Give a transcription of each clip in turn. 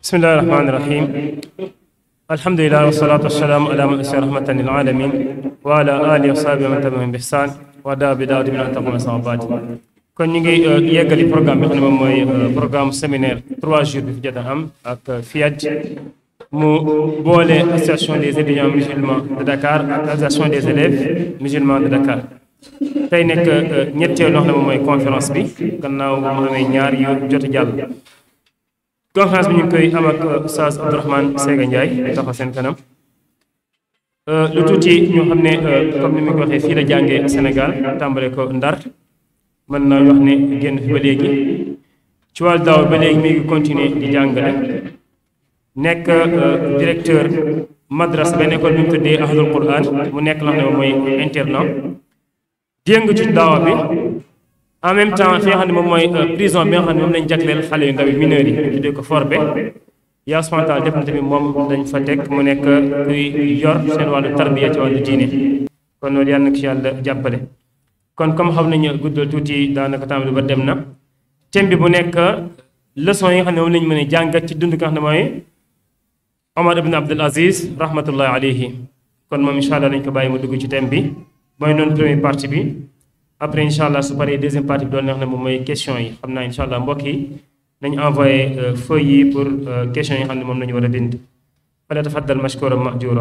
bismillahi rahmaani rahim alhamdulilah wasalaatu wasalaamu ala man arsa rahmatan lil alamin wa ala alihi wa sahbihi man tabi'ahum bi ihsan wa daa bi daawati min an taquma sama baati kon ñu ngi yeggali programme bi xam ne moom mooy programme séminaire trois jours bi fi jot a am ak FIAD mu boole association des étudiants musulmans de Dakar ak association des élèves musulmans de Dakar tey nekk ñetteelu loo xam ne moom mooy conférence bi gannaaw mu amee ñaar yu jot a jàll conférence bi ñu ngi koy am ak Oustaz Abdourahmane Sega Ndiaye di taxaw seen kanam lu tuuti ñu xam ne comme ni mu ko waxee fii la jàngee Sénégal tàmbale ko Ndar mën naa wax ne génn fi ba léegi ci wàllu daaw ba léegi mi ngi continuer di jàngale nekk directeur madrasa benn école bi mu tuddee Ahlul Quran mu nekk la xam ne moom mooy internat jéng ci daawa bi en même temps fi nga xam ne moom mooy prison bi nga xam ne moom lañ jagleel xale yu ndaw yi mineurs yi ñu tuddee ko forbe yaa spontan def na tamit moom dañ fa teg mu nekk kuy yor seen wàllu tarbiya ci wàllu diine kon loolu yàlla na ko ci yàlla jàppale kon comme xam nañu guddal tuuti daanaka temps bi ba dem na thème bi bu nekk leçon yi nga xam ne moom lañu mën a jàngat ci dund nga xam ne mooy Omar ibn Abdul Aziz rahmatullahi alayhi kon moom incha allah dañ ko bàyyi mu dugg ci thème bi mooy noonu première partie bi après incha allah su paree deuxième partie bi doon neex ne moom mooy question yi xam naa incha allah mbokk yi nañu envoyé feuille yi pour question yi xam ne moom nañu war a bind fala tafaddal mashkuran majura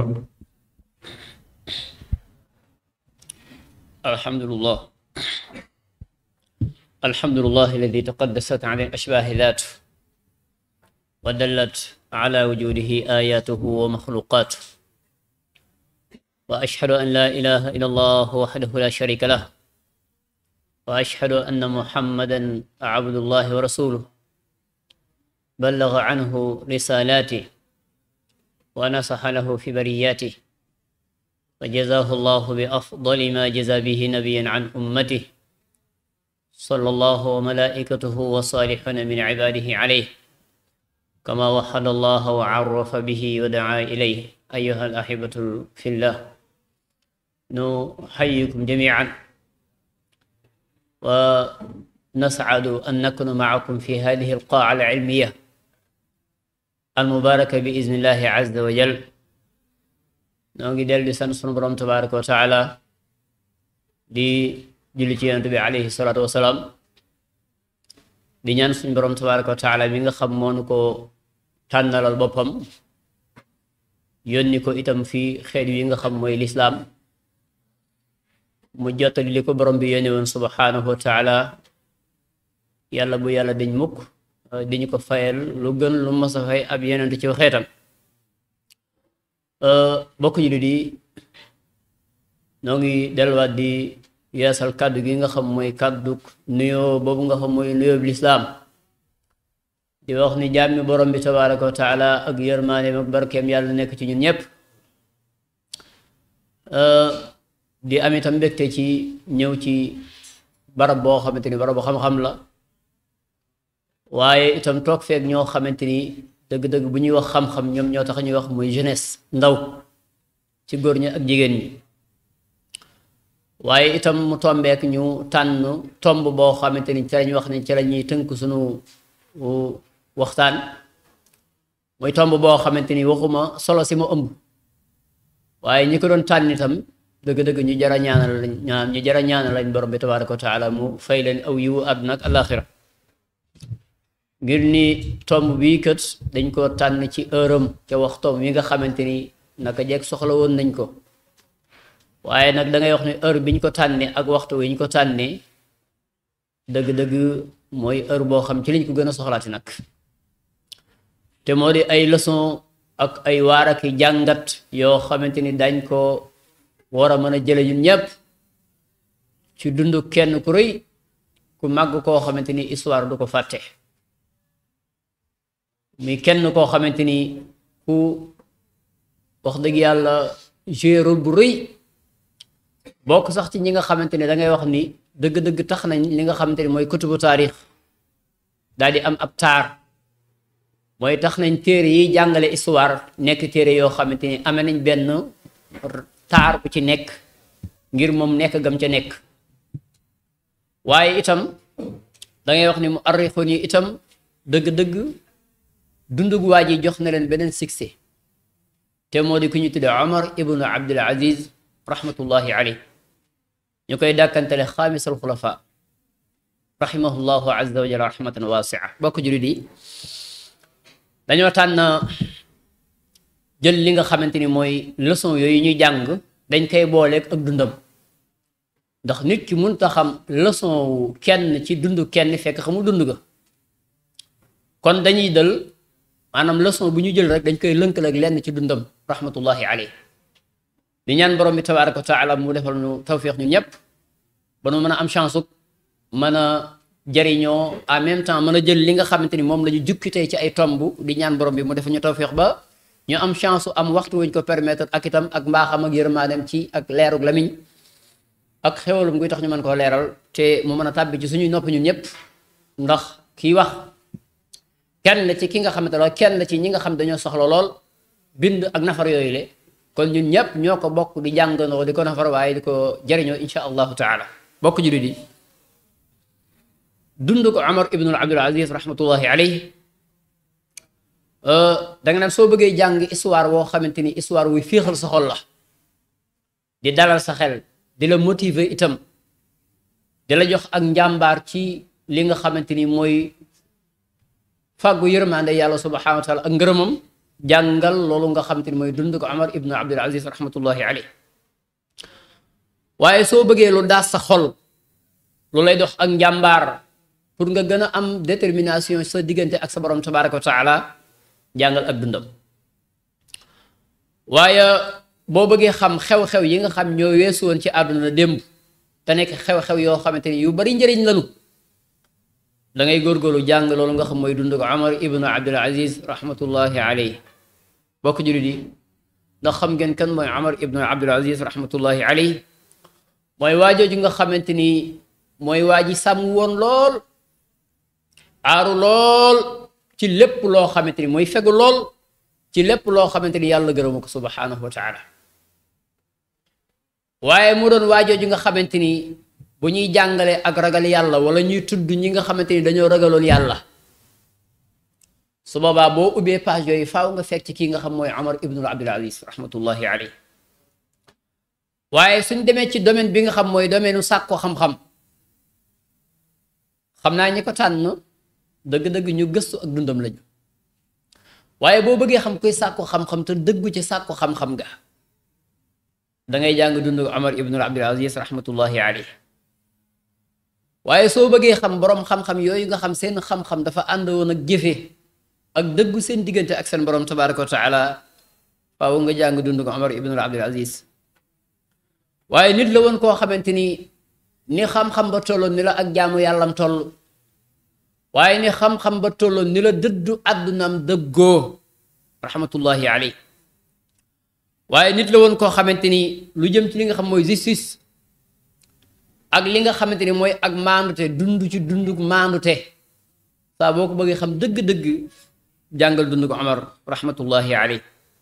الحمد لله الحمد لله الذي تقدست عن الأشباه ذاته ودلت على وجوده آياته ومخلوقاته وأشهد أن لا إله إلا الله وحده لا شريك له وأشهد أن محمدا عبد الله ورسوله بلغ عنه رسالاته ونصح له في برياته وجزاه الله بأفضل ما جزى به نبيا عن أمته صلى الله وملائكته وصالحون من عباده عليه كما وحد الله وعرف به ودعا إليه أيها الأحبة في الله نحييكم جميعا ونسعد أن نكون معكم في هذه القاعة العلمية المباركة بإذن الله عز وجل noo ngi dellu di sant sunu borom tabaraka wa taala di julli ci yonent bi alayhi salaatu wasalaam di ñaan suñu borom tabaraka wa taala bi nga xam moonu ko tànnalal boppam yónni ko itam fii xeet yi nga xam mooy lislaam mu jottali li ko borom bi yónni woon subhanahu wa taala yàlla bu yàlla dañ mukk diñu ko fayal lu gën lu mas a fay ab yonent ci xeetam bokk ji di noo ngi delluwaat di yeesal kàddu gi nga xam mooy kàddu nuyoo boobu nga xam mooy nuyoo bi lislaam di wax ni jàmmi borom bi tabaraka wa taala ak yërmaaneem ak barkeem yàlla nekk ci ñun ñëpp di am itam mbégte ci ñëw ci barab boo xamante ni barab boo xam-xam la waaye itam toog feek ñoo xamante ni dëgg-dëgg bu ñuy wax xam-xam ñoom ñoo tax ñuy wax muy jeunesse ndaw ci góor ñi ak jigéen ñi waaye itam mu tombeek ñu tànn tomb boo xamante ni ci lañ wax ne ci la ñuy tënk suñu waxtaan mooy tomb boo xamante ni waxuma solo si mu ëmb waaye ñi ko doon tànn itam dëgg-dëgg ñu jara ñaanal lañ ñaan ñu jara ñaanal lañ borom bi tabaraka wa taala mu fay leen aw yiwu àdduna ak alaxira ngir ni tomb bii kët dañ ko tànn ci ërëm ca waxtoom wi nga xamante ni naka jekk soxla woon nañ ko waaye nag da ngay wax ne heure bi ñu ko tànnee ak waxtu wi ñu ko tànnee dëgg-dëgg mooy heure boo xam ci liñ ko gën a soxlaati nag te moo di ay leçon ak ay waar ak jàngat yoo xamante ni dañ ko war a mën a jële ñun ñëpp ci dund kenn ku rëy ku màgg koo xamante ni histoire du ko fàtte mi kenn koo xamante ni ku wax dëgg yàlla joué rôle bu rëy bokk sax ci ñi nga xamante ni da ngay wax ni dëgg-dëgg tax nañ li nga xamante ni mooy kutubu taarix daal di am ab taar mooy tax nañ téere yi jàngale histoire nekk téere yoo xamante ni amee nañ benn taar bu ci nekk ngir moom nekk gam ca nekk waaye itam da ngay wax ni mu arrixoon yi itam dëgg-dëgg dundugu waa ji jox na leen beneen succès te moo di ku ñu tuddee Omar ibnu Abdul Aziz rahmatullahi alayh ñu koy dàkkantele xaamisal xulafa rahimahullahu azza wa jalla rahmatan wasia bokk julit yi dañoo tànn jël li nga xamante ni mooy leçon yooyu ñuy jàng dañ koy booleeg ak dundam ndax nit ki mënut a xam leçon wu kenn ci dund kenn fekk xamul dund ga kon dañuy dal maanaam leçon bu ñu jël rek dañ koy lënkal ak lenn ci dundam rahmatullahi alayh di ñaan borom bi tabaraka wa taala mu defal ñu tawfiq ñu ñëpp ba nu mën a am chance mën a jariñoo en même temps mën a jël li nga xamante ni moom la ñu jukki tey ci ay tomb di ñaan borom bi mu defal ñu tawfiq ba ñu am chance am waxtu wuñ ko permettre ak itam ak mbaaxam ak yërmaaneem ci ak leerug lamiñ ak xewalum guy tax ñu mën koo leeral te mu mën a tàbbi ci suñuy nopp ñun ñëpp ndax kii wax kenn ci ki nga xamante la kenn ci ñi nga xam dañoo soxla lool bind ak nafar yooyu le kon ñun ñëpp ñoo ko bokk di jàngandoo di ko nafar waaye di ko jëriñoo insha allahu taala bokk jullit yi dund ko Omar ibnul Abdul Aziz rahmatullahi alayhi da nga naan soo bëggee jàng histoire woo xamante ni histoire wuy féexal sa xol la di dalal sa xel di la motiver itam di la jox ak njàmbaar ci li nga xamante ni mooy fàggu yërmande yàlla subhanahu wa taala ak ngërëmam jàngal loolu nga xamante ni mooy dund ko Omar ibnu Abdul Aziz rahmatullahi alayhi waaye soo bëggee lu daas sa xol lu lay dox ak njàmbaar pour nga gën a am détermination sa diggante ak sa borom tabaraka wa taala jàngal ak dundam waaye boo bëggee xam xew-xew yi nga xam ñoo weesu woon ci àdduna démb te nekk xew-xew yoo xamante ni yu bari njëriñ lanu da ngay góorgóorlu jàng loolu nga xam mooy dund ko Omar ibnu Abdul Aziz rahmatullahi alayhi bokk jullit yi ndax xam ngeen kan mooy Omar ibnu Abdul Aziz rahmatullahi alayhi mooy waajooju nga xamante ni mooy waa ji sàmm woon lool aaru lool ci lépp loo xamante ni mooy fegu lool ci lépp loo xamante ni yàlla gërëmu ko subhanahu wa taala waaye mu doon waajooju nga xamante ni bu ñuy jàngale ak ragal yàlla wala ñuy tudd ñi nga xamante ni dañoo ragaloon yàlla su boobaa boo ubbee page yooyu faaw nga fekk ci kii nga xam mooy Omar ibnul Abdul Aziz rahmatullahi alayhi waaye suñ demee ci domaine bi nga xam mooy domaine u sàkko xam-xam xam naa ñi ko tànn dëgg-dëgg ñu gëstu ak dundam lañu waaye boo bëggee xam kuy sàkko xam-xam te dëggu ci sàkko xam-xam ga da ngay jàng dund Omar ibnul Abdul Aziz rahmatullahi alayhi waaye soo bëggee xam borom xam-xam yooyu nga xam seen xam-xam dafa ànd woon ak jëfe ak dëggu seen diggante ak seen borom tabaraka wa taala faaw nga jàng dund ko Omar ibnul Abdul Aziz waaye nit la woon koo xamante ni ni xam-xam ba tolloon ni la ak jaamu yàllam toll waaye ni xam-xam ba tolloon ni la dëddu àddunaam dëggoo rahmatullahi alayhi waaye nit la woon koo xamante ni lu jëm ci li nga xam mooy justice ak li nga xamante ni mooy ak maandute dund ci dund maandute saa boo ko bëggee xam dëgg-dëgg jàngal dund ko Omar rahmatullahi alayhi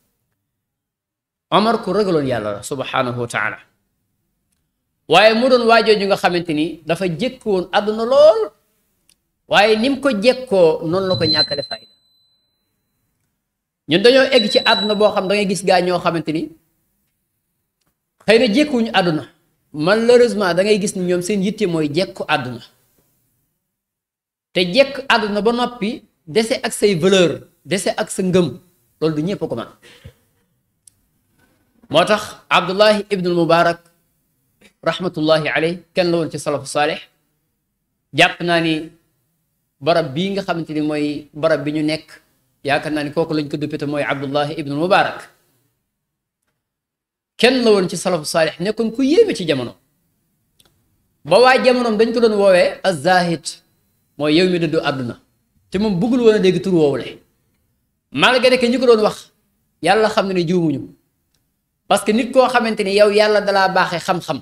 Omar ku ragaloon yàlla la subhanahu wa taala waaye mu doon waajoo ju nga xamante ni dafa jékk woon àdduna lool waaye ni mu ko jékkoo noonu la ko ñàkkale fayda ñun dañoo egg ci àdduna boo xam da ngay gis gaa ñoo xamante ni xëy na jékkuwuñu àdduna malheureusement da ngay gis ni ñoom seen yitte mooy jekku àdduna te jekk àdduna ba noppi dese ak say valeur dese ak sa ngëm loolu du ñëpp ko man moo tax abdullahi ibnul mubarak rahmatullahi alayh kenn la woon ci salafu saalix jàpp naa ni barab bii nga xamante ni mooy barab bi ñu nekk yaakaar naa ni kooku lañ ko duppite mooy abdullahi ibnul mubarak kenn la woon ci salafu saalix nekkoon ku yéeme ci jamono ba waa jamonoom dañ ko doon woowee az-zahid mooy yow mi dëddu àdduna te moom bëggul woon a dégg tur woowule malgré que ñi ko doon wax yàlla xam ne ne juumuñu parce que nit koo xamante ni yow yàlla dalaa baaxee xam-xam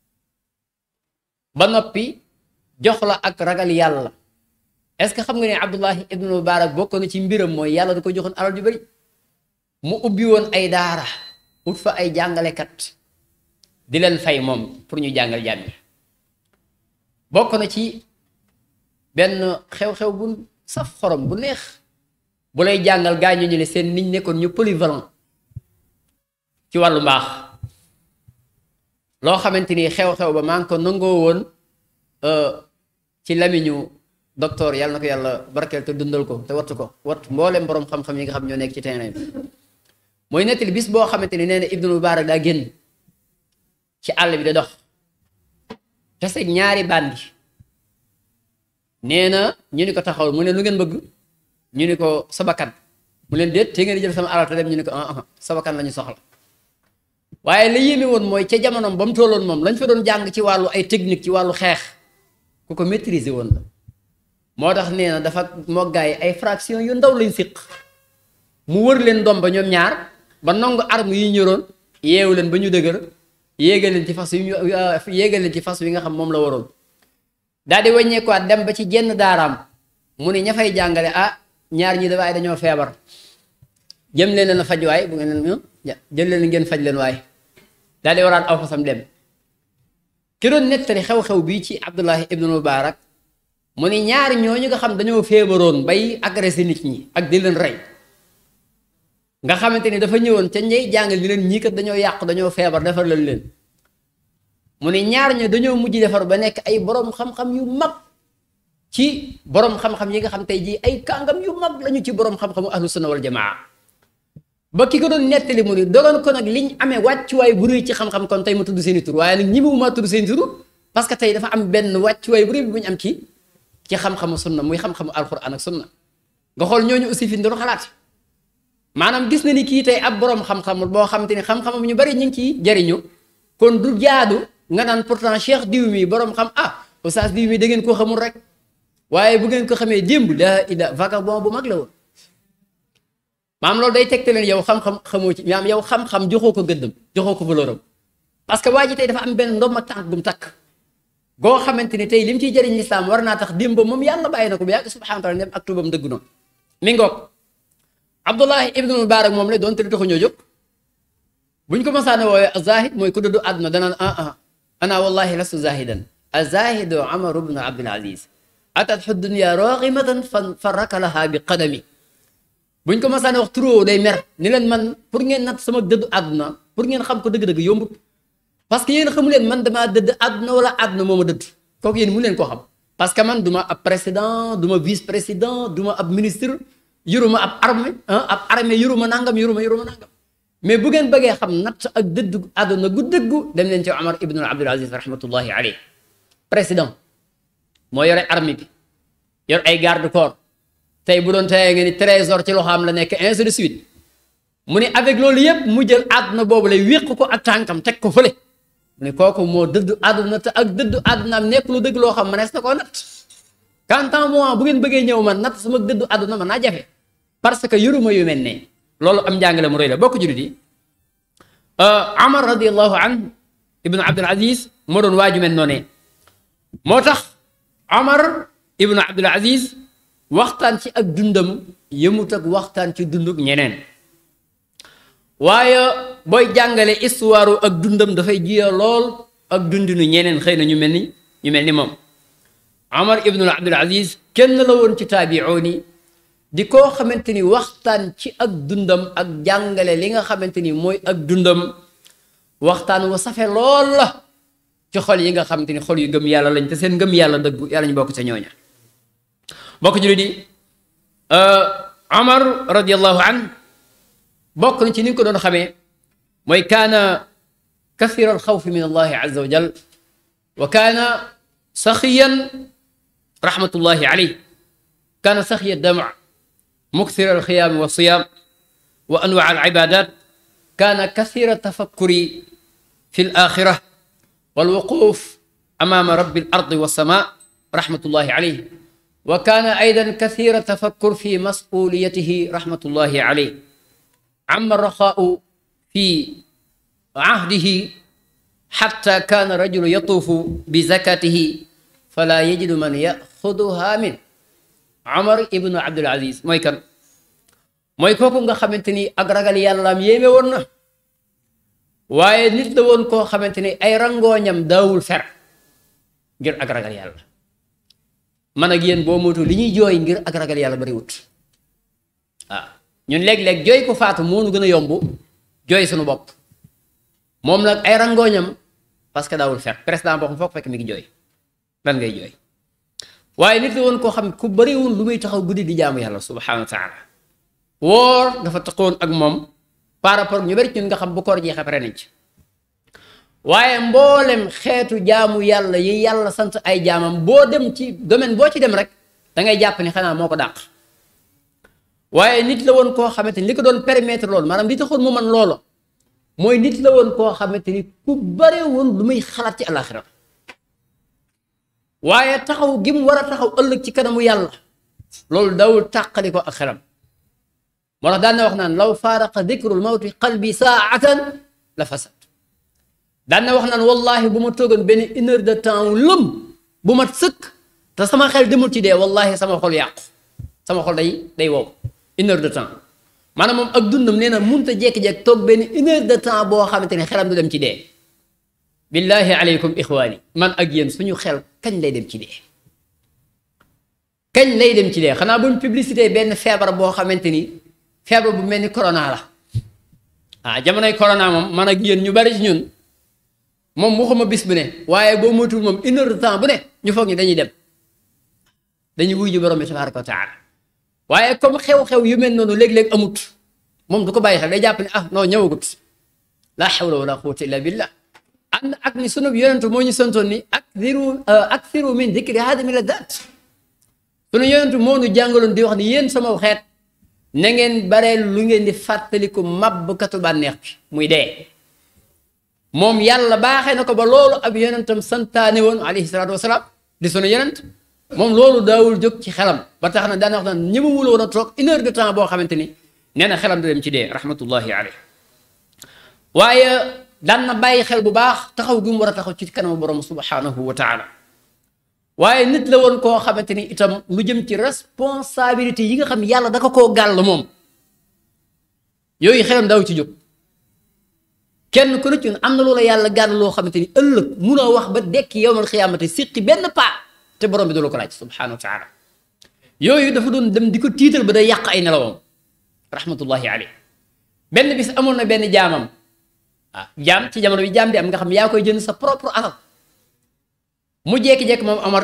ba noppi jox la ak ragal yàlla est-ce que xam nga ne Abdullahi ibnu Mubarak bokk na ci mbiram mooy yàlla da ko joxoon alal ju bari mu ubbi woon ay daara ut fa ay jàngalekat di leen fay moom pour ñu jàngal jàmm yi bokk na ci benn xew-xew bu saf xorom bu neex bu lay jàngal gaa ñu ne seen niñ nekkoon ñu polyvalent ci wàllu mbaax loo xamante ni xew-xew ba maa ngi ko nangoo woon ci lamiñu docteur yàlla na ko yàlla barkeel te dundal ko te wattu ko watt mboolem borom xam-xam yi nga xam ñoo nekk ci terrain bi mooy nettali bis boo xamante ni nee na Ibnu Mubarak daa génn ci àll bi da dox tase ñaari bandi nee na ñu ni ko taxawal mu ne lu ngeen bëgg ñu ni ko sabakan mu leen déet te ngeen di jël sama alal te dem ñu ni ko ah ah sabakan la ñu soxla waaye la yéeme woon mooy ca jamonoom ba mu tolloon moom lañ fa doon jàng ci wàllu ay technique ci wàllu xeex ku ko maîtriser woon la moo tax nee na dafa moggaay ay fraction yu ndaw lañ siq mu wër leen doom ba ñoom ñaar ba nangu arme yi ñëroon yeewu leen ba ñu dëgër yéegal leen ci fas yu ñu yéegal leen ci fas wi nga xam moom la waroon daal di wàññeekuwaat dem ba ci jenn daaraam mu ne ña fay jàngale ah ñaar ñi dafay dañoo feebar jëm leen leen a faj waay bu ngeen leen jël leen ngeen faj leen waay daal di waraat aw fasam dem ki doon nettali xew-xew bii ci Abdullahi ibnu Mubarak mu ne ñaar ñooñu nga xam dañoo feebaroon bay agressé nit ñi ak di leen rey nga xamante ni dafa ñëwoon ca ñey jàngal ni leen ñii kat dañoo yàqu dañoo feebar defar leen leen mu ne ñaar ña dañoo mujj defar ba nekk ay borom xam-xam yu mag ci borom xam-xam yi nga xam tey jii ay kàngam yu mag lañu ci borom xam-xamu ahlu sunna wal jamaa ba ki ko doon nettali mu ni dogoon ko nag liñ amee wàccuwaay bu rëy ci xam-xam kon tey ma tudd seeni tur waaye nag ñi mu ma tudd seeni tur parce que tey dafa am benn wàccuwaay bu rëy bu ñu am ci ci xam-xamu sunna muy xam-xamu alquran ak sunna nga xool ñooñu aussi fi ñu doon xalaat maanaam gis na ni kii tey ab borom xam-xam boo xamante ni xam-xamam ñu bari ñu ngi ciy jariñu kon du jaadu nga naan pourtant cheikh diw mi borom xam ah oustaz diw mi da ngeen koo xamul rek waaye bu ngeen ko xamee démb daa ida vagabond bu mag la woon maam loolu day tegte leen yow xam-xam xamoo ci maam yow xam-xam joxoo ko gëddam joxoo ko valeur am parce que waa ji tey dafa am benn ndoom ak tànk bu mu takk goo xamante ni tey li mu ciy jëriñ lislaam war naa tax démb moom yàlla bàyyi na ko bu yàgg subhanahu wa taala dem ak tubam dëgg noonu mi ngoog abdullahi ibnu mubarak moom la doon te taxu ñoo jóg buñ ko masaane woowee zahid mooy ku dëddu àdduna danaan ah ah ana wallahi lastu zahidan azahidu amar ibnu abdul aziz atatxu dunya raghimatan fa rakalaha bi qadami buñ ko masaane wax turoo day mer ni leen man pour ngeen nat sama dëddu àdduna pour ngeen xam ko dëgg-dëgg yombut parce que yéen xamu leen man damaa dëdd àdduna wala àdduna moo ma dëdd kooku yéen mu leen koo xam parce que man du ma ab président du ma vice président du ma ab ministre yoruma ab armée ab armée yoruma nangam yoruma yoruma nangam mais bu ngeen bëggee xam natt ak dëdd àdduna gu dëggu dem leen ci Omar ibn Abdul Aziz rahmatullahi alayhi président moo yore armée bi yor ay garde corps tey bu doon teyee nga ni trésor ci loxoom la nekk ainsi de suite mu ne avec loolu yëpp mu jël àdduna boobu lay wéq ko ak tànkam teg ko fële mu ne kooku moo dëdd àdduna te ak dëdd àddunaam nekk lu dëgg loo xam mënees na koo natt quant à moi bu ngeen bëggee ñëw man natt sama dëddu àdduna man naa jafe parce que yoruma yu mel ne loolu am njàngale mu rëy la bokk julit yi Amar radiallahu an ibnu Abdul Aziz moo doon waaju mel noonee moo tax Amar ibnu Abdul Aziz waxtaan ci ak dundam yëmut ak waxtaan ci dunduk ñeneen waaye booy jàngale histoire ak dundam dafay jiya lool ak dundinu ñeneen xëy na ñu mel ni ñu mel ni moom Amar ibnu Abdul Aziz kenn la woon ci taabi'oon yi di koo xamante ni waxtaan ci ak dundam ak jàngale li nga xamante ni mooy ak dundam waxtaan wa safe lool la ci xol yi nga xamante ni xol yu gëm yàlla lañ te seen gëm yàlla dëggu yàlla ñu bokk ca ñooña bokk jullit yi Amar radiallahu an bokk na ci ni nga ko doon xamee mooy kaana kathira alxawfi min allahi azza wa jal wa kaana saxiyan rahmatullahi alayh kaana saxiya dama مكثر الخيام والصيام وأنواع العبادات كان كثير التفكر في الآخرة والوقوف أمام رب الأرض والسماء رحمة الله عليه وكان أيضا كثير التفكر في مسؤوليته رحمة الله عليه عم الرخاء في عهده حتى كان رجل يطوف بزكاته فلا يجد من يأخذها منه Amar ibnu Abdul Aziz mooy kan mooy kooku nga xamante ni ak ragal yàllaam yéeme woon na waaye nit la woon koo xamante ni ay rangooñam daawul fer ngir ak ragal yàlla man ak yéen boo moytu li ñuy jooy ngir ak ragal yàlla bari wut waaw ñun léeg-léeg jooy ko faatu moo nu gën a yomb jooy suñu bopp moom nag ay rangooñam parce que daawul fekk président boo xam foog fekk mi ngi jooy lan ngay jooy waaye nit la woon koo xam ku bëriwul lu muy taxaw guddi di jaamu yàlla subhanahu wa taala woor dafa taxawoon ak moom par rapport ñu bëri ñun nga xam bu koor jeexee pare nañ ci waaye mboolem xeetu jaamu yàlla yi yàlla sant ay jaamam boo dem ci domaine boo ci dem rek da ngay jàpp ni xanaa moo ko dàq waaye nit la woon koo xamante ni li ko doon permettre loolu maanaam li taxoon mu man loolu mooy nit la woon koo xamante ni ku bare woon lu muy xalaat ci alaxira waaye taxaw gi mu war a taxaw ëllëg ci kanamu yàlla loolu dawul tàqali ko ak xelam moo tax daan na wax naan law faaraqa dikrul mawti qalbi saatan la fasad daan na wax naan wallahi bu ma toogoon benn une heure de temps lëm bu mat sëkk te sama xel demul ci dee wallahi sama xol yàqu sama xol day day wow une heure de temps maanaam moom ak dundam nee na munta jékki-jékki toog benn une heure de temps boo xamante ne xelam du dem ci dee billahi aleykum ixwaani man ak yéen suñu xel kañ lay dem ci dee kañ lay dem ci dee xanaa buñ publicité benn feebar boo xamante ni feebar bu mel ni corona la ah jamonoy corona moom man ak yéen ñu bari ci ñun moom waxuma bis bu ne waaye boo moytuwul moom une heure de temps bu ne ñu foog ñu dañuy dem dañuy wuy ji borom bi tabaraka wa taala waaye comme xew-xew yu mel noonu léeg-léeg amut moom du ko bàyyi xel day jàpp ne ah non ñëwagut la hawla wala quwwata illa billah ànd ak ni sunu yonentu moo ñu santoon ni akthiru akthiru min dikri hadimi ladat sunu yonentu moo ñu jàngaloon di wax ni yéen sama xeet na ngeen bareel lu ngeen di fàttaliku mabbkatu bànneex bi muy dee moom yàlla baaxee na ko ba loolu ab yonentam santaane woon alayhi salaatu wasalaam di sunu yonent moom loolu daawul jóg ci xelam ba tax na daana wax naan ñi ma wula woon a toog une heure de temps boo xamante ni nee na xelam du dem ci dee rahmatullahi alayhi waaye daan na bàyyi xel bu baax taxaw gi mu war a taxaw ci kanamu borom subhanahu wa taala waaye nit la woon koo xamante ni itam lu jëm ci responsabilité yi nga xam yàlla da ko koo gàll moom yooyu xelam daaw ci jóg kenn ku ne ci am na loola yàlla gàll loo xamante ni ëllëg munoo wax ba dekki yowmal xiyaamati siqi benn paa te borom bi du la ko laaj subhanahu wa taala yooyu dafa doon dem di ko tiital ba day yàq ay nelawam rahmatullahi alayhi benn bis amoon na benn jaamam ah jaam ci jamono bi jaam di am nga xam yaa koy jënd sa propre alal mu jékki-jékki moom Amar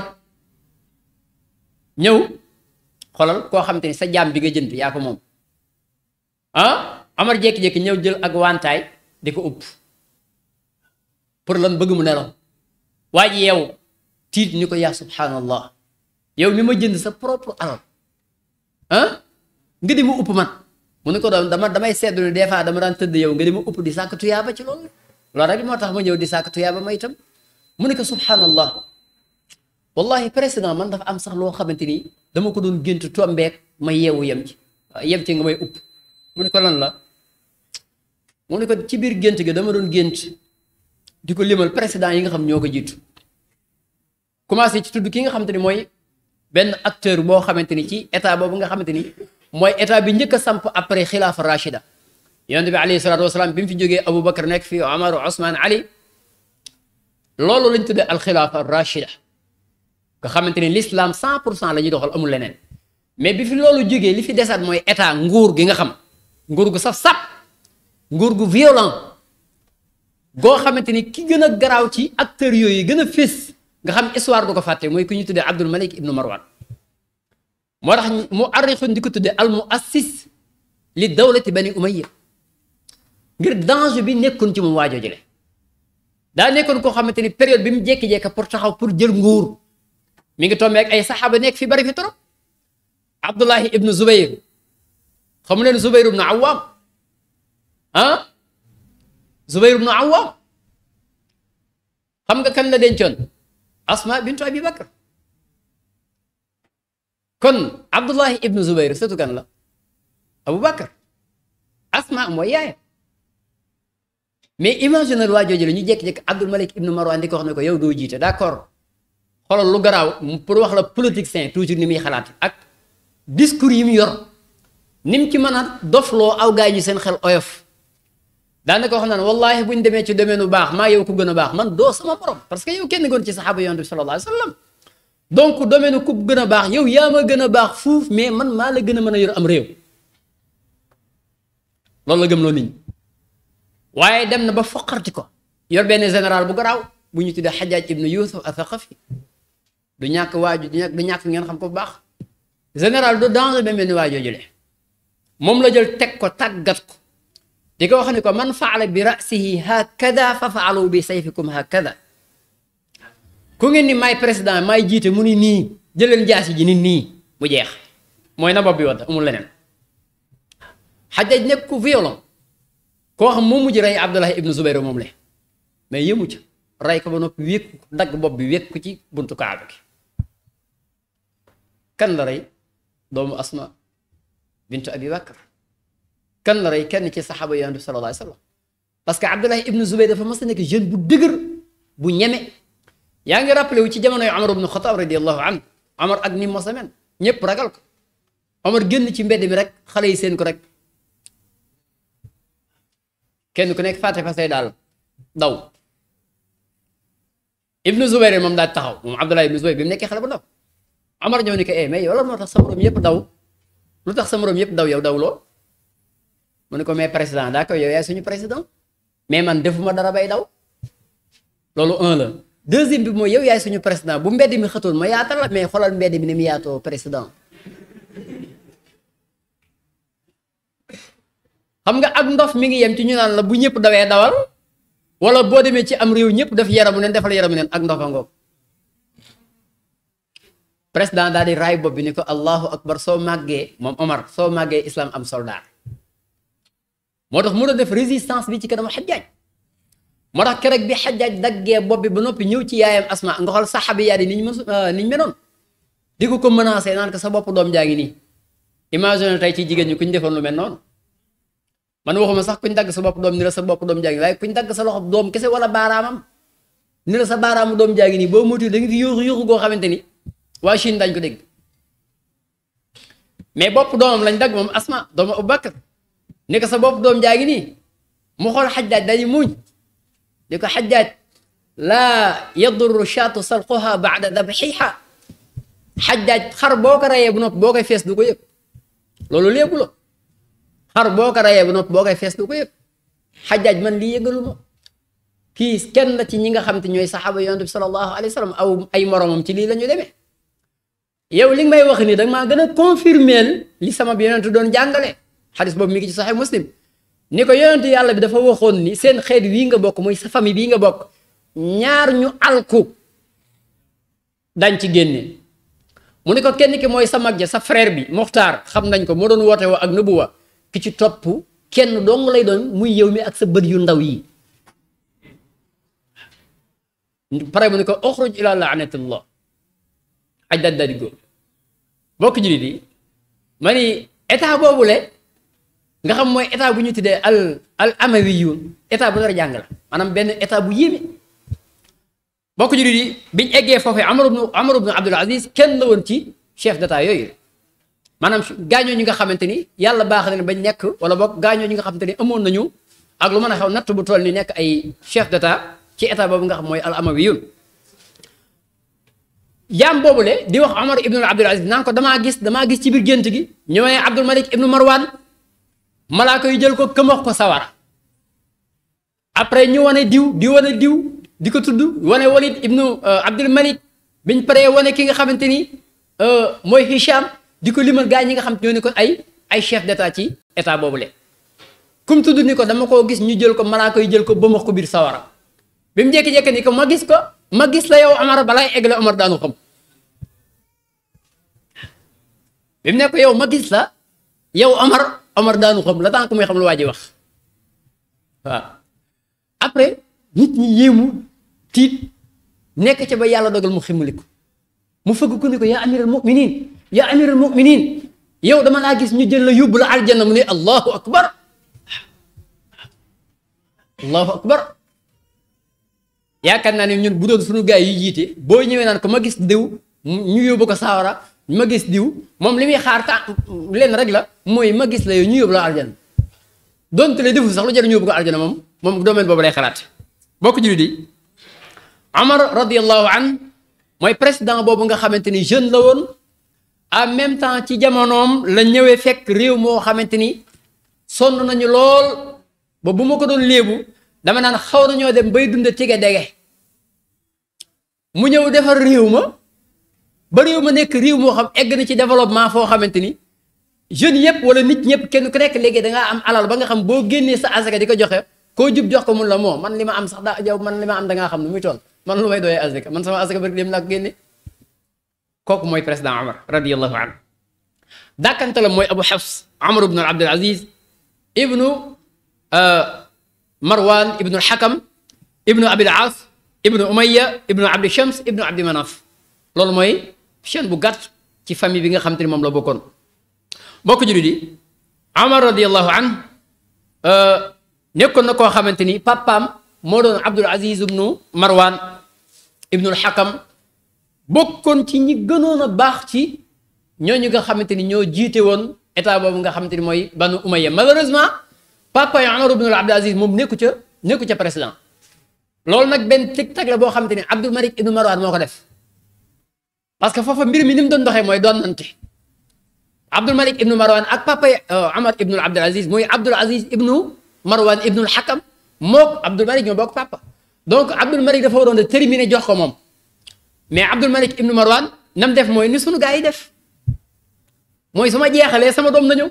ñëw xoolal koo xamante ni sa jaam bi nga jënd yaa ko moom ah Amar jékki-jékki ñëw jël ak wantaay di ko upp pour lan bëgg mu nelaw waa ji yeewu tiit ni ko yaa subhanallah yow mi ma jënd sa propre alal ah nga di ma upp man mu ne ko doon dama damay seddu ne des fois dama daan tëdd yow nga di ma upp di sàkk tuyaaba ci loolu loolu rek moo tax ma ñëw di sàkk tuyaaba ma itam mu ne ko subhanallah wallahi président man dafa am sax loo xamante ni dama ko doon gént tombeek ma yeewu yem ci yem ci nga may upp mu ne ko lan la mu ne ko ci biir gént ga dama doon gént di ko limal président yi nga xam ñoo ko jiitu commencé ci tudd ki nga xamante ni mooy benn acteur boo xamante ni ci état boobu nga xamante ni mooy état bi njëkk a samp après xilaafa rachida yonent bi alayhi salaatu wasalaam bi mu fi jógee Abu Bakar nekk fii Omar Ousmane Ali loolu lañ tuddee alxilaafa rachida nga xamante ni l'islam 100 pour cent la ñuy doxal amul leneen mais bi fi loolu jógee li fi desaat mooy état nguur gi nga xam nguur gu saf sap nguur gu violent goo xamante ni ki gën a garaaw ci acteurs yooyu gën a fés nga xam histoire du ko fàtte mooy ku ñu tuddee Abdul Malik ibnu Marwan moo tax mu arrixun di ko tuddee al muassis li dawlati bani umayya ngir danger bi nekkoon ci moom waajoo jële daa nekkoon koo xamante ni période bi mu jékki-jékki pour taxaw pour jël nguur mi ngi tombé ak ay saxaaba nekk fi bari fi trop Abdullahi ibnu Zubayr xamu leen Zubayr ibnu Awwam ah Zubayr ibnu Awwam xam nga kan la dencoon Asma bintu Abi Bakr kon Abdullahi ibnu Zubayr sëtu kan la Abu Bakr Asma mooy yaayam mais imaginer waa jooju la ñu jékki-jékki Abdul Malik ibnu Marwan di ko wax ne ko yow doo jiite d'accord xoolal lu garaaw pour wax la politicien toujours ni muy xalaat ak discours yi mu yor ni mu ci mën a dofloo aw gaay ñu seen xel oyof daanaka wax naan wallahi buñ demee ci domaine bu baax maa yow ku gën a baax man doo sama borom parce que yow kenn goon ci saxaaba yonent bi sallallahu alayhi wa sallam donc domaine ku gën a baax yow yaa ma gën a baax fuuf mais man maa la gën a mën a yor am réew loolu la gëm loo nit ñi waaye dem na ba foqarti ko yor benn général bu garaaw bu ñu tuddee xajaaj ibnu yusuf athaqafi du ñàkk waaju du ñàkk du ñàkk ngeen xam ko bu baax général du danger ba mel ni waa jooju le moom la jël teg ko tàggat ko di ko wax ni ko man faala bi rasihi hakada fa faalu bi sayfikum hakada ku ngeen ni may président may jiite mu ni nii jëleen jaasi ji ni nii mu jeex mooy na bopp bi wadd amul leneen xajaj nekk ku violent koo xam moom mujj rey Abdullah ibnu Zubayr moom le mais yëmu ca rey ko ba noppi wékk ko dagg bopp bi wékk ko ci buntu kaaba gi kan la rey doomu Asma bintu Abi Bakr kan la rey kenn ci saxaaba yonent bi sallallahu alayhi wa sallam parce que Abdullah ibnu Zubayr dafa mas a nekk jeune bu dëgër bu ñeme yaa ngi rappelé wu ci jamonoy Omar ibnu Xataab radiyallahu anhu Omar ak ni mos a mel ñëpp ragal ko Omar génn ci mbedd mi rek xale yi seen ko rek kenn ku nekk fàtte fa say daal daw ibnu Zubayr moom daal taxaw moom Abdullah ibnu Zubayr bi mu nekkee xale bu ndaw Omar ñëw ni ko eh mais yow lan moo tax sa morom yëpp daw lu tax sa morom yëpp daw yow daw loo mu ne ko mais président daa koy yow yaay suñu président mais man defuma dara bay daw loolu un la deuxième bi mooy yow yaay suñu président bu mbedd mi xëtoon ma yaatal la mais xoolal mbedd mi ni mu yaatoo président xam nga ak ndof mi ngi yem ci ñu naan la bu ñëpp dawee dawal wala boo demee ci am réew ñëpp def yaramu neen defal yaramu neen ak ndofa ngoog président daal di raay bopp bi ni ko allahu akbar soo màggee moom Omar soo màggee islam am soldat moo tax mu doon def résistance bi ci kanamu xajaaj moo tax keroog bi xajaaj daggee bopp bi ba noppi ñëw ci yaayam asma nga xool saxaabi yaa di ni ñu mën ni ñu menoon di ko ko menacé naan ko sa bopp doom jaa ngi nii imagine tey ci jigéen ñi ku ñu defoon lu mel noonu man waxuma sax kuñ dagg sa bopp doom ni la sa bopp doom jaa ngi waaye kuñ dagg sa loxo doom kese wala baaraamam ni la sa baaraamu doom jaa ngi nii boo moytuwul da nga fi yuuxu yuuxu goo xamante ni waa Chine dañ ko dégg mais bopp doomam lañ dagg moom asma doomu Abubakar ni ko sa bopp doom jaa ngi nii mu xool xajjaaj dañuy muñ di ko xajjaaj laa yadurru shaatu salquha baada dabxiha xajjaaj xar boo ko rayee bu nopp boo koy fees du ko yëg loolu léegu la xar boo ko rayee bu nopp boo koy fees du ko yëg xajjaaj man lii yëgalu ma kii kenn la ci ñi nga xam te ñooy saxaaba yonent bi sallallahu alayhi wa sallam aw ay moromam ci lii la ñu demee yow li nga may wax nii da maa gën a confirmer li sama yonent doon jàngale xadis boobu mi ngi ci saxee muslim ni ko yonent yàlla bi dafa waxoon ni seen xeet wii nga bokk muy sa famille bii nga bokk ñaar ñu alku dañ ci génne mu ni ko kenn ki mooy sa mag ja sa frère bi Muxtaar xam nañ ko moo doon woote woo ak nubuwa ki ci topp kenn dong lay doon muy yow mi ak sa bët yu ndaw yi pare mu ni ko uxruj ila la'natillah aj daal daal di góor bokk jullit yi ma ni état boobule nga xam mooy état bu ñu tuddee al al amawiyun état bu nar a jàng la maanaam benn état bu yéeme bokk jullit yi biñ eggee foofee Amar ibn Amar ibn Abdul Aziz kenn la woon ci chef d'état yooyu maanaam gaañoo ñi nga xamante ni yàlla baax na bañ nekk wala boog gaañoo ñi nga xamante ni amoon nañu ak lu mën a xew natt bu toll ni nekk ay chef d'état ci état boobu nga xam mooy al amawiyun jaam boobule di wax Omar ibnu Abdul Aziz naan ko damaa gis damaa gis ci biir gént gi ñëwee Abdul Malik ibnu Marwan malaaka yu jël ko këmax ko sawara après ñu wane diw di wane diw di ko tudd wane Walid ibnu Abdul Malik biñ paree wane ki nga xamante ni mooy Hicham di ko limal gaa ñi nga xam ñoo ni ko ay ay chef d'état ci état boobule kum tudd ni ko dama koo gis ñu jël ko malaaka yu jël ko bëmax ko biir sawara bi mu jékki-jékki ni ko ma gis ko ma gis la yow Omar balaay egg la Omar daanu xam bi mu ne ko yow ma gis la yow Omar Omar daanu xam la tant que muy xam lu waa ji wax waaw après nit ñi yéemu tiit nekk ca ba yàlla dogal mu ximmaliku mu fëgg ku ni ko yaa amiral muminin yaa amiral muminin yow dama laa gis ñu jël la yóbbu la aljanna mu ne allahu akbar allahu akbar yaakaar naa ne ñun bu doon suñu gaay yi jiite boo ñëwee naan ko ma gis diw ñu yóbbu ko saawara ma gis diw moom li muy xaar ta leen rek la mooy ma gis la yow ñu yóbbu la aljana donte le defu sax lu jar ñu yóbbu ko aljana moom moom domaine boobu lay xalaat bokk jullit yi Omar radiallahu an mooy président boobu nga xamante ni jeune la woon en même temps ci jamonoom la ñëwee fekk réew moo xamante ni sonn nañu lool ba bu ma ko doon léebu dama naan xaw nañoo dem bay dund tige dege mu ñëw defar réew ma ba réew ma nekk réew moo xam egg na ci développement foo xamante ni jeunes yëpp wala nit ñëpp kenn ku nekk léegi da ngaa am alal ba nga xam boo génnee sa asaka di ko joxe koo jub jox ko mun la moo man li ma am sax daa yow man li ma am da ngaa xam nu muy toll man lu may doyee asaka man sama asaka bari dem laa ko génne kooku mooy président Omar radiyallahu anhu dàkkante la mooy Abu Hafs Omar ibn Abdul Aziz ibnu Marwan ibnu Hakam ibnu Abil As ibnu Umayya ibnu Abdi Shams ibnu Abdi Manaf loolu mooy chaîne bu gàtt ci famille bi nga xam te ni moom la bokkoon bokk jullit yi Omar radiyallahu an nekkoon na koo xamante ni papaam moo doon Abdul Aziz ibnu Marwan ibnu Hakam bokkoon ci ñi gënoon a baax ci ñooñu nga xamante ni ñoo jiite woon état boobu nga xamante ni mooy banu Umayya malheureusement papa yi Omar ibnu Abdul Aziz moom nekku ca nekku ca président loolu nag benn tic-tac la boo xamante ni Abdul Malik ibnu Marwan moo ko def parce que foofa mbir mi ni mu doon doxee mooy doon nante Abdul Malik ibnu Marwan ak papa yi Omar ibnu Abdul Aziz mooy Abdul Aziz ibnu Marwan ibnu Hakam mook Abdul Malik ñoo bokk papa donc Abdul Malik dafa waroon a terminer jox ko moom mais Abdul Malik ibnu Marwan nam def mooy ni sunu gaa yi def mooy su ma jeexalee sama doom na ñëw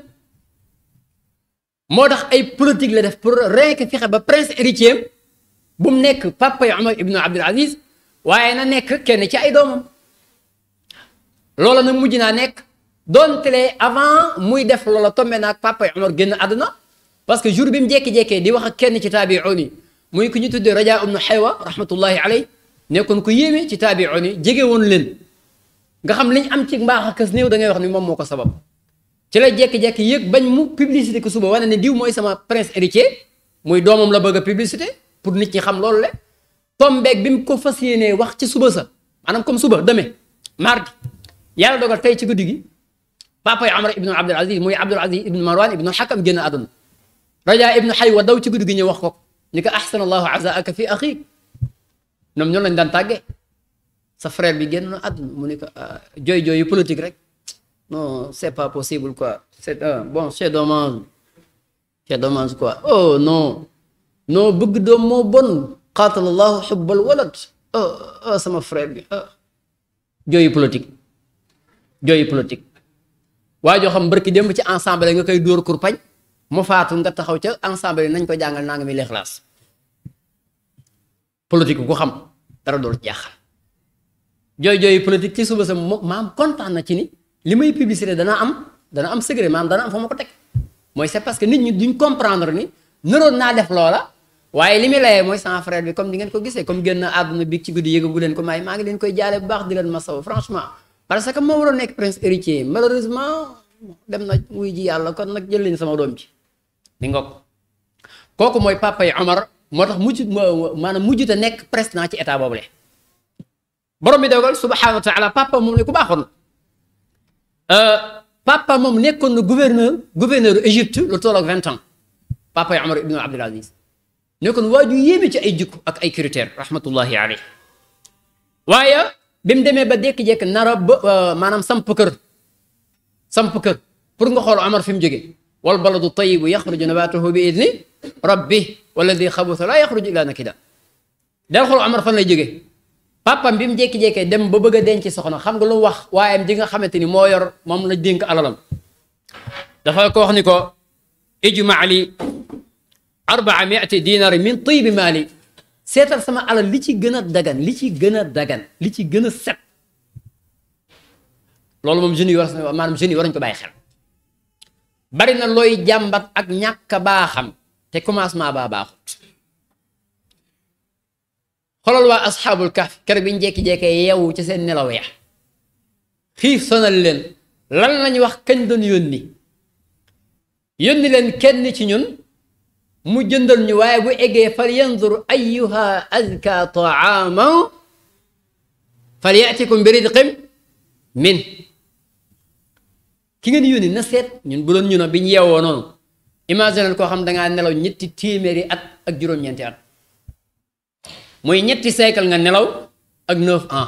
moo tax ay politique la def pour rien que fexe ba prince héritier bu mu nekk papa yi Omar ibnu Abdul Aziz waaye na nekk kenn ci ay doomam loola nag mujj naa nekk donte avant muy def loola tombé naag papa yi Omar génn àdduna parce que jour bi mu jékki-jékkee di wax ak kenn ci taabi'un yi muy ku ñu tuddee Rajaa ibnu Xaywa rahmatullahi alayhi nekkoon ku yéeme ci taabi'un yi jege woon leen nga xam liñ am ci mbaax ak kës néew da ngay wax ni moom moo ko sabab ci la jékki-jékki yëg bañ mu publicité ko suba wane ne diw mooy sama prince héritier muy doomam la bëgg a publicité pour nit ñi xam loolu le tombeeg bi mu ko fas yéenee wax ci suba sa maanaam comme suba demee mardi yàlla dogal tey ci guddi gi papa yi Omar ibnu Abdul Aziz muy Abdul Aziz ibnu Marwan ibnu Hakam génn àdduna Rajaa ibnu Xaywa daw ci guddi gi ñëw wax ko ni ko ahsanallahu azaaka fi axiik ñoom ñoo lañ daan tàggee sa frère bi génn na àdduna mu ne ko jooy jooy yu politique rek non c'est pas possible quoi c'est bon c'est dommage c'est dommage quoi oh non non bëgg doom moo bon qaatalallahu xubbal walad oh oh sama frère bi ah jooyu politique jooyu politique waa joo xam barki démb ci ensemble nga koy dóor kurpañ mu faatu nga taxaw ca ensemble nañ ko jàngal naa nga mi lixlaas politique ku xam dara dool jaaxal jooy jooyu politique ci suba sa maam kontaan na ci ni li may publicité dana am dana am secret maam dana am fa ma ko teg mooy c'est parce que nit ñi duñ comprendre ni nëroon naa def loola waaye li muy layee mooy sama frère bi comme di ngeen ko gisee comme génn àdduna bi ci guddi yëgagu leen ko may maa ngi leen koy jaale bu baax di leen masaw franchement parce que moo waroon nekk prince héritier malheureusement dem na wuy ji yàlla kon nag jël leen sama doom ji di nga ko kooku mooy papa yi Omar moo tax mujj maanaam mujj te nekk président ci état boobu le borom bi dogal subhanahu wa taala papa moom ne ku baaxoon papa moom nekkoon na gouverneur gouverneur Égypte lu toll ak vingt ans papa yi Omar ibn Abdul Aziz nekkoon waa ju yéeme ci ay jikko ak ay critères rahmatullahi alayhi waaye bi mu demee ba dékki-jékki nara ba maanaam samp kër samp kër pour nga xool Omar fi mu jógee wal baladu tayibu yaxruju nabatuhu bi idni rabbi walladi xabusa laa yaxruju illa nakida del xool Omar fan lay jógee papam bi mu jékki-jékkee dem ba bëgg a denc soxna xam nga lu mu wax waayam ji nga xamante ni moo yor moom la dénk alalam dafa ko wax ni ko ijma li arbaa miati dinari min tibi maali seetal sama alal li ci gën a dagan li ci gën a dagan li ci gën a set loolu moom jeunes yi war maanaam jeunes yi war nañu ko bàyyi xel bari na looy jàmbat ak ñàkk baaxam te commencement baa baaxut xolal waa asxaabul kahf kër bi ñu jekki-jekkee yeewu ci seen nelaw ya xiif sonal leen lan lañ wax kañ doon yónni yónni leen kenn ci ñun mu jëndal ñu waaye bu eggee fal yanzur ayyuha azka taaman fal yatikum bi ridqin min ki ngeen yónni na seet ñun bu doon ñu no bi ñu yeewoo noonu imagine koo xam dangaa nelaw ñetti téeméeri at ak juróom-ñeenti at muy ñetti siècle nga nelaw ak neuf ans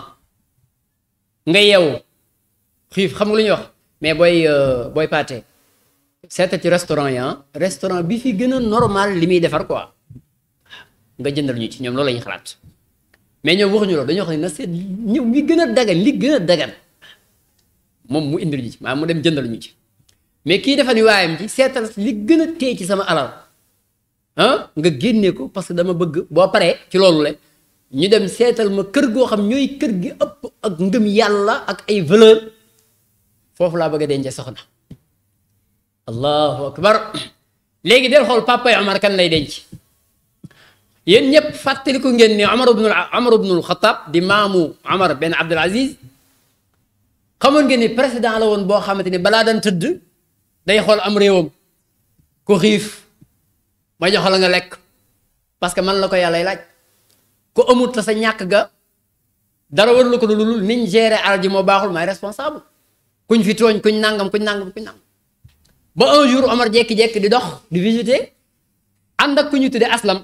nga yeewu xiif xam nga lu ñuy wax mais booy booy paate seeta ci restaurant yi ah restaurant bi fi gën a normal li muy defar quoi nga jëndal ñu ci ñoom loolu la ñuy xalaat mais ñoom waxuñu loolu dañoo wax ne na seet ñëw li gën a dagan li gën a dagan moom mu indil ñu ci maanaam mu dem jëndal ñu ci mais kii dafa ni waayam ci seetal li gën a téye ci sama alal ah nga génnee ko parce que dama bëgg boo paree ci loolu le ñu dem seetal ma kër goo xam ñooy kër gi ëpp ak ngëm yàlla ak ay valeur foofu laa bëgg a denc soxna allahu akbar léegi del xool papa yi Omar kan lay denc yéen ñëpp fàttaliku ngeen ni Omar ibnul Omar ibnul Xataab di maamu Omar benn Abdul Aziz xamoon ngeen ni président la woon boo xamante ni balaa daan tëdd day xool am réewam ku xiif ma jox la nga lekk parce que man la ko yàlla laaj ku amut ta sa ñàkk ga dara warlu ko lu niñ gérer alal ji moo baaxul may responsable kuñ fi tooñ kuñ nangam kuñ nangam kuñ nangam ba un jour Omar jékki-jékki di dox di visiter ànd ak ku ñu tuddee aslam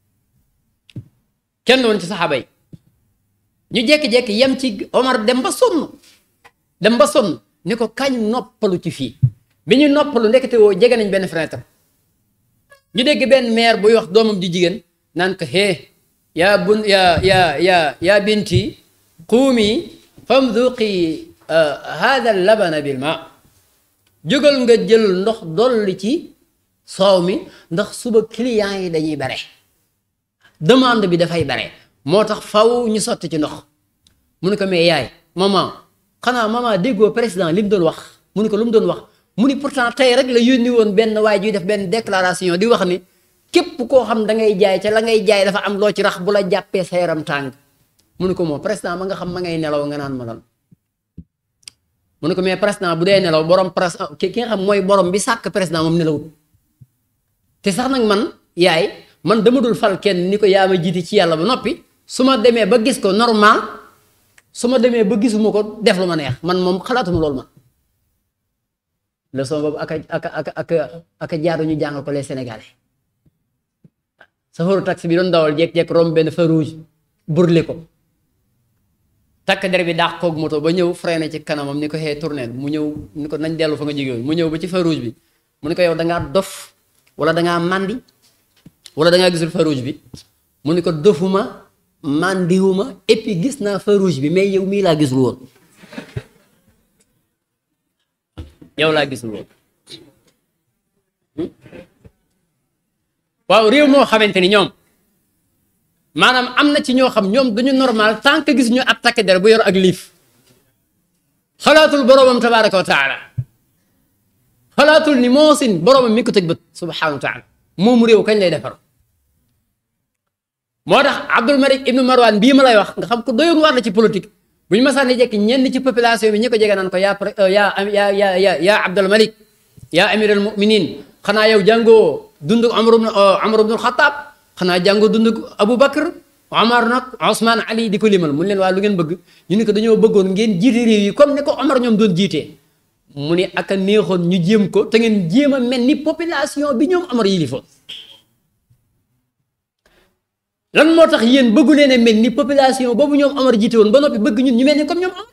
kenn woon ci saxaaba yi ñu jékki-jékki yem ci Omar dem ba sonn dem ba sonn ni ko kañ noppalu ci fii bi ñu noppalu ndekete woo jege nañ benn fenêtre ñu dégg benn maire buy wax doomam di jigéen naan ko hee yaa bun yaa yaa yaa yaa binti quumi famduqi hada labana bil ma jógal nga jël ndox dolli ci soow mi ndax suba client yi dañuy bare demande bi dafay bare moo tax faw ñu sotti ci ndox mu ne ko mais yaay maman xanaa maman déggoo président li mu doon wax mu ne ko lu mu doon wax mu ni pourtant tey rek la yónni woon benn waay juy def benn déclaration di wax ni képp koo xam da ngay jaay ca la ngay jaay dafa am loo ci rax bu la jàppee sa yaram tàng mu ne ko moom président ma nga xam ma ngay nelaw nga naan ma lan mu ne ko mais président bu dee nelaw borom pres ki nga xam mooy borom bi sàkk président moom nelawut te sax nag man yaay man dama dul fal kenn ni ko yaa ma jiiti ci yàlla ba noppi su ma demee ba gis ko normal su ma demee ba gisuma ko def lu ma neex man moom xalaatuma loolu man leçon boobu aka aka aka aka aka jaaru ñu jàngal ko les sénégalais safaru taxi bi doon dawal jekk-jekk romb benn feu rouge burle ko takk der bi daax koog moto ba ñëw freiné ci kanamam ni ko xee tourné mu ñëw ni ko nañ dellu fa nga jóge woon mu ñëw ba ci feu rouge bi mu ne ko yow da ngaa dof wala da ngaa màndi wala da ngaa gisul feu rouge bi mu ne ko dofuma màndiwuma et puis gis naa feu rouge bi mais yow mii laa gisul woon yow laa gisul woon waaw réew moo xamante ni ñoom maanaam am na ci ñoo xam ñoom duñu normal tant que gis ñu ab takk der bu yor ak liif xalaatul boroomam tabaraka wa taala xalaatul ni moosin boroomam mi ko tëj bët subhanahu wa taala moomu réew kañ lay defar moo tax Abdul Malik ibnu Marwan bii ma lay wax nga xam ko doyoon war la ci politique bu ñu masaan jekki ñenn ci population bi ñi ko jege naan ko yaa yaa yaa yaa yaa yaa Abdul Malik yaa amir al muminin xanaa yow jàngoo dund Amar ibn Amar ibn Xataab xanaa jàngoo dund Abu Bakr Omar nag Ousmane Ali di ko limal mu leen waa lu ngeen bëgg ñu ne ko dañoo bëggoon ngeen jiite réew yi comme ne ko Omar ñoom doon jiitee mu ne ak a neexoon ñu jéem ko te ngeen jéem a mel ni population bi ñoom Omar yilifoon lan moo tax yéen bëggu leen a mel ni population boobu ñoom Omar jiite woon ba noppi bëgg ñun ñu mel ni comme ñoom Omar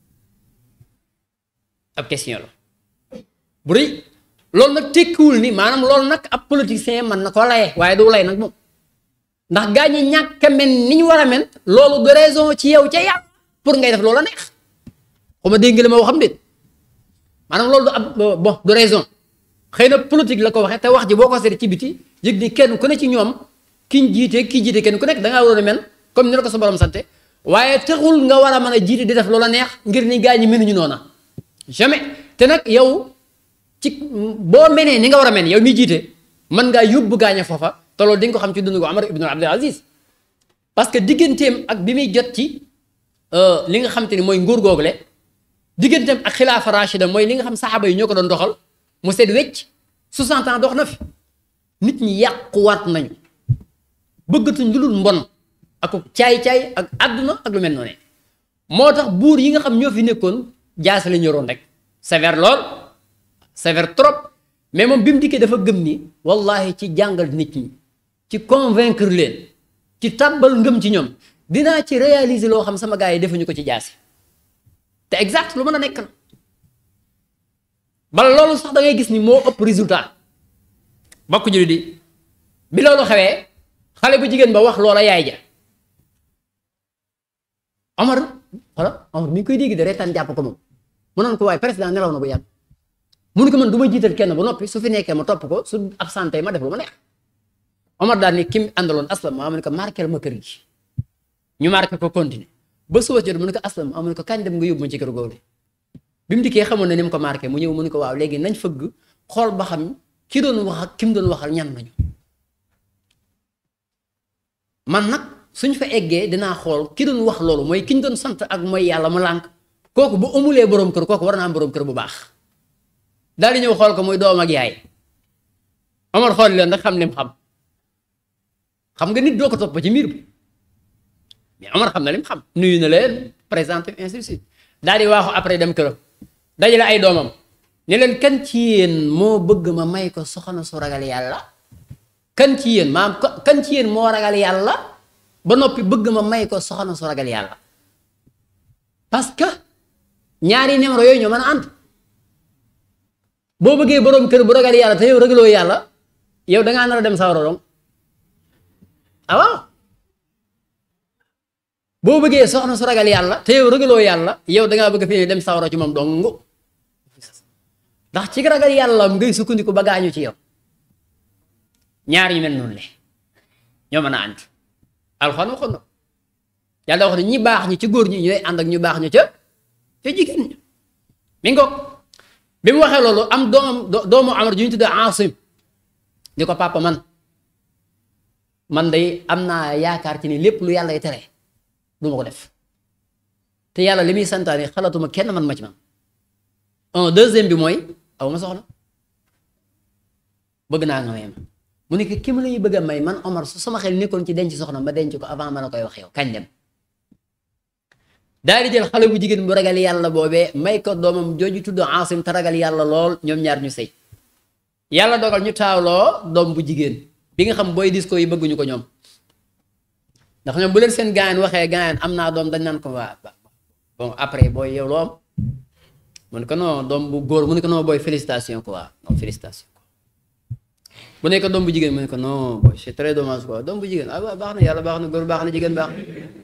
ab question la bu rëy loolu nag tekkiwul ni maanaam loolu nag ab politicien mën na koo laye waaye du lay nag moom ndax gaa ñi ñàkk a mel ni ñu war a mel loolu du raison ci yow ca yàlla pour ngay def loola neex xaw ma dégg nga li ma waxam déet maanaam loolu du ab bon du raison xëy na politique la ko waxee te wax ji boo ko seetee ci biti yëg ni kenn ku ne ci ñoom kiñ jiite kii jiite kenn ku nekk da ngaa waroon a mel comme ni la ko sa borom sante waaye taxul nga war a mën a jiite di def loola neex ngir ni gaa ñi mënuñu noona jamais te nag yow. ci boo menee ni nga war a men yow mi jiite mën ngaa yóbbu gaaña foofa te loolu di nga ko xam ci dund ko Amar ibn Abdul Aziz parce que digganteem ak bi muy jot ci li nga xam te ni mooy nguur googule digganteem ak xilaafa rachida mooy li nga xam saxaaba yi ñoo ko doon doxal mu seet wecc 60 ans dox na fi nit ñi yàquwaat nañu bëggatuñ lu dul mbon ak caay-caay ak àdduna ak lu mel noonu moo tax buur yi nga xam ñoo fi nekkoon jaase la ñoroon rek sévère lool sévère trop mais moom bi mu dikkee dafa gëm ni wallahi ci jàngal nit ñi ci convaincre leen ci tàbbal ngëm ci ñoom dinaa ci réaliser loo xam sama gars yi defuñu ko ci jaasi te exact lu mën a nekk la bala loolu sax da ngay gis ni moo ëpp résultat bokk julli di bi loolu xewee xale bu jigéen ba wax loola yaay ja Omar wala Omar mi ngi koy dégg de reetaan jàpp ko moom mu naan ko waaye président nelaw na bu yàgg mu ne ko man du ma jiital kenn ba noppi su fi nekkee ma topp ko su absenté ma def lu ma neex Omar daal ni kim àndaloon aslam maa mu ne ko marqué ma kër gi ñu marqué ko continuer ba suba jot mu ne ko aslam maa mu ne ko kañ dem nga yóbbu ma ci kër googu bi mu dikkee xamoon na ni mu ko marqué mu ñëw mu ne ko waaw léegi nañ fëgg xool ba xam ki doon wax ak ki mu doon waxal ñan nañu man nag suñ fa eggee dinaa xool ki doon wax loolu mooy ki ñu doon sant ak mooy yàlla mu lànk kooku bu amulee borom kër kooku war naa am borom kër bu baax daal di ñëw xool ko muy doom ak yaay Omar xool leen rek xam lim xam xam nga nit doo ko topp ci mbir bi mais Omar xam na lim xam nuyu na leen présenté ainsi de suite daal di waaxu après dem këram dajale ay doomam ne leen kan ci yéen moo bëgg ma may ko soxna su ragal yàlla kan ci yéen maam kan ci yéen moo ragal yàlla ba noppi bëgg ma may ko soxna su ragal yàlla parce que ñaari numéro yooyu ñoo mën a ànd boo bëggee boroom kër bu ragal yàlla te yow ragaloo yàlla yow dangaa nar a dem sawara dong ah waaw boo bëggee soxna su ragal yàlla te yow ragaloo yàlla yow dangaa bëgg fi dem sawara ci moom dong ndax ci ragal yàlla ngay sukkandiku ba gaañu ci yow ñaar yu mel noonu le ñoo mën a ànd alxuraan waxoon na yàlla wax ne ñi baax ñi ci góor ñi ñooy ànd ak ñu baax ñu ca ca jigéen ñi mi ngoog bi mu waxee loolu am doomam doomu Amar ju ñu tuddee Asim di ko papa man man day am naa yaakaar ci ni lépp lu yàlla y tere du ma ko def te yàlla li muy santaane xalaatuma kenn man ma ci man un deuxième bi mooy aw ma soxla bëgg naa nga may ma mu ne ki ma lay bëgg a may man Omar su sama xel nekkoon ci denc soxna ma denc ko avant ma la koy wax yow kañ dem daal di jël xale bu jigéen bu ragal yàlla boobee may ko doomam jooju tudd Asim te ragal yàlla lool ñoom ñaar ñu sëy yàlla dogal ñu taawloo doom bu jigéen bi nga xam booy disco yi bëgguñu ko ñoom ndax ñoom bu leen seen gaayan waxee gaayan am naa doom dañ naan ko waa bon après booy yow loo am mu ne ko non doom bu góor mu ne ko non booy félicitation quoi non félicitation quoi bu ne ko doom bu jigéen mu ne ko non booy c'est très dommage quoi doom bu jigéen ah waaw baax na yàlla baax na góor baax na jigéen baax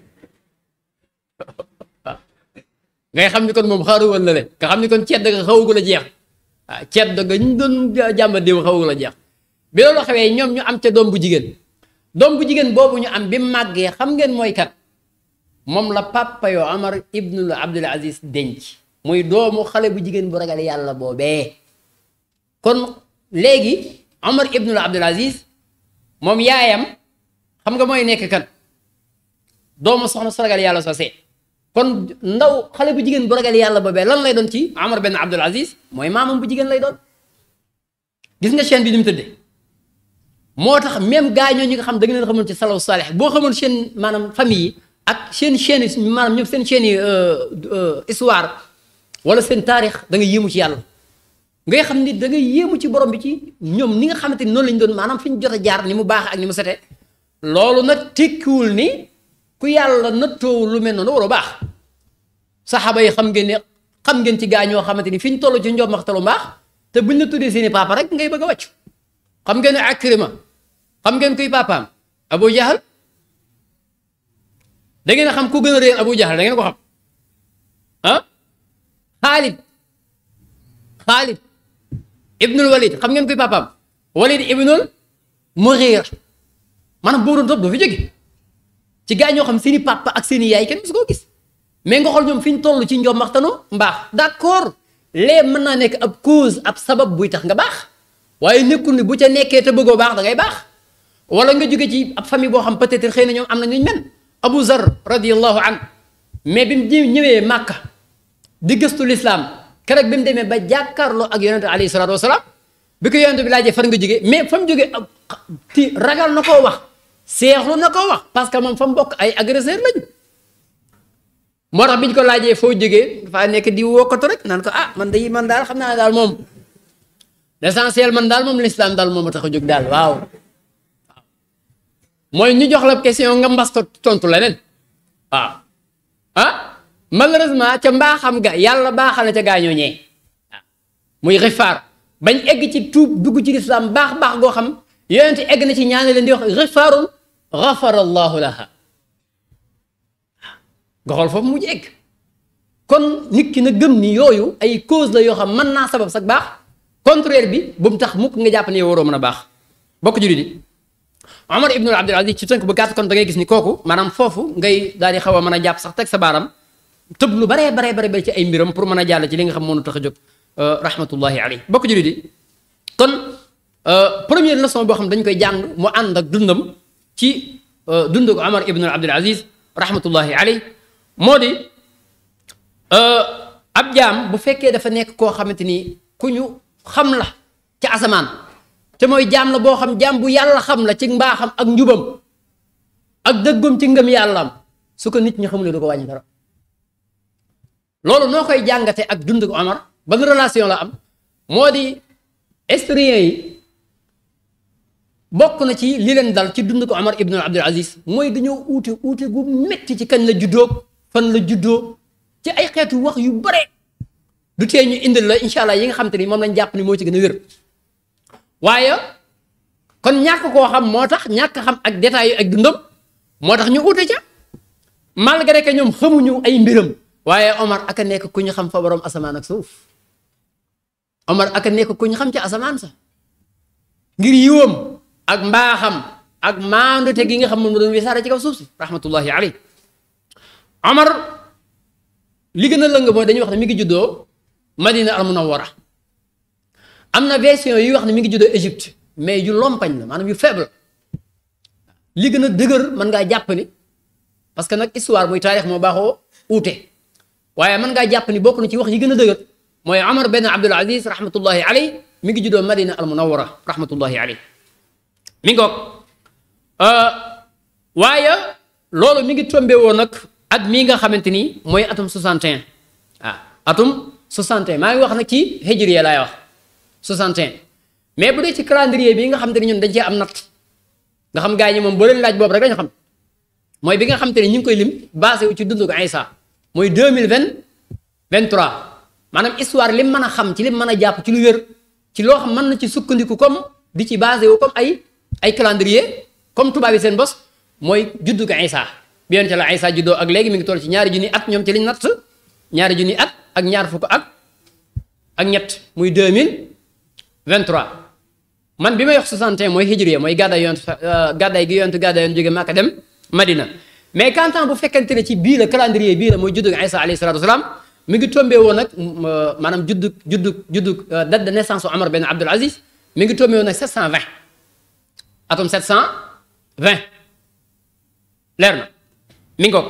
ngay xam ni kon moom xaaru woon la le nga xam ni kon cedd nga xawagu la jeex ah cedd nga ñu doon jàmba déw xawagu la jeex bi loolu xewee ñoom ñu am ca doom bu jigéen doom bu jigéen boobu ñu am bi màggee xam ngeen mooy kat moom la papa yoo Amar ibnul Abdul Aziz denc muy doomu xale bu jigéen bu ragal yàlla boobee kon léegi Amar ibnul Abdul Aziz moom yaayam xam nga mooy nekk kan doomu soxna su ragal yàlla soosee kon ndaw xale bu jigéen bu ragal yàlla boobee lan lay doon ci Amar benn Abdul Aziz mooy maamam bu jigéen lay doon gis nga chaîne bi ni mu tëddee moo tax même gaa ñoo ñi nga xam da nga leen xamoon ci salaw saalih boo xamoon seen maanaam famille yi ak seen chaîne yi maanaam ñoom seen chaîne yi histoire wala seen taarix da nga yéemu ci yàlla ngay xam ni da nga yéemu ci borom bi ci ñoom ni nga xamante ni noonu lañ doon maanaam fi ñu jot a jaar ni mu baax ak ni mu sete loolu nag tekkiwul ni ku yàlla nattoo lu mel noonu waroo baax saxaaba yi xam ngeen ne xam ngeen ci gaa ñoo xamante ni fi ñu toll ci njom maxtalu mbaax te buñ la tuddee seeni papa rek ngay bëgg a wàcc xam ngeen ne Akrima xam ngeen kuy papaam Abu Jahal da ngeen a xam ku gën a réer Abu Jahal da ngeen ko xam ah Xaalid Xaalid Ibnul Walid xam ngeen kuy papaam Walid Ibnul Mughira maanaam boo doon topp doo fi jóge ci gaa ñoo xam seeni papa ak seeni yaay kenn musu koo gis mais nga xool ñoom fi ñu toll ci njom maxtanu mbaax d'accord lee mën naa nekk ab cause ab sabab buy tax nga baax waaye nekkul ni bu ca nekkee te bëggoo baax da ngay baax wala nga jóge ci ab famille boo xam peut-être xëy na ñoom am na ñu mel Abu Zar radiyallahu an mais bi mu ñëwee Màkka di gëstu lislaam keroog bi mu demee ba jàkkaarloo ak yonente alayhi salaatu wasalaam bi ko yonente bi laajee fan nga jógee mais fa mu jógee ti ragal na koo wax seexlu na koo wax parce que moom fa mu bokk ay agresseur lañu moo tax bi ñu ko laajee foo jógee dafa nekk di wokkatu rek naan ko ah man day man daal xam naa daal moom l'essentiel man daal moom l'islam daal moom a tax a jóg daal waaw mooy ñu jox la question nga mbas tontu leneen waaw ah malheureusement ca mbaaxam ga yàlla baaxal na ca gaañoo ñee waaw muy xifaar bañ egg ci tuub dugg ci lislaam baax baax goo xam yonent egg na ci ñaane leen di wax xifaarun xafara allahu laha nga xool foofu mu egg kon nit ki na gëm ni yooyu ay cause la yoo xam mën naa sabab sax baax contraire bi bu mu tax mukk nga jàpp ne yow waroo mën a baax bokk jullit yi Omar ibnul Abdul Aziz ci tënk bu gàtt kon da ngay gis ni kooku maanaam foofu ngay daal di xaw a mën a jàpp sax teg sa baaram tëb lu baree baree bare ba ci ay mbiram pour mën a jàll ci li nga xam moonu tax a jóg rahmatullahi alayhi bokk jullit yi kon première leçon boo xam dañ koy jàng mu ànd ak dundam ci dund ko Omar ibnul Abdul Aziz rahmatullahi alayhi moo di ab jaam bu fekkee dafa nekk koo xamante ni ku ñu xam la ci asamaan te mooy jaam la boo xam jaam bu yàlla xam la ci mbaaxam ak njubam ak dëggum ci ngëm yàllaam su ko nit ñi xamulee du ko wàññi dara loolu noo koy jàngate ak dund ko Omar ban relation la am moo di historiens yi bokk na ci li leen dal ci dund ko Omar ibn Abdul Aziz mooy dañoo uute uute gu metti ci kañ la juddoo fan la juddoo ci ay xeetu wax yu bare du tee ñu indil la incha allah yi nga xam te ni moom lañ jàpp ni moo ci gën a wér waaye kon ñàkk koo xam moo tax ñàkk xam ak détails yi ak dundam moo tax ñu uute ca malgré que ñoom xamuñu ay mbiram waaye Omar aka nekk ku ñu xam fa borom asamaan ak suuf Omar aka nekk ku ñu xam ci asamaan sax ngir yiwam ak mbaaxam ak maandute gi nga xam moom la doon wisaare ci kaw suuf si rahmatullahi alayhi Omar li gën a lëng mooy dañuy wax ne mi ngi juddoo Madina al Munawwara am na version yi wax ne mi ngi juddoo Égypte mais yu lompañ la maanaam yu faible li gën a dëgër mën ngaa jàpp ni parce que nag histoire muy taarix moo baaxoo uute waaye mën ngaa jàpp ni bokk na ci wax yi gën a dëgër mooy Omar benn Abdul Aziz rahmatullahi alayhi mi ngi juddoo Madina al Munawwara rahmatullahi alayhi mi ngoog waaye loolu mi ngi tombé woon nag at mii nga xamante ni mooy atum 61 ah atum 61 maa ngi wax nag ci hijriya laay wax 61 mais bu dee ci calendrier bi nga xamante ni ñun dañ cee am natt nga xam gaa ñi moom boo leen laaj boobu rek dañu xam mooy bi nga xamante ni ñu ngi koy lim basé wu ci dundu ko Isa mooy 2020 23 maanaam histoire lim mën a xam ci lim mën a jàpp ci lu wér ci loo xam mën na ci sukkandiku comme di ci basé wu comme ay ay calendrier comme tubaab yi seen bos mooy juddu ko Isa bi yonente la Isa juddoo ak léegi mi ngi toll ci ñaari junni at ñoom ci liñ natt ñaari junni at ak ñaar fukk ak ak ñett muy 2023 man bi may wax 61 mooy hijriya mooy gàddaay yonent gàddaay gi yonent gàddaay yonent jóge Màkka dem Madina mais quand temps bu fekkente ne ci bii la calendrier bii la mooy juddu Isa alayhi salatu wasalaam mi ngi tombé woon nag maanaam juddu juddu juddu date de naissance u Omar ben Abdul Aziz mi ngi tombé woon nag 720 atum 720 leer na mi ngi ko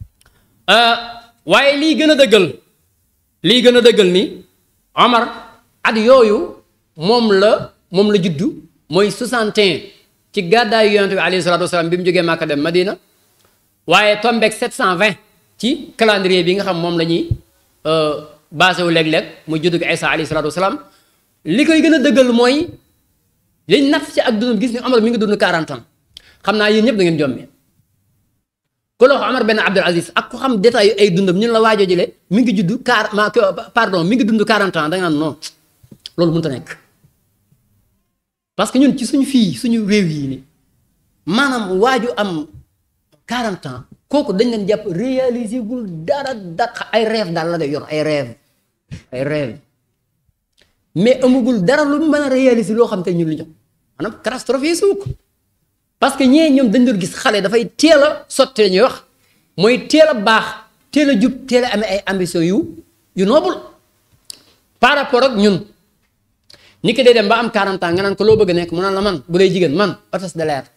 waaye lii gën a dëggal lii gën a dëggal ni Omar at yooyu moom la moom la juddu mooy 61 ci gàddaayu yonent bi alayhi salaatu wasalaam bi mu jógee Màkka dem Madina waaye tombeeg 720 ci calendrier bi nga xam moom la ñuy basé wu léeg-léeg muy juddu gi Isa alayhi salaatu wasalaam li koy gën a dëggal mooy liñ natt ci ak dundam gis ni Omar mi ngi dund 40 ans xam naa yéen ñëpp da ngeen jommi ku la wax Omar benn Abdul Aziz ak ku xam détail yu ay dundam ñun la waajoo jële mi ngi judd car ma pardon mi ngi dund 40 ans da nga naan non loolu mënut a nekk parce que ñun ci suñu fii suñu réew yi ni maanaam waaju am 40 ans kooku dañ leen jàpp réaliser gul dara dara ay rêve daal la day yor ay rêve ay rêve mais amugul dara lu mën a réaliser loo xam te ñun li jox maanaam catastrophe suuk parce que ñee ñoom dañ doon gis xale dafay teel a sotti ñuy wax mooy teel a baax teel a jub teel a amee ay ambition yu yu noble par rapport ak ñun ni ki day dem ba am 40 ans nga naan ko loo bëgg nekk mu naan la man bu dee jigéen man hôtesse de l'air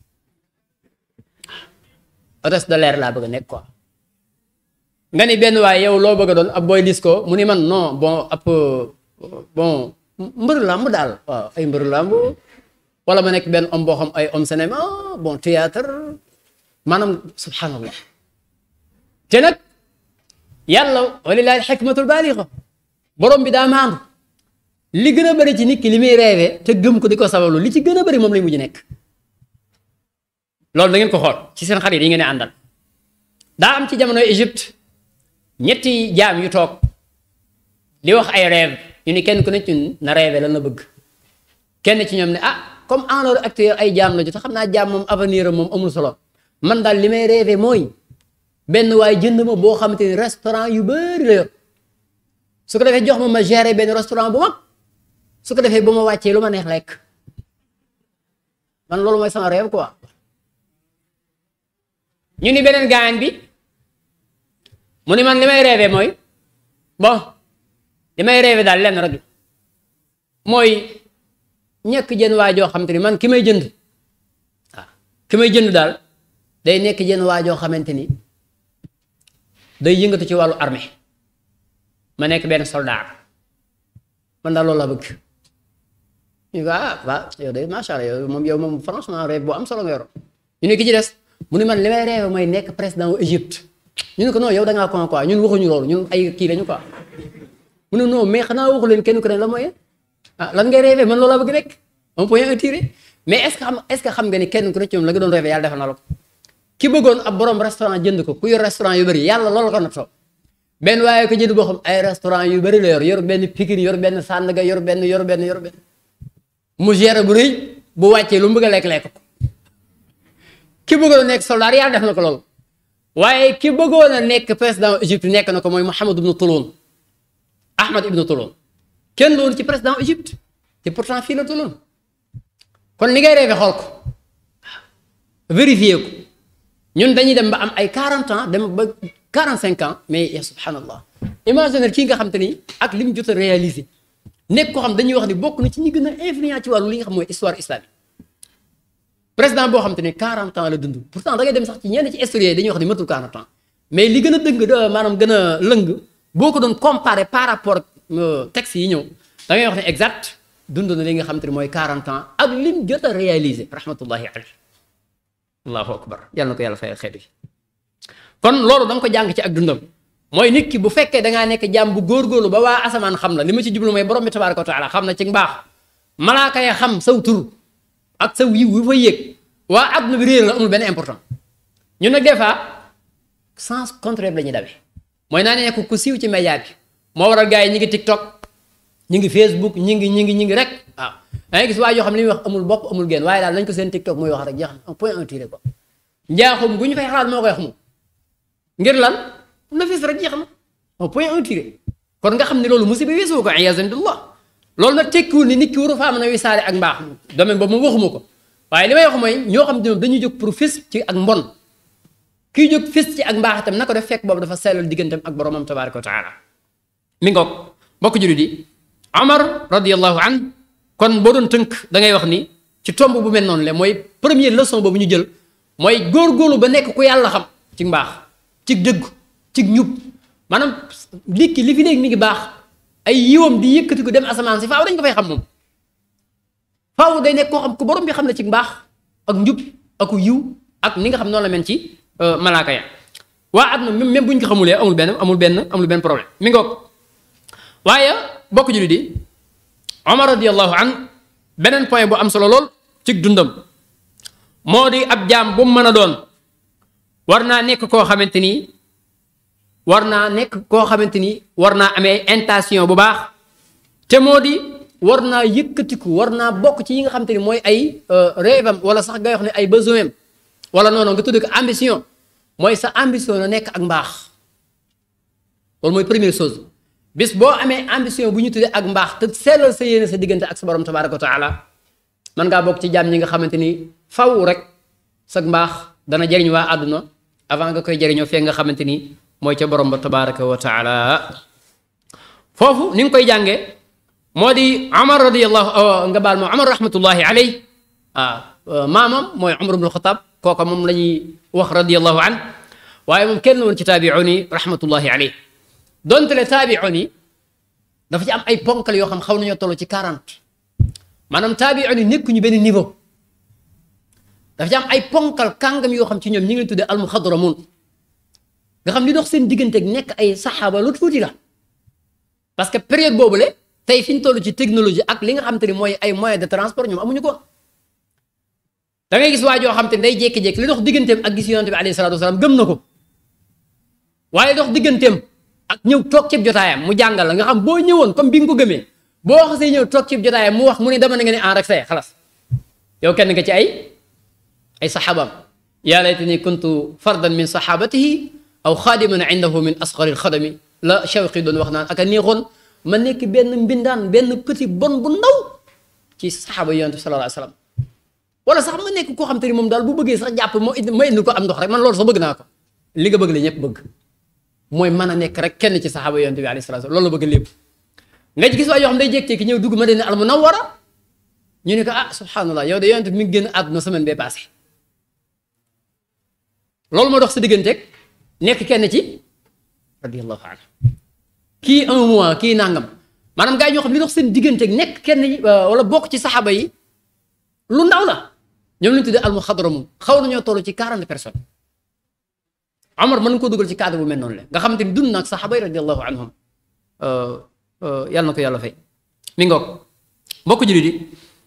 hôtesse de l'air laa bëgg a nekk quoi nga ni benn waaye yow loo bëgg a doon ab booy dis ko mu ni man non bon ab bon mbër làmb daal waaw ay mbër làmb wala ma nekk benn homme boo xam ay homme cinéma bon théâtre maanaam subhanallah te nag yàlla walilahi alxikmatul baaliga borom bi daa maandu li gën a bëri ci nit ki li muy reewee te gëm ko di ko sabablu li ci gën a bëri moom lay mujj nekk loolu da ngeen ko xool ci seen xarit yi ngeen di àndal daa am ci jamonoy Égypte ñetti jaam yu toog di wax ay rêve ñu ni kenn ku ne ci ñun na rêvé lan la bëgg kenn ci ñoom ne ah comme en l'heure actuelle ay jaam la ju te xam naa jaam moom avenir am moom amul solo man daal li may rêvé mooy benn waaye jënd ma boo xamante ni restaurant yu bëri la yor su ko defee jox ma ma gérer benn restaurant bu mag su ko defee ba ma wàccee lu ma neex lekk man loolu mooy sama rêve quoi ñu ni beneen gaañ bi mu ni man li may rêvé mooy bon li may rêvé daal lenn rek mooy ñekk jën waa joo xamante ni man ki may jënd waaw ki may jënd daal day nekk jën waa joo xamante ni day yëngatu ci wàllu armée ma nekk benn soldat man daal loolu la bëgg ñu ko ah waaw yow de macha allah yow moom yow moom franchement rêve bu am solo nga yor ñu ne ki ci des mu ne man li may rêve mooy nekk président wu Égypte ñu ne ko non yow da ngaa con quoi ñun waxuñu loolu ñun ay kii lañu quoi mu ne non mais xanaa waxu leen kenn ku ne la mooy ah lan ngay rêve man loolu la bëgg rek un point un tiré mais est ce que xam est ce que xam nga ni kenn ku ne ci ñoom la nga doon rêve yàlla defal na la ko ki bëggoon ab borom restaurant jënd ko ku yor restaurant yu bëri yàlla loolu ko nattoo benn waaye ko jënd boo xam ay restaurant yu bëri la yor yor benn Pikine yor benn Sandaga yor benn yor benn yor benn mu géré bu rëy bu wàccee lu mu bëgg a lekk-lekk ko ki bëggoon a nekk soldat yàlla def na ko loolu waaye ki bëggoon a nekk président Égypte nekk na ko mooy Mohamed ibnu Touloun Ahmed ibnu Touloun kenn loolu ci président Égypte te pourtant fii la Touloun kon li ngay rêvé xool ko vérifié ko ñun dañuy dem ba am ay 40 ans dem ba 45 ans mais ya subhanallah imaginer kii nga xam te ni ak li mu jot a réalisé nekk ko xam dañuy wax ni bokk na ci ñi gën a influent ci wàllu li nga xam mooy histoire islamique président boo xam te ne 40 ans la dund pourtant da ngay dem sax ci ñenn ci historien dañuy wax ni matul 40 ans mais li gën a dëng da maanaam gën a lëng boo ko doon comparé par rapport ak texte yi ñëw da ngay wax ne exact dund na li nga xam te ne mooy 40 ans ak lim jot a réalisé rahmatullahi alayhi allahu akbar yàlla na ko yàlla fayal xeet yi kon loolu da nga ko jàng ci ak dundam mooy nit ki bu fekkee da ngaa nekk jàmm bu góorgóorlu ba waa asamaan xam la li ma ci jublu mooy borom bi tabaaraka wa taala xam na ci mbaax malaaka ya xam saw tur ak saw yiw wi fa yéeg waa adduna bi réer la amul benn important ñun nag des fois sens contraire la ñuy dawee mooy naa ne nekk ku siiw ci média bi moo waral gars yi ñi ngi TikTok ñi ngi Facebook ñi ngi ñi ngi ñi ngi rek waaw da ngay gis waa yoo xam ne li muy wax amul bopp amul genn waaye daal nañ ko seen TikTok muy wax rek jeex na un point un tiré quoi njaaxum gu ñu fay xalaat moo koy wax moom ngir lan na fis rek jeex na un point un tiré kon nga xam ne loolu musiba weesu ko iyaasan billah loolu nag tekkiwul ni nit ki waru faa mën a wisaare ak mbaax domaine boobu moom waxuma ko waaye li may wax mooy ñoo xam ne moom dañuy jóg pour fis ci ak mbon kiy jóg fis ci ak mbaax itam na ko def fekk boobu dafa sellal digganteem ak boromam tabaraka wa taala mi ngoog mbokk jullit yi Omar radiyallahu an kon boo doon tënk da ngay wax ni ci tomb bu mel noonu le mooy première leçon boobu ñu jël mooy góorgóorlu ba nekk ku yàlla xam ci mbaax ci dëgg ci ñub maanaam nit ki li fi nekk mi ngi baax ay yiwam di yëkkati ko dem asamaan si faaw dañ ko fay xam moom faaw day nekk koo xam ku borom bi xam ne ci mbaax ak njub ak yiw ak ni nga xam noonu la mel ci malaaka ya waa àdduna même même bu ñu ko xamulee amul benn amul benn amul benn problème mi ngoog waaye bokk julli di Omar radiyallahu an beneen point bu am solo lool ci dundam moo di ab jaam bu mu mën a doon war naa nekk koo xamante ni war naa nekk koo xamante ni war naa amee intention bu baax te moo di war naa yëkkatiku war naa bokk ci yi nga xamante ni mooy ay rêve am wala sax ngay wax ne ay besoin am wala noonu nga tudd ko ambition mooy sa ambition na nekk ak mbaax loolu mooy première chose bis boo amee ambition bu ñu tuddee ak mbaax te sellal sa yéene sa diggante ak sa borom tabaraka wa taala mën ngaa bokk ci jaam ñi nga xamante ni faw rek sa mbaax dana jëriñ waa àdduna avant nga koy jëriñoo fee nga xamante ni mooy ca borom ba tabaraka wa taala foofu ni nga koy jàngee moo di Omar radiyallahu nga baal moo Omar rahmatullahi alay waaw maamam mooy Omar ibn Xataab kooka moom la ñuy wax radiyallahu an waaye moom kenn woon ci taabi'un yi rahmatullahi alay donte le taabi'un yi dafa ci am ay ponkal yoo xam xaw nañoo toll ci 40 maanaam taabi'un yi nekkuñu benn niveau dafa ci am ay ponkal kàngam yoo xam ci ñoom ñi ngi leen tuddee almuxadramun nga xam li dox seen diggante ak nekk ay saxaaba lu tuuti la parce que période boobu le tey fi ñu toll ci technologie ak li nga xam te ni mooy ay moyens de transport ñoom amuñu ko da ngay gis waa joo xam te ni day jékki-jékki li dox digganteem ak gis yonante bi alayhi salaatu wasalaam gëm na ko waaye dox digganteem ak ñëw toog ceeb jotaayam mu jàngal la nga xam boo ñëwoon comme bi nga ko gëmee boo xasee ñëw toog ci jotaay mu wax mu ne dama ne nga ne en rek say xalaas yow kenn nga ci ay ay saxaabaam yaa laytani kuntu fardan min saxaabatihi aw xaadiman indahu min asgari alxadami la Shawqi doon wax naan ak a neexoon ma nekk benn mbindaan benn petit bon bu ndaw ci saxaaba yonent bi sallallahu alayhi wa sallam wala sax ma nekk koo xam te ni moom daal bu bëggee sax jàpp moo indi ma indi ko am ndox rek man loolu sax bëgg naa ko li nga bëgg la ñëpp bëgg mooy mën a nekk rek kenn ci saxaaba yonent bi alayhi salaatu loolu la bëgg lépp nga gis waa yoo xam day jékki-jékki ñëw dugg Madina al Munawwara ñu ne ko ah subhanallah yow de yonent bi mi ngi génn àdduna semaine bee passé loolu moo dox sa digganteeg nekk kenn ci radiyallahu anhu kii un mois kii nangam maanaam gaa yi ñoo xam li dox seen digganteeg nekk kenn wala bokk ci saxaaba yi lu ndaw la ñoom lañu tuddee al muxadramun xaw nañoo toll ci 40 personnes Omar mën nga ko dugal ci cadre bu mel noonu la nga xamante ni dund naag saxaaba yi radiyallahu anhum yàlla na ko yàlla fay mi ngoog mbokk jullit yi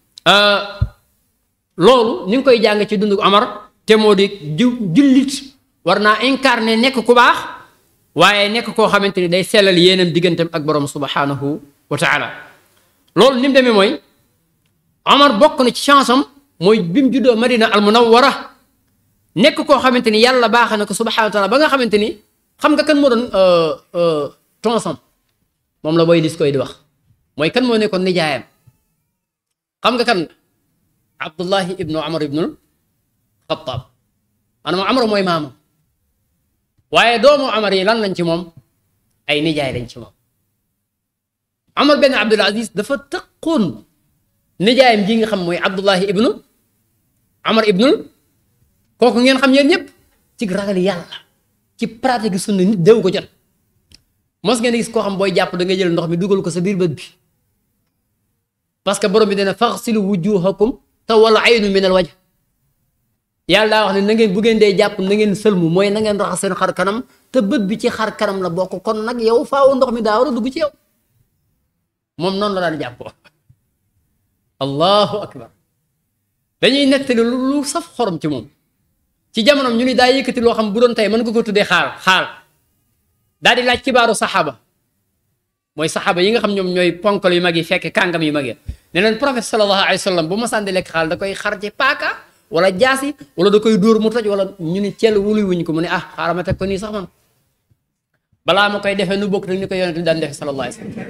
loolu ni nga koy jàng ci dundu Omar te moo di ju jullit war naa incarner nekk ku baax waaye nekk koo xamante ni day sellal yéenam digganteem ak borom subhanahu wa taala loolu ni mu demee mooy Omar bokk na ci chance am mooy bi mu juddoo Madina al Munawwara nekk koo xamante ni yàlla baax na ko subhanahu wa taala ba nga xamante ni xam nga kan moo doon tonsam moom la booy lis koy di wax mooy kan moo nekkoon nijaayam xam nga kan Abdullahi ibnu Amar ibnul Xattaab maanaam Amar mooy maamam waaye doomu Amar yi lan lañ ci moom ay nijaay lañ ci moom Amar benn Abdul Aziz dafa tëqoon nijaayam ji nga xam mooy Abdullahi ibnu Amar ibnul kooku ngeen xam yéen ñëpp ci ragal yàlla ci pratique sunna nit dew ko jot mos ngeen gis koo xam booy jàpp da nga jël ndox mi dugal ko sa biir bët bi parce que borom bi dana faxsilu wujuhakum te wala aynu min al wajh yàlla daa wax ne na ngeen bu ngeen dee jàpp na ngeen sëlmu mooy na ngeen raxas seen xar kanam te bët bi ci xar kanam la bokk kon nag yow faaw ndox mi daa war a dugg ci yow moom noonu la daan jàppoo allahu akbar dañuy nettali lu saf xorom ci moom ci jamonoom ñu ni daa yëkkati loo xam bu doon tey mën nga ko tuddee xaal xaal daal di laaj kibaaru saxaaba mooy saxaaba yi nga xam ñoom ñooy ponkal yu mag yi fekk kàngam yu mag yi ne leen prophète sallallahu alayhi wa sallam bu ma sànni lekk xaal da koy xar ci paaka wala jaasi wala da koy dóor mu toj wala ñu ni cell wuluy wuñ ko mu ne ah xaaral ma teg ko nii sax man balaa ma koy defee nu bokk rek ni ko yonent bi daan defee sallallahu alayhi wa sallam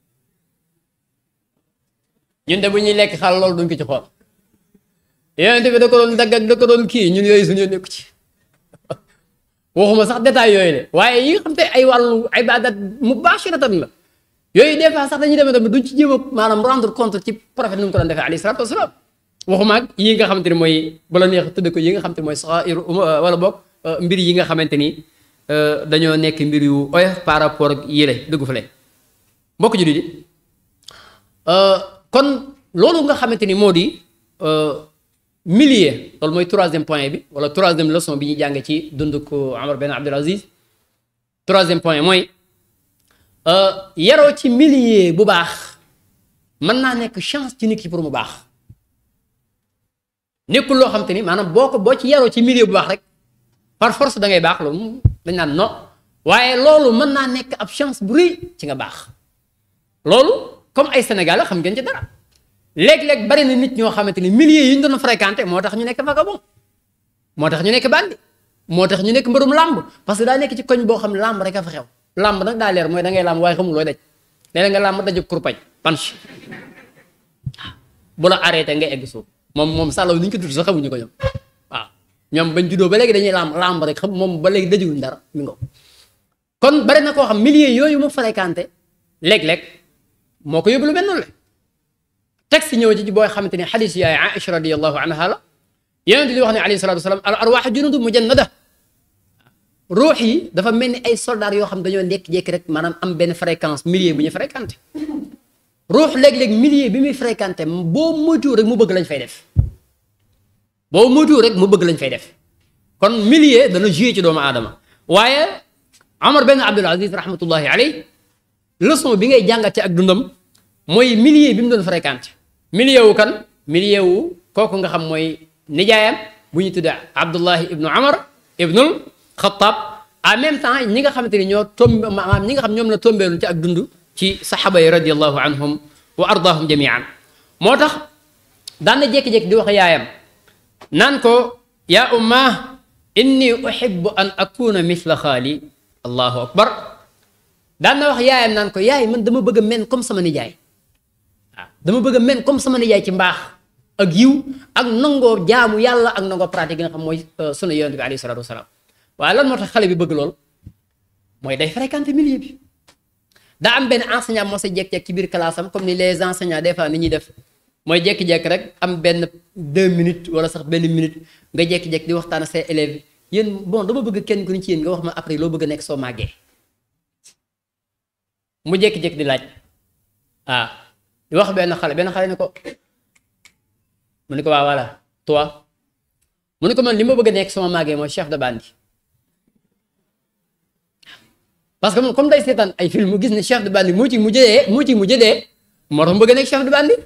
ñun de bu ñuy lekk xaal loolu duñ ko ci xool yonent bi da ko doon dagg ak da ko doon kii ñun yooyu suñu nekku ci waxuma sax détail yooyu de waaye yi nga xam te ay wàllu ibadat mubashiratan la yooyu des fois sax dañuy demee tamit duñ ci jéem a maanaam rendre compte ci prophète nu mu ko doon defee alayhi salatu wasalaam waxuma ak yi nga xamante ni mooy bala neex tëdd ko yi nga xamante ni mooy saxair wala boog mbir yi nga xamante ni dañoo nekk mbir yu oyof par rapport ak yële dugg fale mbokk ju di kon loolu nga xamante ni moo di millier loolu mooy troisième point bi wala troisième leçon bi ñuy jàng ci dund ko Omar Ben Abdul Aziz troisième point mooy yaroo ci millier bu baax mën naa nekk chance ci nit ki pour mu baax nekkul loo xam te ni maanaam boo ko boo ci yaroo ci millier bu baax rek par force da ngay baax loolu dañ naan non waaye loolu mën naa nekk ab chance bu rëy ci nga baax loolu comme ay Sénégalais xam ngeen ci dara. léeg-léeg bari na nit ñoo xamante ni milliers yi ñu doon fréquenté moo tax ñu nekk vagabond moo tax ñu nekk bandi moo tax ñu nekk mbërum làmb parce que daa nekk ci koñ boo xam ne làmb rek a fa xew làmb nag daa leer mooy da ngay làmb waaye xamul looy daj léeg nga làmb daju kurpañ punch bu la arrêté nga egg suuf moom moom sàllaw ni ñu ko tudd sax xamuñu ko ñoom waaw ñoom bañ juddoo ba léegi dañuy làmb làmb rek xam moom ba léegi dajuwuñ dara mi ngo kon bari na koo xam milliers yooyu mu fréquenté léeg-léeg moo ko yóbbu lu mel noonu la texte ñëw ci booy xamante ni xadis yaay Aïcha radiyallahu anha la yonent di wax ne alayhi salatu wasalaam al arwaax junudu mujannada ruux yi dafa mel ni ay soldats yoo xam dañoo nekk-jékki rek maanaam am benn fréquence millier bu ñu fréquenté ruux léeg-léeg millier bi muy fréquenté boo moytuwul rek mu bëgg lañ fay def boo moytuwul rek mu bëgg lañ fay def kon millier dana joué ci doomu aadama waaye Omar Ben Abdul Aziz rahmatullahi alayhi leçon bi ngay jàngate ak dundam mooy millier bi mu doon fréquenté millier wu kan millier wu kooku nga xam mooy nijaayam bu ñu tuddee Abdullahi ibnu Amar ibnul Xattaab en même temps ñi nga xamante ni ñoo tomb maanaam ñi nga xam ñoom la tombeelu ci ak dund ci saxaaba yi radiyallahu anhum wa ardaahum jamian moo tax daan na jékki-jékki di wax yaayam naan ko yaa umma inni uhibbu an akuna mithla xaali allahu akbar daan na wax yaayam naan ko yaay man dama bëgg a men comme sama nijaay waaw dama bëgg a men comme sama nijaay ci mbaax ak yiw ak nangoo jaamu yàlla ak nangoo pratique nga xam mooy sunu yonent bi alayhi salaatu wasalaam waaye lan moo tax xale bi bëgg lool mooy day fréquenter milieu bi daa am benn enseignant moo sa jekk-jekk ci biir classe am comme ni les enseignants des fois ni ñuy def mooy jekki-jekk rek am benn deux minutes wala sax benn minute nga jekki-jekk di waxtaan ak say élèves yéen bon dama bëgg kenn ku ni ci yéen nga wax ma après loo bëgg a nekk soo màggee mu jekki-jekk di laaj ah di wax benn xale benn xale ne ko mu ne ko waa voilà toi mu ne ko man li ma bëgg a nekk sama màggee mooy chef de bande parce que moom comme day seetaan ay film mu gis ne chef de bande moo ci mujjee moo ci mujjee dee moo tax mu bëgg a nekk chef de bande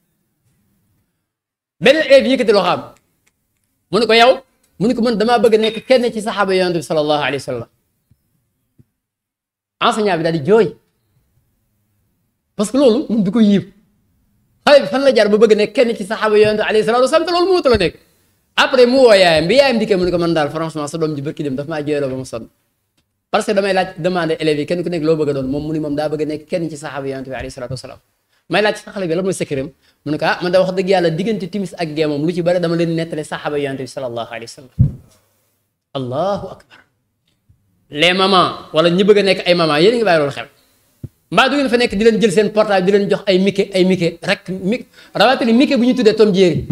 benn élève yëkkati loo xam mu ne ko yow mu ne ko man damaa bëgg a nekk kenn ci saxaaba yonent bi sallallahu alayhi wa sallam enseignant bi daal di jooy parce que loolu mun du ko yiib xale bi fan la jaar ba bëgg nekk kenn ci saxaaba yonent bi alayhi salaatu wasalaam te loolu moo la nekk après mu woo yaayam bi yaayam dikkee mu ne ko man daal franchement sa doom ji bërki dem daf maa jooyloo ba ma sonn parce que damay laaj demandé élèves yi kenn ku nekk loo bëgg a doon moom mu ni moom daa bëgg a nekk kenn ci saxaaba yonent bi alayhi salaatu wasalaam may laaj sa xale bi lan mooy secret mu ne ko ah man da wax dëgg yàlla diggante timis ak gee moom lu ci bëri dama leen nettale saxaaba yonent bi sallallahu alayhi wa sallam allahu akbar les mamans wala ñi bëgg a nekk ay mamans yéen a ngi bàyyi loolu xel mbaa du ngeen fa nekk di leen jël seen portable di leen jox ay mike ay mike rek mi rawatina mike bu ñu tuddee Tom Jerry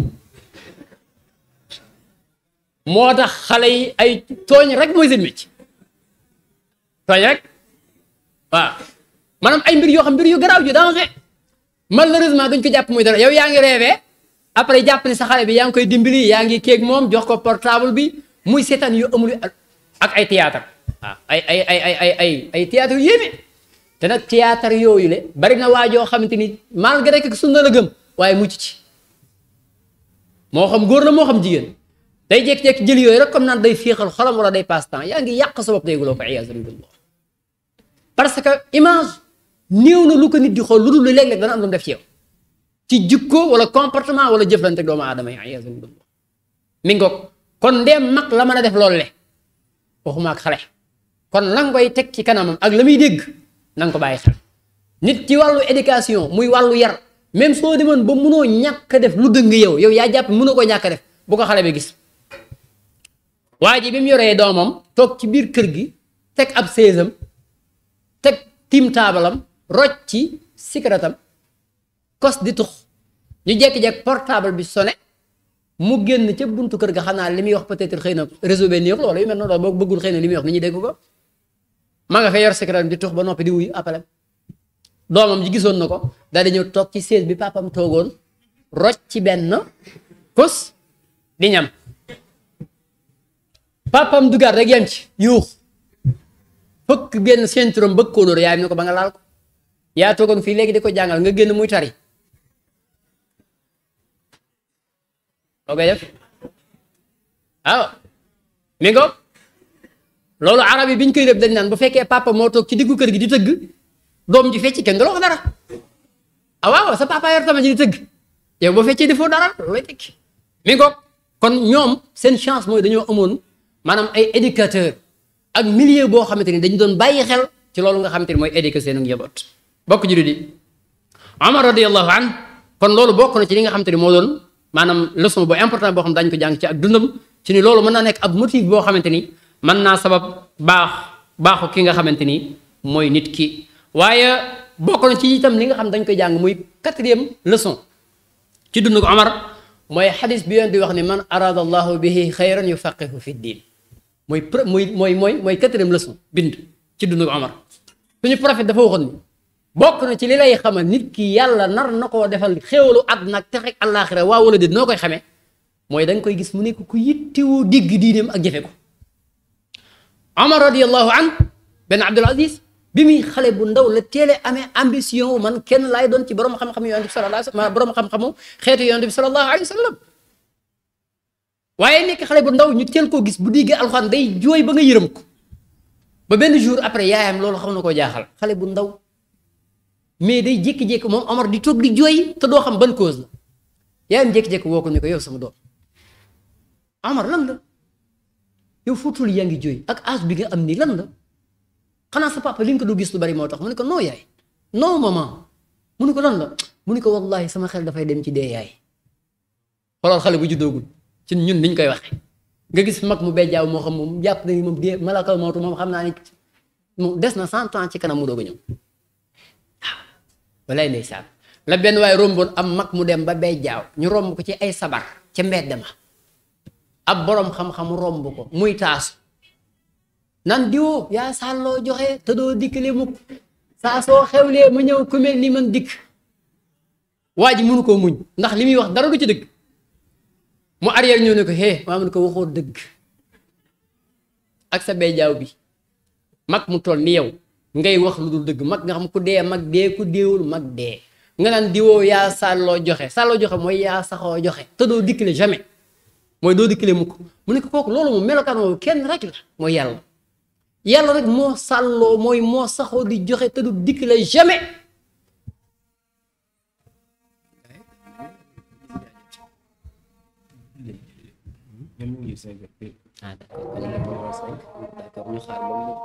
moo tax xale yi ay tooñ rek mooy seen métier tooñ rek waaw maanaam ay mbir yoo xam mbir yu garaaw ju danger malheureusement duñ ko jàpp muy dara yow yaa ngi rêvé après jàpp ne sa xale bi yaa ngi koy dimbali yaa ngi kéeg moom jox ko portable bi muy seetaan yu amul ak ay théâtre waaw ay ay ay ay ay ay ay théâtre yu yéeme te nag théâtre yooyu le bari na waa joo xamante ni malgré que sunna la gëm waaye mucc ci moo xam góor la moo xam jigéen day jékki-jékki jël yooyu rek comme naan day féexal xolam wala day passe temps yaa ngi yàq sa bopp dégguloo ko iyaazu billah parce que image néew na lu ko nit di xool lu dul léeg-léeg dana am lu mu def ci yow ci jikko wala comportement wala jëflante ak doomu aadama yi iyaazu billah mi ngoog kon ndeem mag la mën a def loolu le waxuma ak xale kon la nga koy teg ci kanamam ak la muy dégg na nga ko bàyyi xel nit ci wàllu éducation muy wàllu yar même soo demoon ba munoo ñàkk def lu dëng yow yow yaa jàpp munoo ko ñàkk def bu ko xale bi gis waa ji bi mu yoree doomam toog ci biir kër gi teg ab séesam teg tiim taabalam rocc ci sikaratam kos di tux ñu jekki-jekk portable bi sonné mu génn ca buntu kër ga xam naa li muy wax peut-être xëy na réseau bi neexul wala yu mel noonu boo bëggul xëy na li muy wax ni ñuy dégg ko ma nga fay yor sikaratam di tux ba noppi di wuyu appelé doomam ji gisoon na ko daal di ñëw toog ci sées bi papam toogoon rocc ci benn kos di ñam papam dugaat rek yem ci yuux fëkk génn centrum bëgg koo dóor yaayam ne ko ba nga laal ko yaa toogoon fii léegi di ko jàngal nga génn muy tari loo koy def waaw mi ngo loolu arab yi bi ñu koy def dañ naan bu fekkee papa moo toog ci diggu kër gi di tëgg doom ji fecc kenn du la wax dara ah waaw sa papa yor tama ji di tëgg yow boo feccee defoo dara loolu lay tekki mi ngo kon ñoom seen chance mooy dañoo amoon maanaam ay éducateur ak milieu boo xamante ni dañu doon bàyyi xel ci loolu nga xamante ni mooy éduquer seen njaboot bokk jullit yi Omar radiyallahu an kon loolu bokk na ci li nga xamante ni moo doon maanaam leçon bu important boo xam dañ ko jàng ci ak dundam ci ni loolu mën naa nekk ab motif boo xamante ni mën naa sabab baax baaxu ki nga xamante ni mooy nit ki waaye bokk na ci itam li nga xam dañ koy jàng muy quatrième leçon ci dund ko Omar mooy xadis bi yoon di wax ni man arada allahu bihi xayran yufaqihu fi diin mooy pre mooy mooy mooy mooy quatrième leçon bind ci dund ko Omar suñu prophète dafa waxoon ni bokk na ci li lay xamal nit ki yàlla nar na koo defal xéewalu àdduna ak texe ak àllaaxira waa wala déet noo koy xamee mooy da nga koy gis mu nekk ku yittewoo dégg diineem ak jëfe ko Omar radiyallahu an benn Abdul Aziz bi muy xale bu ndaw la teele amee ambition man kenn laay doon ci borom xam-xam yonent bi sallallahu alayhi wa sallam borom xam-xamu xeetu yonent bi sallallahu alayhi wa sallam waaye nekk xale bu ndaw ñu teel koo gis bu diggee alxuraan day jooy ba nga yërëm ko ba benn jour après yaayam loolu xam na koo jaaxal xale bu ndaw mais day jékki-jékki moom Omar di toog di jooy te doo xam ban cause la yaayam jékki-jékki woo ko ni ko yow sama doom Omar lan la yow footul yaa ngi jooy ak âge bi nga am nii lan la xanaa sa papa li nga ko du gis lu bari moo tax mu ne ko non yaay non maman mu ne ko lan la mu ne ko wallahi sama xel dafay dem ci dee yaay xoolal xale bu juddoogul ci ñun niñ koy waxee nga gis mag mu bejjaaw moo xam moom jàpp na ni moom dee malakal mawtu moom xam naa ni moom des na cent ans ci kanam mu doog a ñëw waaw walaay ndeysaan la benn waaye romboon am mag mu dem ba bejjaaw ñu romb ko ci ay sabar ca mbedd ma ab boroom xam-xam romb ko muy taasu nan diwoo yaa sàlloo joxe te doo dikkale mukk saa soo xewlee ma ñëw ku mel ni man dikk waa ji mënu koo muñ ndax li muy wax dara du ci dëgg mu arrière ñëw ne ko hé maa mun ko waxoo dëgg ak sa bejjaaw bi mag mu toll ni yow ngay wax lu dul dëgg mag nga xam ku dee mag dee ku deewul mag dee nga naan diwoo yaa sàlloo joxe sàlloo joxe mooy yaa saxoo joxe te doo dikkale jamais mooy doo dikkale mukk mu ne ko kooku loolu moom melokaan moomu kenn rek la mooy yàlla yàlla rek moo sàlloo mooy moo saxoo di joxe te du dikkale jamais ah d'accord kon lépp moo cinq d'accord ñu xaar ba mu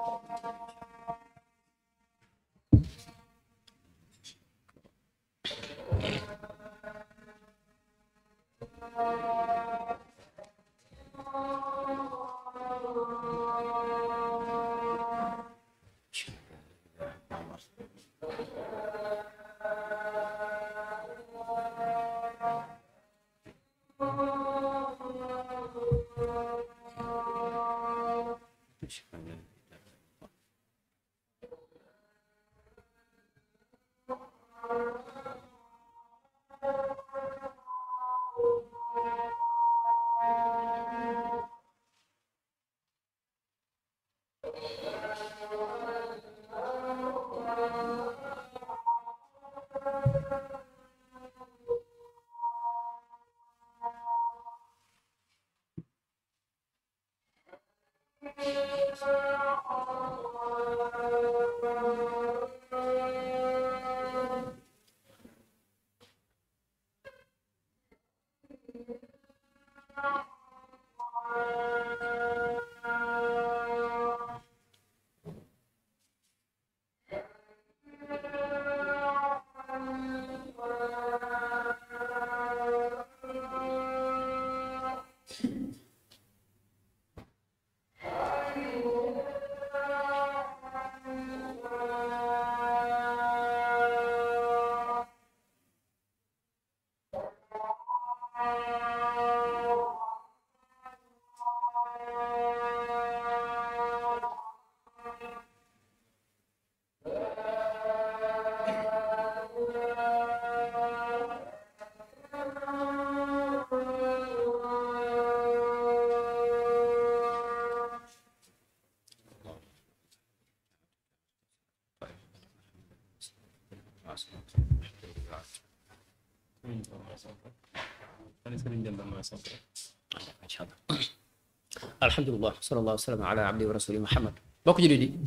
alhamdulilah sallallahu wa sallam ala abdi wa rasuli muhammad bokk jullit yi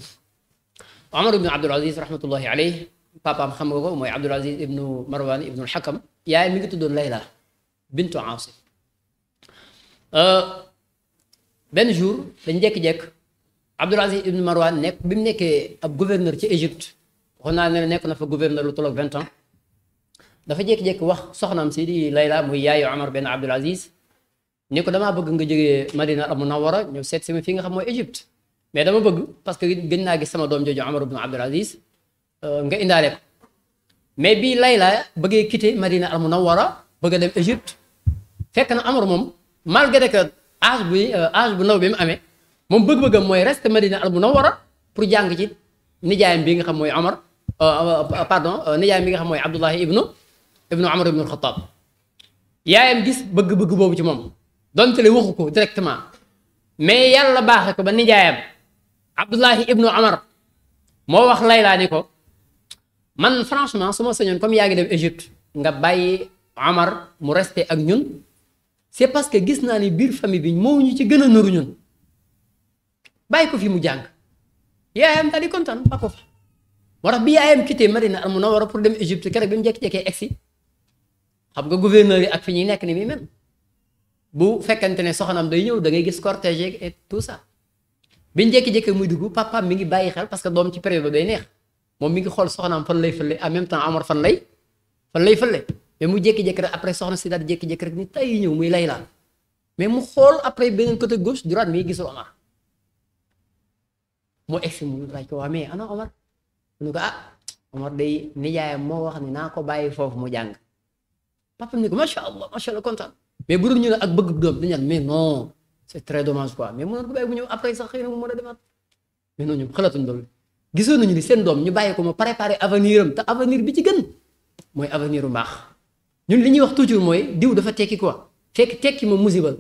omar ibnu abdul aziz rahmatullahi alayh papaam xam nga ko mooy abdul aziz ibnu marwan ibnu alxakam yaay mi ngi tuddoon layla bintu asim benn jour dañ jekki-jekk abdul aziz ibnu marwan nekk bi mu nekkee ab gouverneur ci égypte waxoon naa ne nekk na fa gouverneur lu tolloog vingt ans dafa jékki-jékki wax soxnaam si di layla muy yaayu omar benn abdul aziz ni ko damaa bëgg nga jógee Madina al Munawwara ñëw seet si ma fi nga xam mooy Égypte mais dama bëgg parce que gën naa gis sama doom jooju Omar ibn Abdul Aziz nga indaale ko mais bii Layla bëggee quitter Madina al Munawwara bëgg a dem Égypte fekk na Omar moom malgré que âge bu âge bu ndaw bi mu amee moom bëgg-bëggam mooy reste Madina al Munawwara pour jàng ci nijaayam bi nga xam mooy Omar pardon nijaayam bi nga xam mooy Abdullahi ibnu ibnu Omar ibnu al-Khattab yaayam gis bëgg-bëgg boobu ci moom. donte le waxu ko directement mais yàlla baaxe ko ba nijaayam abdullahi ibnu amar moo wax laylaa ni ko man franchement su ma sañoon comme yaa ngi dem Égypte nga bàyyi amar mu resté ak ñun c'est parce que gis naa ni biir famille bi moo ñu ci gën a nëru ñun bàyyi ko fi mu jàng yaayam daal di kontaan ba ko fa moo tax bi yaayam quitté Madina al Munawwara pour dem Égypte keroog bi mu jékki-jékkee egsi xam nga gouverneur yi ak fi ñuy nekk ni muy mel bu fekkente ne soxnaam day ñëw da ngay gis cortège et tout ça biñ jékki-jékkee muy dugg papaam mi ngi bàyyi xel parce que doom ci période day neex moom mi ngi xool soxnaam fan lay fële en même temps Omar fan lay fan lay fële mais mu jékki-jékki rek après soxna si daal di jékki-jékki rek ni tay ñëw muy Layla mais mu xool après beneen côté gauche droite mi gisul Omar mu egsi mu laaj ko waa mais ana Omar mu ne ko ah Omar day nijaayam moo wax ni naa ko bàyyi foofu mu jàng papa ni ko macha allah macha allah kontaan mais bu dul ñu ne ak bëgg doom dañu naan mais non c'est très dommage quoi mais mënoon ko bàyyi bu ñëw après sax xëy na mu mën a demaat mais non ñoom xalaatuñ loolu gisoon nañu ni seen doom ñu bàyyi ko ma préparer avenir am te avenir bi ci gën mooy avenir u mbaax ñun li ñuy wax toujours mooy diw dafa tekki quoi fekk tekki moom musibal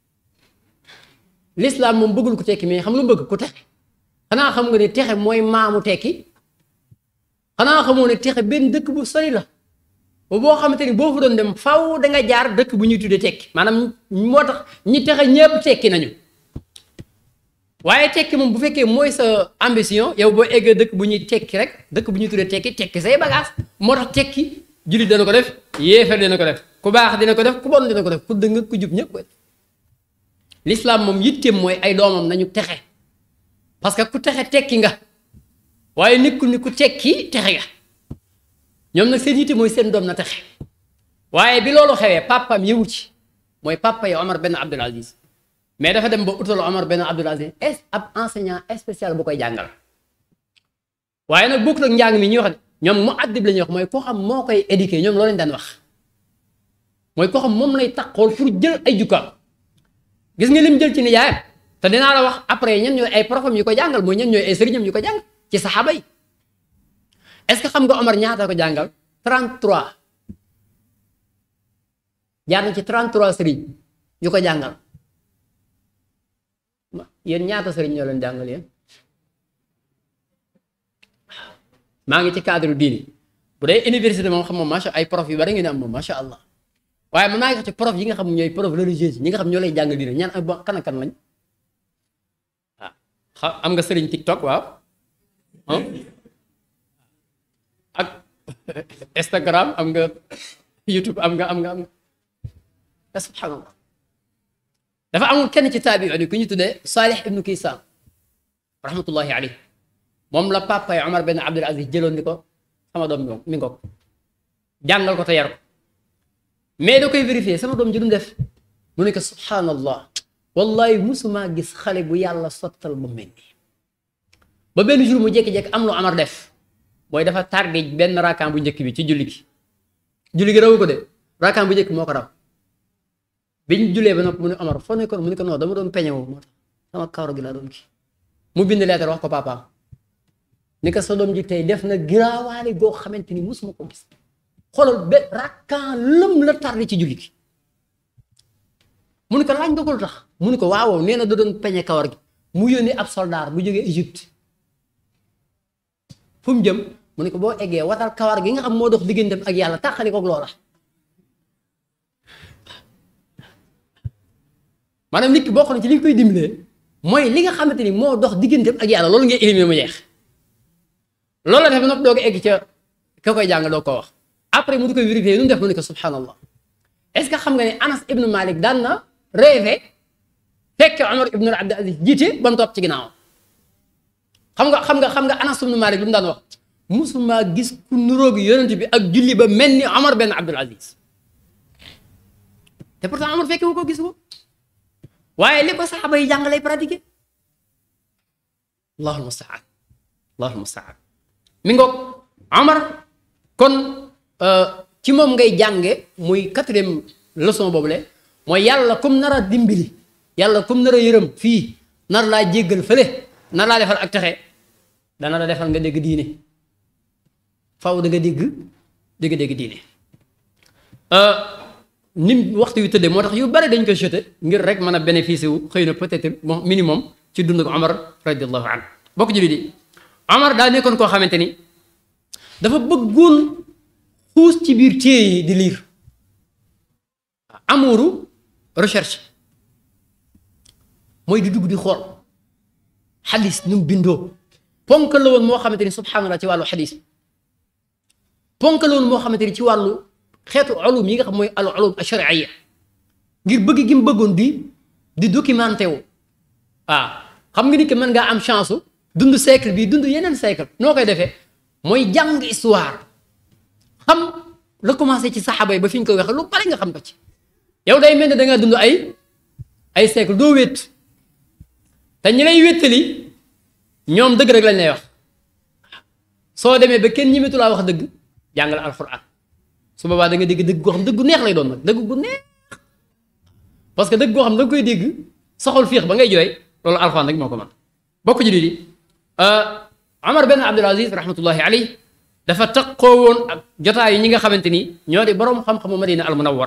l'islam moom bëggul ko tekki mais xam lu bëgg ku texe xanaa xam nga ne texe mooy maamu tekki xanaa xamoo ne texe benn dëkk bu sori la ba boo xamante ni boo fa doon dem faw da nga jaar dëkk bu ñuy tuddee tekki maanaam moo tax ñi texe ñépp tekki nañu waaye tekki moom bu fekkee mooy sa ambition yow boo eggee dëkk bu ñuy tekki rek dëkk bu ñuy tuddee tekki tekki say bagage moo tax tekki jullit dana ko def yéefar dina ko def ku baax dina ko def ku bon dina ko def ku dëng ku jub ñëpp ko l'islam moom yitteem mooy ay doomam nañu texe parce que ku texe tekki nga waaye nekkul ni ku tekki texe nga ñoom nag seen yitte mooy seen doom na texe waaye bi loolu xewee papaam yëwu ci mooy papa yi Omar benn Abdul Aziz mais dafa dem ba utal Omar benn Abdul Aziz es ab enseignant spécial bu koy jàngal waaye nag bokkul ak njàng mi ñuy wax ñoom mu addib la ñuy wax mooy koo xam moo koy éduquer ñoom loolu lañ daan wax mooy koo xam moom lay taxool pour jël ay jukkaam gis nga lim jël ci nijaayam te dinaa la wax après ñen ñooy ay profam yu ko jàngal mooy ñen ñooy ay sëriñam yu ko jàngal ci saxaaba yi est-ce que xam nga Omar ñaata ko jàngal 33 jaar na ci 33 sëriñ yu ko jàngal yéen ñaata sëriñ ñoo leen jàngal yéen maa ngi ci cadre diini bu dee université moom xam moom macha ay prof yu bari ngeen am moom macha allah waaye man maa ngi wax ci prof yi nga xam ñooy prof religieuse ñi nga xam ñoo lay jàngal diine ñaan ak kan ak kan lañ waaw am nga sëriñ TikTok waaw ak Instagram am nga YouTube am nga am nga am nga subhanallah dafa amul kenn ci taabi yi ku ñu tuddee Salih ibnu Kisan rahmatullahi alayhi moom la papa yi Omar benn Abdul Aziz jëloon ni ko sama doom mi ngoog jàngal ko te yar ko mais da koy vérifier sama doom ji lu mu def mu ne ko subhanallah wallahi musuma gis xale bu yàlla sottal ba mel nii ba benn jour mu jékki-jékki am lu Omar def mooy dafa tardé benn raakaam bu njëkk bi ci julli gi julli gi rawu ko de raakaam bu njëkk moo ko raw biñ jullee ba nopp mu ne Omar foo nekkoon mu ne ko non dama doon peñe wu moo tax sama kawar gi laa doon kii mu bind leetar wax ko papaam ni ko sa doom ji tey def na giraawaale goo xamante ni musuma ko gis xoolal ba rakkaan lëm la tardé ci julli gi mu ne ko laaj nga ko lu tax mu ne ko waaw nee na da doon peñe kawar gi mu yónni ab soldaar bu jógee Égypte fu mu jëm mu ne ko boo eggee watal kawar gi nga xam moo dox digganteem ak yàlla taxali koog loola maanaam nit ki bokk na ci li nga koy dimbalee mooy li nga xamante ni moo dox digganteem ak yàlla loolu ngay éliminer mu jeex loolu la def ba noppi doo ko egg ca ka koy jàng doo ko wax après mu di koy vérifier nu mu def mu ne ko subhanallah est-ce que xam nga ne Anas ibnu Malik daan na rêvé fekk Omar ibnu Abdul Aziz jiite ba mu topp ci ginnaawam xam nga xam nga xam nga Anas ibnu Malik lu mu daan wax musuma gis ku nuróogi yonent bi ak julli ba mel ni Omar benn Abdul Aziz te pourtant Omar fekke wu ko gis ko waaye li ko saxaaba yi jàng lay pratiquer allahul mustaan allahul mustaan mi ngoog Omar kon ci moom ngay jànge muy quatrième leçon boobule mooy yàlla comme nar a dimbali yàlla comme nar a yërëm fii nar laa jéggal fële nar laa defal ak texe dana la defal nga dégg diine faw da nga dégg dégg dégg diine nim waxtu yu tëddee moo tax yu bari dañ koy jeté ngir rek mën a bénéficier wu xëy na peut-être bon minimum ci dund ko Omar radiallahu anhu bokk julli di Omar daa nekkoon koo xamante ni dafa bëggoon xuus ci biir téye yi di liir amuuru recherche mooy di dugg di xool xadis nu mu bindoo ponk la woon moo xamante ni subhanallah ci wàllu xadis ponk la woon moo xamante ni ci wàllu xeetu ulum yi nga xam mooy al ulum ashariya ngir bëgg gi mu bëggoon di di documenté wu waaw xam nga ni que mën ngaa am chance dund siècle bi dund yeneen siècle noo koy defee mooy jàng histoire xam la commencé ci saxaaba yi ba fi ñu koy waxee lu bari nga xam ko ci yow day mel ne da ngaa dund ay ay siècle doo wét te ñi lay wéttali ñoom dëgg rek lañ lay wax soo demee ba kenn ñimetu laa wax dëgg jàngal alxuraan su boobaa da nga dégg dëgg goo xam dëgg gu neex lay doon nag dëgg gu neex parce que dëgg goo xam da nga koy dégg soxol fiix ba ngay jooy loolu alxuraan rek moo ko mën bokk ji di Omar benn Abdul Aziz rahmatullahi alayhi dafa taqoo woon ak jotaayu ñi nga xamante ni ñoo di boroom xam-xamu Madina al Munawwara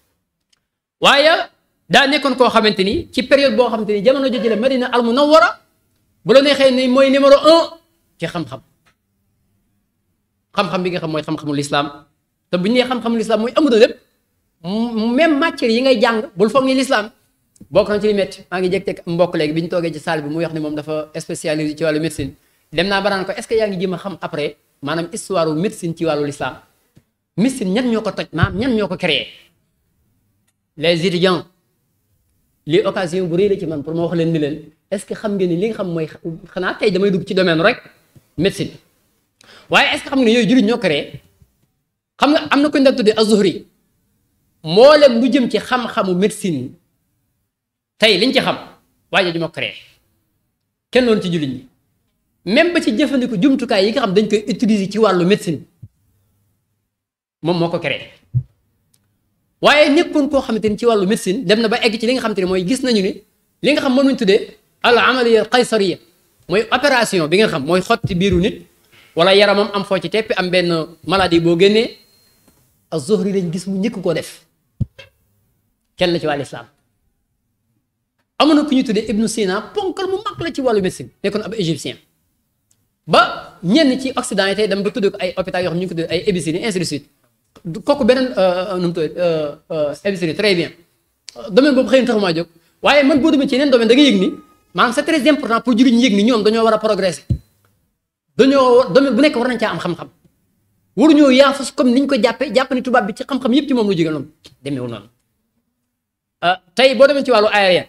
waaye daa nekkoon koo xamante ni ci période boo xamante ni jamono jooju la Madina al Munawwara bu la neexee ni mooy numéro un ci xam-xam xam-xam bi nga xam mooy xam-xamu lislaam te bu ñu nee xam-xamu lislaam mooy amul lépp même matière yi ngay jàng bul foog ni lislaam bokk na ci li métti maa ngi jég-teg mbokk léegi bi ñu toogee ci salle bi muy wax ne moom dafa spécialisé ci wàllu médecine dem naa ba naan ko est-ce que yaa ngi jéem a xam après maanaam histoire wu médecine ci wàllu lislaam médecine ñan ñoo ko toj maam ñan ñoo ko créé les étudiants lii occasion bu rëy la ci man pour ma wax leen ni leen est-ce que xam ngeen ni li nga xam mooy xanaa tey damay dugg ci domaine rek médecine waaye est-ce que xam nga ne yooyu jullit ñoo créé xam nga am na ko ñu daan tuddee az-Zuhri mboolem lu jëm ci xam-xamu médecine tey liñ ci xam waaye ju ma créé kenn loolu ci jullit ñi même ba ci jëfandiku jumtukaay yi nga xam dañ koy utiliser ci wàllu médecine moom moo ko créé waaye nekkoon koo xamante ni ci wàllu médecine dem na ba egg ci li nga xamante ni mooy gis nañu ni li nga xam moom lañ tuddee al amaliya al qaysariya mooy opération bi nga xam mooy xotti biiru nit wala yaramam am foo ci teppi am benn maladie boo génnee az-Zuhri lañ gis mu njëkk koo def kenn la ci wàllu islam amoon na ku ñu tuddee Ibnu Sina ponkal mu mag la ci wàllu médecine nekkoon ab égyptien ba ñenn ci Occident yi tey dem ba tuddee ko ay hôpital yoo xam ñu ngi ko tuddee ay Abyssinie ainsi de suite kooku beneen nu mu tudd Abyssinie très bien domaine boobu xëy na taxumaa jóg waaye man boo demee ci yeneen domaine da nga yëg ni maanaam c'est très important pour jullit ñi yëg ni ñoom dañoo war a progresser dañoo domaine bu nekk war nañ caa am xam-xam waruñoo yaafus comme niñ ko jàppee jàpp ni tubaab bi ci xam-xam yëpp ci moom lu jóge noonu demeewul noonu tey boo demee ci wàllu aérien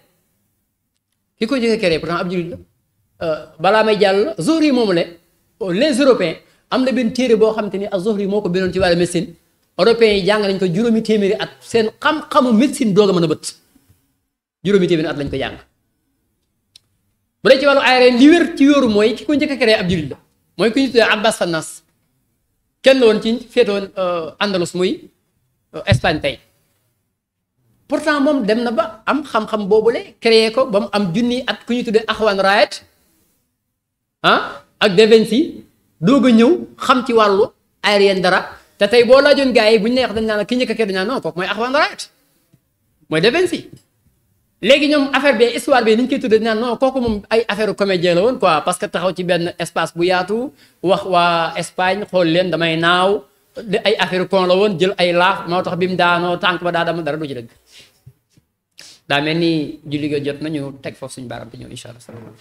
ki ko jëkk créé pourtant ab jullit la balaa may jàll Zuhri yi moomu le les européens am na benn téere boo xamante ni ak Zuhri moo ko bindoon ci wàllu médecine européens yi jàng nañ ko juróomi téeméeri at seen xam-xamu médecine doog a mën a bët juróomi téeméeri at lañ ko jàng bu dee ci wàllu aérien li wér ci yóoru mooy ki ko njëkk a créé ab jullit la mooy ku ñu tuddee Abbas Fannas kenn la woon ci féetoon Andalus muy Espagne tey pourtant moom dem na ba am xam-xam boobule créé ko ba mu am junni at ku ñu tuddee Axwan Raed ah ak De Vinci doog a ñëw xam ci wàllu aérien dara te tey boo laajoon gars yi bu ñu neex dañ naan ki njëkk a créé dañ naan non kooku mooy Axwan Raed mooy De Vinci léegi ñoom affaire bi histoire bi ni ñu koy tuddee naan non kooku moom ay affaire comédien la woon quoi parce que taxaw ci benn espace bu yaatu wax waa Espagne xool leen damay naaw ay affaire kon la woon jël ay laaf moo tax bi mu daanoo tànk ba daa dama dara du ci dëgg daa mel ni julli ga jot nañu teg foofu suñu baaram te ñëw incha allah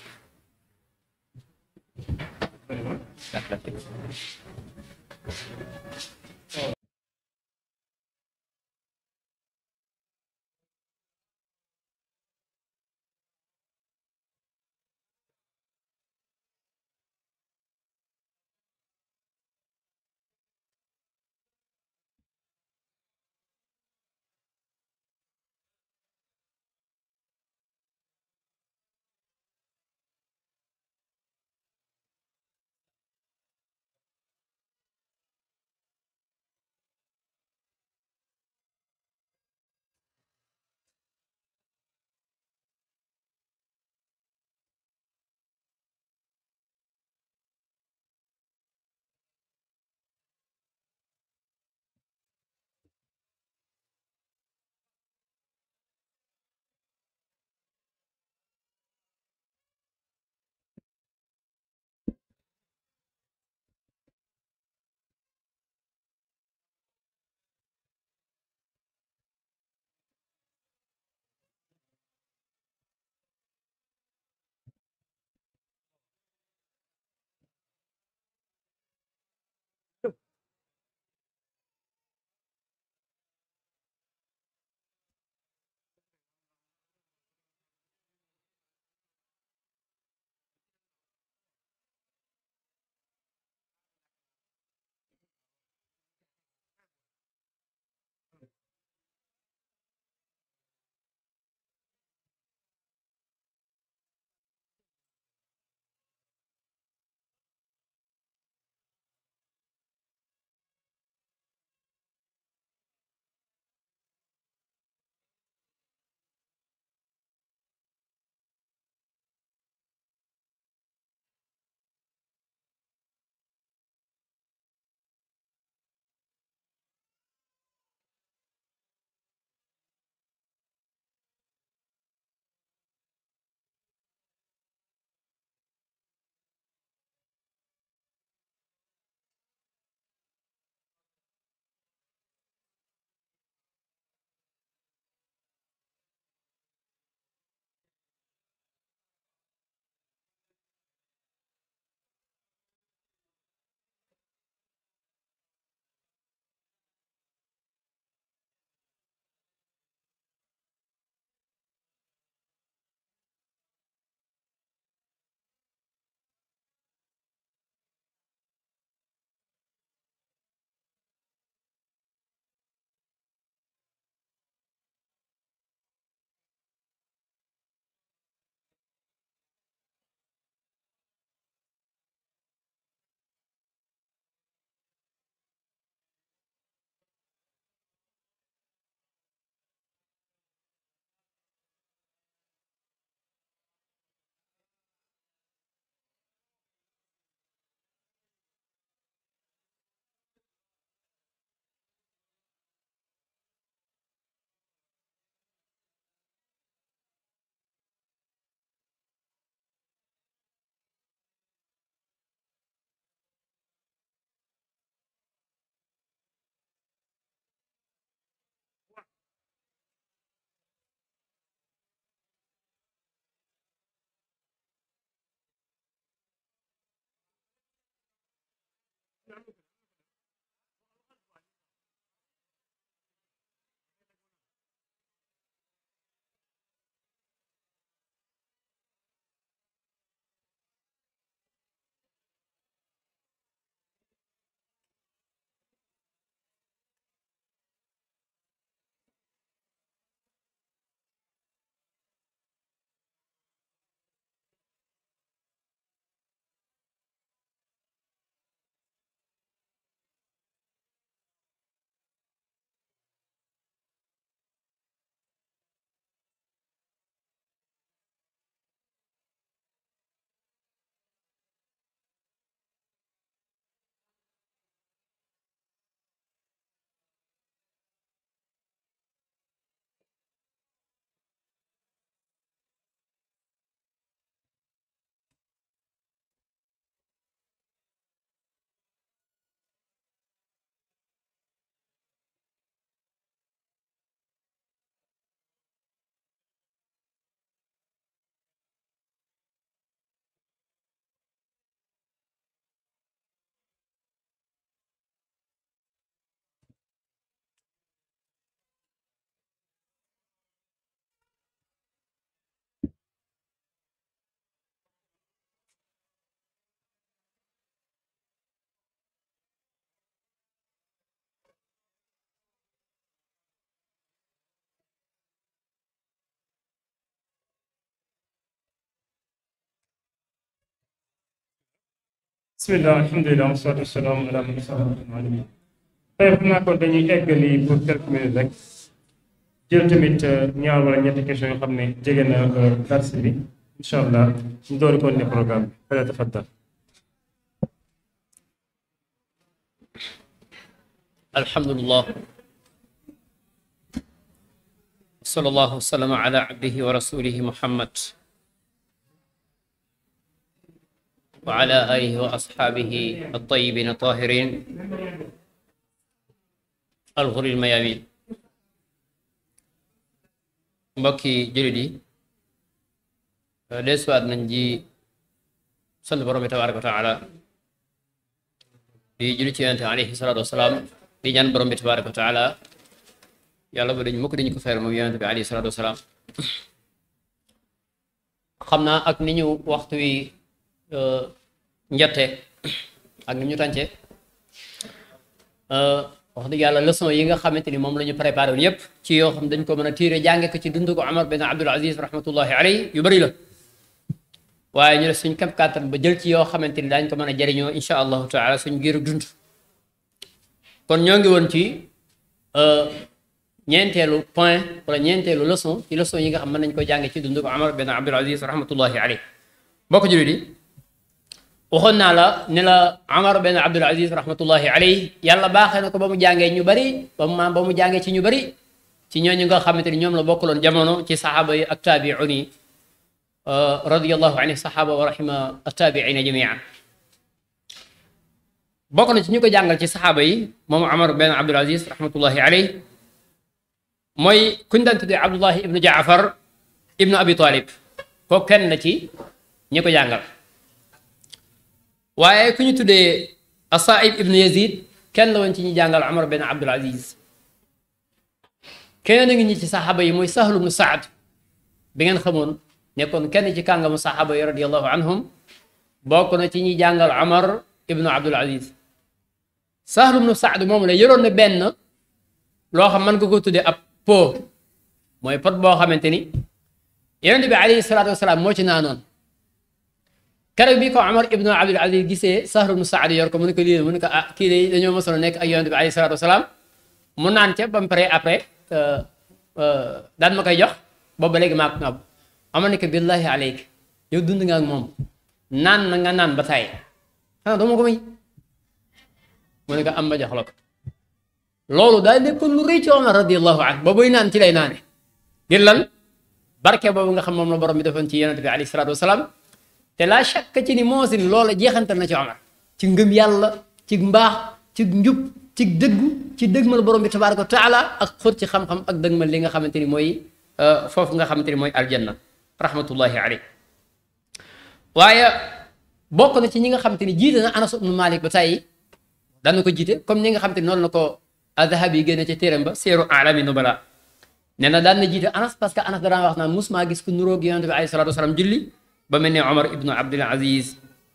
bismillah alhamdulilah wasalaatu wasalaamu ala man alamin tey xam naa ko dañuy eggali pour quelques minutes rek jël tamit ñaar wala ñetti question yoo xam ne jege na dars bi incha allah ñu door ko ne programme bi fala tafaddal alhamdulillah sallallahu wasallam ala abdihi wa rasulihi muhammad wa ala alihi wa ashabihi at-tayyibin at-tahirin al-ghuril mayamin mbokki jullit yi desuwaat nañ ji sant borom bi tabaraka wa taala di julli ci yonente alayhi salaatu wasalaam di ñaan borom bi tabaraka wa taala yàlla ba dañ mukk dañu ko fayal moom yonente bi alayhi salaatu wasalaam xam naa ak ni ñu waxtu wi njette ak ni ñu tànce wax dëgg yàlla leçon yi nga xamante ni moom la ñu préparé woon yépp ci yoo xam dañ ko mën a tiire jànge ko ci dund ko Omar bin Abdul Aziz rahmatullahi alayhi yu bëri la waaye ñu def suñ kam kàttan ba jël ci yoo xamante ni daañ ko mën a jariñoo insha allahu taala suñ giiru dund kon ñoo ngi woon ci ñeenteelu point wala ñeenteelu leçon ci leçon yi nga xam mën nañ ko jànge ci dund ko Omar bin Abdul Aziz rahmatullahi alayhi bokk jullit yi waxoon naa la ne la Omar bin Abdul Aziz rahmatullahi alayhi yàlla baaxee na ko ba mu jàngee ñu bari ba mu ba mu jàngee ci ñu bari ci ñooñu nga xamante ni ñoom la bokkaloon jamono ci saxaaba yi ak taabiun yi radiyallahu anhu saxaaba wa rahima attaabiina jamian bokk na ci ñu ko jàngal ci saxaaba yi moom Omar bin Abdul Aziz rahmatullahi alayhi mooy kuñ daan tuddee Abdullahi ibnu Jaafar ibnu Abi Talib kooku kenn la ci ñi ko jàngal waaye ku ñu tuddee Asaib ibnu Yazid kenn la woon ci ñi jàngal Omar bin Abdul Aziz kenn ngi ñi ci saxaaba yi mooy Sahlu ibnu Saad bi ngeen xamoon nekkoon kenn ci kàngamu saxaaba yi radiyallahu anhum bokk na ci ñi jàngal Omar ibnu Abdul Aziz Sahlu ibnu Saad moom la yoroon na benn loo xam mën nga ko tuddee ab po mooy pot boo xamante ni yonent bi alayhi salaatu wasalaam moo ci naanoon keroog bi ko Omar ibnu Abdul Aziz gisee Sahlu ibnu Saad yor ko mu ne ko lii mu ne ko ah kii de dañoo mosoon nekk ak yonent bi alayhi salaatu wasalaam mu naan ca ba mu pare après daan ma koy jox boobu ba léegi maa ko ngàbb Omar ne ko billahi aleyk yow dund nga ak moom naan na nga naan ba taay xanaa doo ma ko may mu ne ko am ma jox la ko loolu daal nekkoon lu rëy ci Omar radiyallahu anhu ba buy naan ci lay naane ngir lan barke boobu nga xam moom la borom bi defoon ci yonent bi alayhi salaatu wasalaam te la shakka ci ni moosin loola jeexantal na ci Omar ci ngëm yàlla ci mbaax ci njub ci dëggu ci dëgmal borom bi tabaaraka wa taala ak xóot ci xam-xam ak dëgmal li nga xamante ni mooy foofu nga xamante ni mooy aljanna rahmatullahi alayhi waaye bokk na ci ñi nga xamante ni jiite na Anas ibnu Malik ba tey daan na ko jiite comme ñi nga xamante ni noonu la ko Adhabi yi génne ci téeram ba Seeru A'lami Nubala nee na daan na jiite Anas parce que Anas danaa wax naan musuma gis ku nuróog yonent bi alayhi salaatu wasalaam julli ba mel ne Omar ibnu Abdul Aziz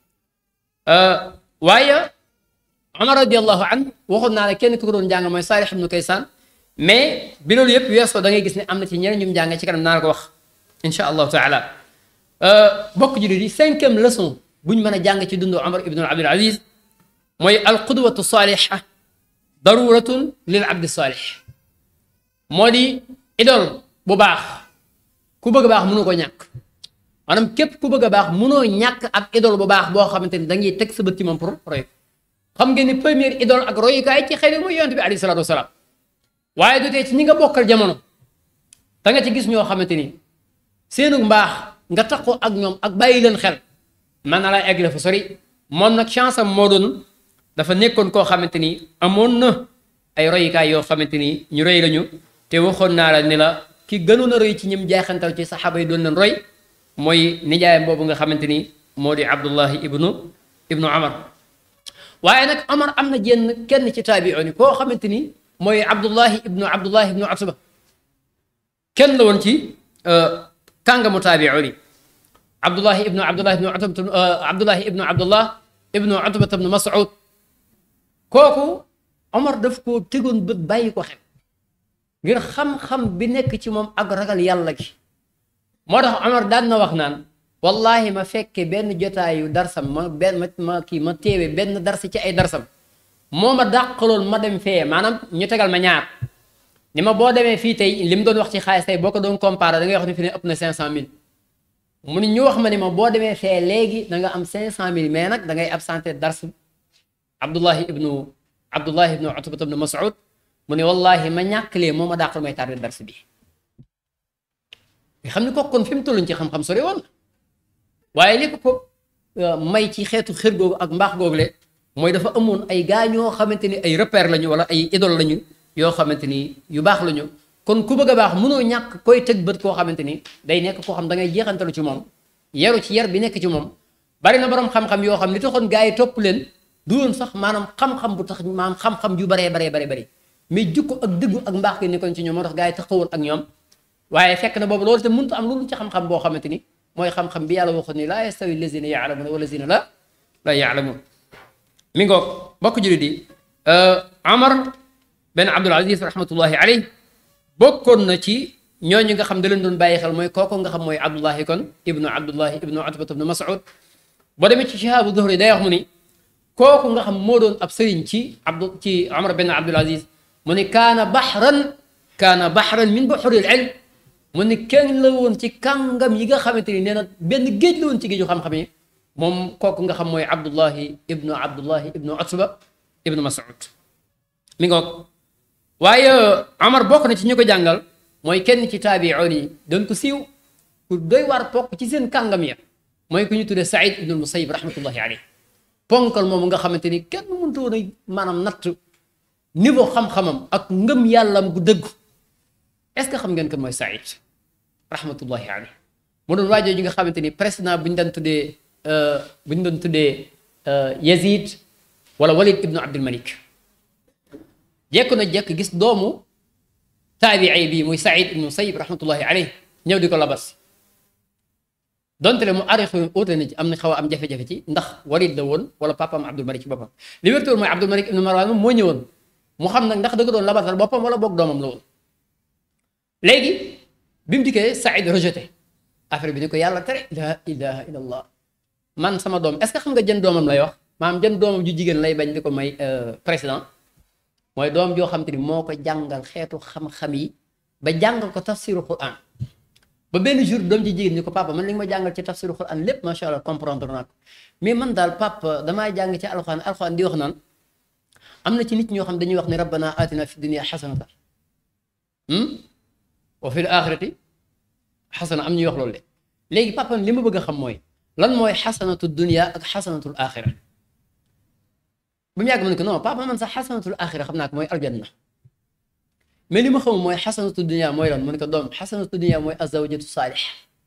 waaye Omar radiallahu an waxoon naa la kenn ku ko doon jàng mooy Saalih ibnu Kaysaan mais bi loolu yëpp weesoo da ngay gis ne am na ci ñeneen ñu mu jàng ci kanam naa la ko wax insha allahu taala bokk jullit yi cinquième leçon buñ mën a jàng ci dundu Omar ibnu Abdul Aziz mooy alqudwatu saaliha daruratun lil abdi saalih moo di idole bu baax ku bëgg a baax mënoo ko ñàkk maanaam képp ku bëgg a baax mënoo ñàkk ab idole bu baax boo xamante ni da ngay teg sa bët ci moom pour roy xam ngeen ni première idole ak royukaay ci xëy mooy yonent bi alayhi salaatu wasalaam waaye du tee ci ñi nga bokkal jamono da nga ci gis ñoo xamante ni seenu mbaax nga taxoo ak ñoom ak bàyyi leen xel man na laa egg la fa sori moom nag chance am moo doon dafa nekkoon koo xamante ni amoon na ay royukaay yoo xamante ni ñu roy lañu te waxoon naa la ni la ki gënoon a roy ci ñim jaaxantal ci saxaaba yi doon leen roy mooy nijaayam boobu nga xamante ni moo di Abdullahi ibnu ibnu Omar waaye nag Omar am na jenn kenn ci taabiyoon yi koo xamante ni mooy Abdullahi ibnu Abdullahi ibnu Utba kenn la woon ci kàngamu taabiyoon yi Abdullahi ibnu Abdullahi ibnu Utba Abdullahi ibnu Abdullah ibnu Utba ibnu Mas'ud kooku Omar daf koo tegoon bët bàyyi ko xel ngir xam-xam bi nekk ci moom ak ragal yàlla gi moo tax Omar daan na wax naan wallahi ma fekke benn jotaayu darsam ma benn ma ma kii ma téewe benn darsi ci ay darsam moo ma dàqaloon ma dem fee maanaam ñu tegal ma ñaar ni ma boo demee fii tey li mu doon wax ci xaalis tey boo ko doon comparé da ngay wax ni fi ne ëpp na 500000 mu ni ñu wax ma ni ma boo demee fee léegi da nga am 500000 mais nag da ngay absenté dars Abdullahi ibnu Abdullahi ibnu Utba ibnu Mas'ud mu ne wallahi ma ñàkkalee moo ma dàqal may tardé dars bi nga xam ni kooku kon fi mu tolluñ ci xam-xam sori woon waaye li ko ko may ci xeetu xër googu ak mbaax googu le mooy dafa amoon ay gaa ñoo xamante ni ay repère lañu wala ay idole lañu yoo xamante ni yu baax lañu kon ku bëgg a baax mënoo ñàkk koy tëg bët koo xamante ni day nekk koo xam da ngay jeexantalu ci moom yaru ci yar bi nekk ci moom bari na borom xam-xam yoo xam li taxoon gaa yi topp leen du woon sax maanaam xam-xam bu tax maanaam xam-xam yu baree baree baree bari mais jikko ak dëggu ak mbaax gi nekkoon ci ñoom moo tax gaa yi taxawoon ak ñoom waaye fekk na boobu loolu te mënut am loolu ci xam-xam boo xamante ni mooy xam-xam bi yàlla waxoon ni laa yastawi lazina yaalamuuna wa lazina la la yaalamuun mi ngoog bokk jullit yi Amar ben Abdul Aziz rahmatullahi alayh bokkoon na ci ñooñu nga xam da leen doon bàyyi xel mooy kooku nga xam mooy Abdullahi kon ibnu Abdullahi ibnu Utbat ibnu Mas'ud boo demee ci Shihaabu Zuhri day wax mu ni kooku nga xam moo doon ab sëriñ ci Abdu ci Amar ben Abdul Aziz mu ni kaana baxran kaana baxran min buxuril ilm mu ni kenn la woon ci kàngam yi nga xamante ni nee na benn géej la woon ci géeju xam-xam yi moom kooku nga xam mooy Abdullahi ibnu Abdullahi ibnu Utba ibnu Mas'ud mi ngoog waaye Amar bokk na ci ñu ko jàngal mooy kenn ci taabi'oon yi doon ko siiw ku doy war bokk ci seen kàngam ya mooy ku ñu tuddee Saïd ibnu Musayyib rahmatullahi alayhi ponkal moomu nga xamante ni kenn mënut woon a maanaam natt niveau xam-xamam ak ngëm yàllam gu dëggu est-ce que xam ngeen ko mooy Saïd rahmatullahi alayhi mu doon waajoo ji nga xamante ni président bu ñu daan tuddee bu ñu doon tuddee Yazid wala Walid ibnu Abdul Malik jekk na jekk gis doomu taabii bi muy Saïd ibnu Musayyib rahmatullahi alayhi ñëw di ko labas donte le mu arixu uute na ci am na xaw a am jafe-jafe ci ndax Walid la woon wala papaam Abdul Malik ci boppam li wér mooy Abdul Malik ibnu Marwan moom moo ñëwoon mu xam nag ndax da ko doon labasal boppam wala boog doomam la woon léegi bi mu dikkee Saïd rejeté affaire bi ni ko yàlla tere la ilaha illallah man sama doom est-ce que xam nga jën doomam lay wax maanaam jën doomam ju jigéen lay bañ di ko may président mooy doom joo xam te ni moo ko jàngal xeetu xam-xam yi ba jàngal ko tafsiru Quran ba benn jour doom ji jigéen ni ko papa man li nga ma jàngal ci tafsiru Quran lépp macha allah comprendre naa ko mais man daal papa damaa jàng ci alxuraan alxuraan di wax naan am na ci nit ñoo xam dañuy wax ne rabbana atina fi dunia xasanata wa fil axirati xasana am ñuy wax loolu de léegi papa li ma bëgg a xam mooy lan mooy xasanatu dunia ak xasanatul axira ba mu yàgg ma ne ko non papa man sax xasanatul axira xam naa ko mooy aljanna mais li ma xam mooy xasanatu dunia mooy lan mu ne ko doom xasanatu dunia mooy azawjatu saalix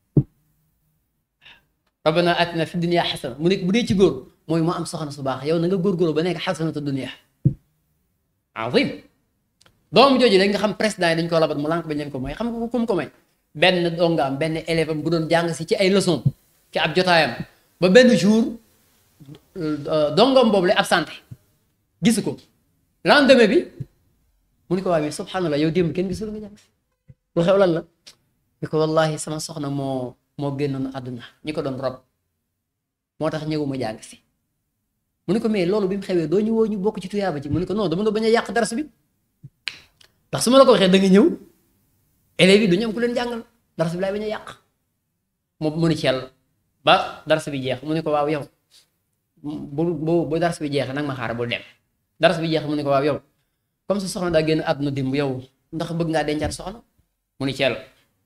rabbana atina fi dunia xasana mu ne bu dee ci góor mooy moo am soxna su baax yow na nga góorgóorlu ba nekk xasanatu dunia azim doom jooju dañ nga xam président yi dañ ko labat mu lànk bañ leen ko mooy xam nga kum ko may benn dongaam benn élève am bu doon jàng si ci ay leçon ci ab jotaayam ba benn jour dongam boobu lay absenté gisu ko lendemain bi mu ni ko waa mais subhanallah yow démb kenn gisul nga jàng si lu xew lan la ni ko wallahi sama soxna moo moo génnoon àdduna ñi ko doon rob moo tax ñëwuma jàng si mu ni ko mais loolu bi mu xewee doo ñu woo ñu bokk ci tuyaaba ci mu ni ko non dama nga bañ a yàq dars bi ndax su ma la ko waxee da nga ñëw élèves yi du ñu am ku leen jàngal dars bi laay bañ a yàq mu mu ni ci yàlla ba dars bi jeex mu ni ko waaw yow bu bu bu dars bi jeexee nag ma xaar bul dem dars bi jeex mu ni ko waaw yow comme sa soxna daa génn àdduna dimb yow ndax bëgg ngaa dencaat soxna mu ni ci yàlla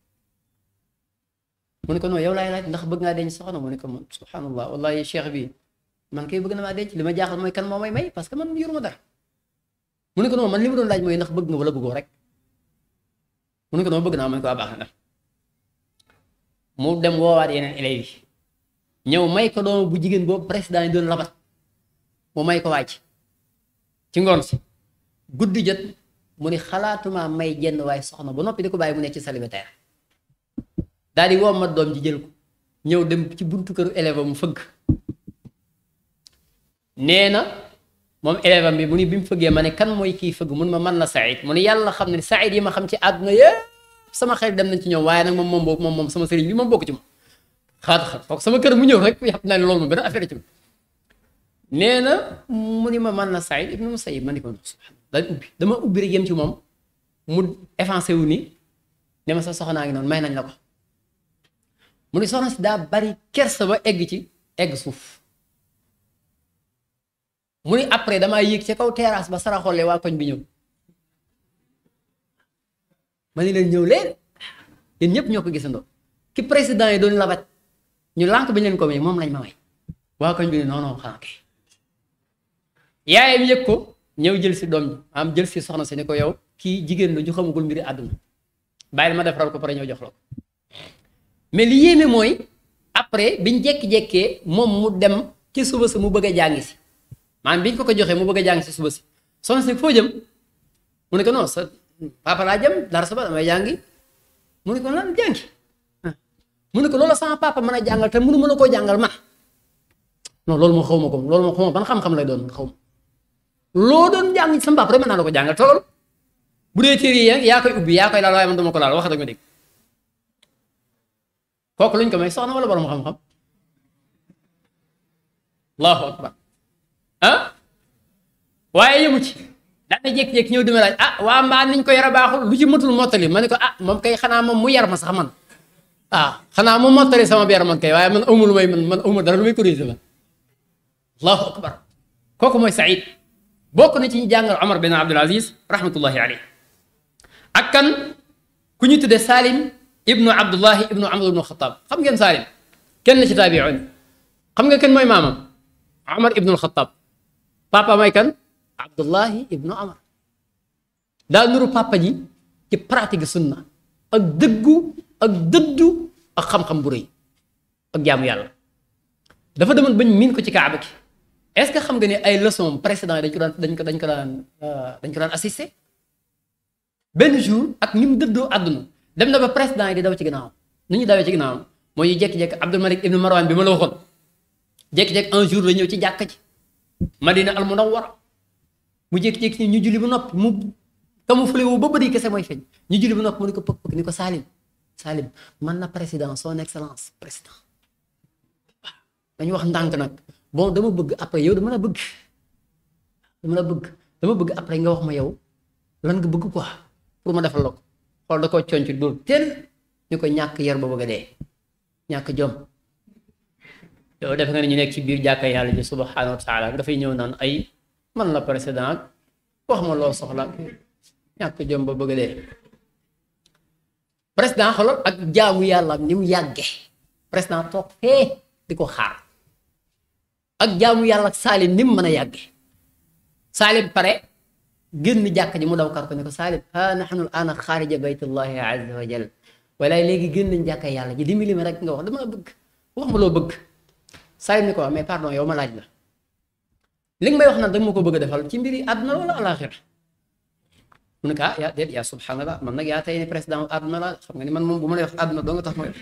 mu ni ko non yow laay laaj ndax bëgg ngaa denc soxna mu ni ko man subhanallah wallahi cheikh bi man kay bëgg na maa denc li ma jaaxal mooy kan moo may may parce que man yoruma dara mu ne ko non man li ma doon laaj mooy ndax bëgg nga wala bëggoo rek mu ne ko non bëgg naa man ko waa baax na mu dem woowaat yeneen élèves yi ñëw may ko doom bu jigéen boobu président yi doon labat mu may ko wàcc ci ngoon si guddi jot mu ni xalaatuma may jenn waaye soxna ba noppi di ko bàyyi mu nekk ci célibataire daal di woo ma doom ji jël ko ñëw dem ci buntu këru élève mu fëgg nee na moom élève am bi mu ni bi mu fëggee ma ne kan mooy kii fëgg mun ma man la Saïd mu ni yàlla xam ne Saïd yi ma xam ci àdduna yëpp sama xel dem nañ ci ñoom waaye nag moom moom boobu moom moom sama sëriñ bi moom bokk ci moom xaat xaat kooku sama kër mu ñëw rek yàpp naa ne loolu moom benn affaire ci nee na mu ni ma man na Saïd ibnu Musayyib ma ni ko subhanallah daal ubbi dama ubbi rek yem ci moom mu avancé wu ni ne ma sa soxnaa ngi noonu may nañ la ko mu ni soxna si daa bari kersa ba egg ci egg suuf mu ni après damaa yéeg ca kaw terrasse ba saraxolle waa koñ bi ñëw ma ni leen ñëw leen yéen ñëpp ñoo ko gisandoo ki président yi doon labat ñu lànk bi leen ko may moom lañ ma may waa koñ bi ne non non xanaa kay yaayam yëg ko ñëw jël si doom ji am jël si soxna si ni ko yow kii jigéen la ñu xamagul mbiri àdduna bàyyil ma defaral ko pare ñëw jox la ko mais li yéeme mooy après biñ jekki-jekkee moom mu dem ci suba si mu bëgg a jàngi si maanaam biñ ko ko joxee mu bëgg a jàngi si suba si soxna si foo jëm mu ne ko non sa papa laa jëm dara sa ba damay jàngi mu ne ko lan jàngi mu ne ko loolu sama papa mën a jàngal te mënu mën a koo jàngal man non loolu moo xaw ma ko loolu moo xaw ma ban xam-xam lay doon xaw ma loo doon jàng sama papa rek mën naa la ko jàngal tool bu dee téere yi yaa koy ubbi yaa koy laal waaye man dama ko laal wax dëgg ma dégg kooku luñ ko may soxna wala borom xam-xam allahu akbar ah waaye yëmu ci daana jékki-jékki ñëw dima laaj ah waa mbaa niñ ko yara baaxul lu ci mëtul mottali ma ne ko ah moom kay xanaa moom mu yar ma sax man ah xanaa mu mottali sama biir man kay waaye man amul lu may man man amul dara lu may corriger la allahu akbar kooku mooy Saïd bokk na ci ñu jàngal Omar bin Abdul Aziz rahmatullahi alayhi ak kan ku ñu tuddee Salim ibnu Abdullahi ibnu Amr ibnu Xataab xam ngeen Salim kenn ci taabi'un xam nga kenn mooy maamam Omar ibnu Xataab papa mooy kan Abdullahi ibnu Amr daa nuru papa ji ci pratique sunna ak dëggu ak dëddu ak xam-xam bu rëy ak jaamu yàlla dafa demoon bañ miin ko ci kaaba ki est-ce que xam nga ne ay leçon précédent yi dañ ko daan dañ ko dañ ko daan dañ ko daan assister benn jour ak ni mu dëddoo àdduna dem na ba président yi di daw ci ginnaawam nu ñu dawee ci ginnaawam mooy ñu jékki-jékki Abdul Malik ibnu Marwan bi ma la waxoon jékki-jékki un jour la ñëw ci jàkka ji Madina al Munawwara mu jékki-jékki ñu julli bu noppi mu camouflé wu ba bëri kese mooy feeñ ñu julli bu noppi mu ni ko pëk pëk ni ko Salim Salim man na président son excellence président waaw dañu wax ndànk nag bon dama bëgg après yow dama la bëgg dama la bëgg dama bëgg après nga wax ma yow lan nga bëgg quoi pour ma defal la ko xool da koo conc dóor teel ñu ko ñàkk yar ba bëgg a dee ñàkk jom yow defe nga ne ñu nekk ci biir jàkka yàlla ji subhanahu wa taala dafay ñëw naan ay man la président ak wax ma loo soxla ñàkk jom ba bëgg a dee président xoolal ak jaamu yàlla ni mu yàgge président toog fee di ko xaar ak jaamu yàlla ak Salim ni mu mën a yàgge Salim pare génn jàkk ji mu daw kar ko ne ko Salim ha nahnu al-aana xaarija baytullahi azza wa jal walaay léegi génn nañ jàkka yàlla ji dimbali ma rek nga wax dama bëgg wax ma loo bëgg Salim ni ko mais pardon yow ma laaj la li nga may wax naan danga ma ko bëgg a defal ci mbiri àdduna wala alaxira mu ne ko ah yaa déet yaa subhanallah man nag yaa tey ne président àdduna la xam nga ni man moom bu ma lay wax àdduna doo nga tax ma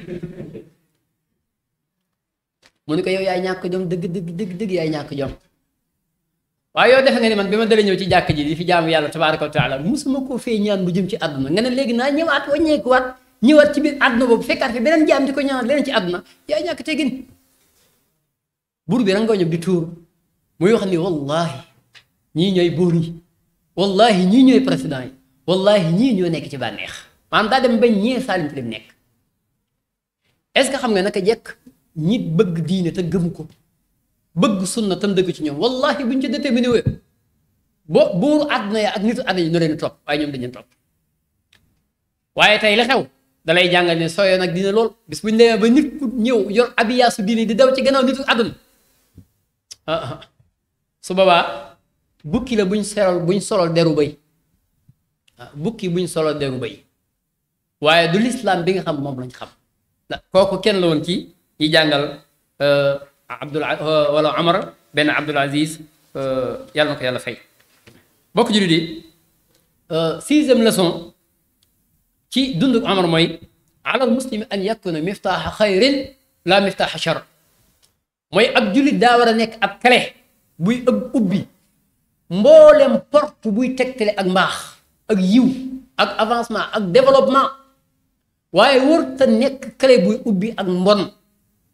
mu ne ko yow yaay ñàkk jom dëgg dëgg dëgg dëgg yaay ñàkk jom waaye yow defe nga ni man bi ma dalee ñëw ci jàkk ji di fi jaamu yàlla tabaaraka wa taala musuma koo fee ñaan bu jëm ci àdduna nga ne léegi naa ñëwaat wàññeekuwaat ñëwaat ci biir àdduna boobu fekkaat fi beneen jaam di ko ñaanal leneen ci àdduna yaay ñàkk teggin buur bi rangoo ñëw di tuur muy wax ni wallahi ñii ñooy buur yi wallahi ñii ñooy président yi wallahi ñii ñoo nekk ci bànneex maanaam daa dem ba ñee Salim ci lim nekk est ce que xam nga naka jekk ñi bëgg diine te gëm ko bëgg sunna tam dëgg ci ñoom wallahi buñ ci déterminé wee bo buuru àdduna ya ak nitu àdduna yi ñoo leen topp waaye ñoom dañu topp waaye tey la xew dalay jàngal ne sooyoo nag dina lool bis buñ demee ba nit ku ñëw yor abiyaasu diine di daw ci gannaaw nitu àdduna ah su boobaa bukki la buñ solol buñ solol deru bay bukki buñ solol deru bay waaye du lislaam bi nga xam moom lañ xam kooku kenn la woon ci ñi jàngal Abdul wala Omar benn Abdul Aziz yàlla na ko yàlla fay bokk jullit yi sixième leçon ci dundu Omar mooy alal muslimi an yakuna miftaaxa xayrin la miftaaxa char mooy ab jullit daa war a nekk ab clé buy ëb ubbi mboolem porte buy tegtale ak mbaax ak yiw ak avancement ak développement waaye wër te nekk clé buy ubbi ak mbon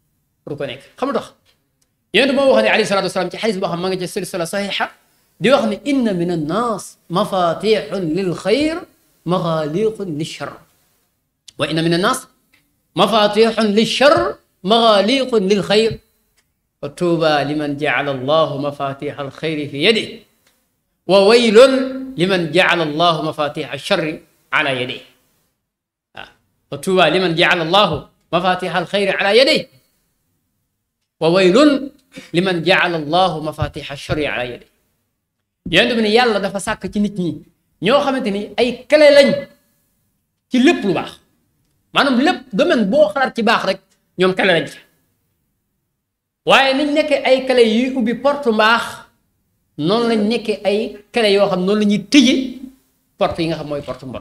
pour ko nekk xam lu tax yonent moo wax ne alayhi salaatu wasalaam ci xadis boo xam ma nga ci silsila saxiixa di wax ne inna min annaas mafatixun lil xayr maxaaliqun lil char wa inna min annaas mafatixun lil char maxaaliqun lil xayr wa tuuba liman jacala allahu mafatixa alxayri fi yadihi wa waylun liman jacala allahu mafatixa alcharri ala yadihi waaw wa tuuba liman jacala allahu mafatixa alxayri ala yadihi wa waylun liman jacala allahu mafatixa alcharri ala yadihi yonent bi ne yàlla dafa sàkk ci nit ñi ñoo xamante ni ay clé lañ ci lépp lu baax maanaam lépp domaine boo xalaat ci baax rek ñoom clé lañ ci waaye niñ nekkee ay clé yuy ubbi porte mbaax noonu lañ nekkee ay clé yoo xam noonu la ñuy tëje porte yi nga xam mooy porte mbon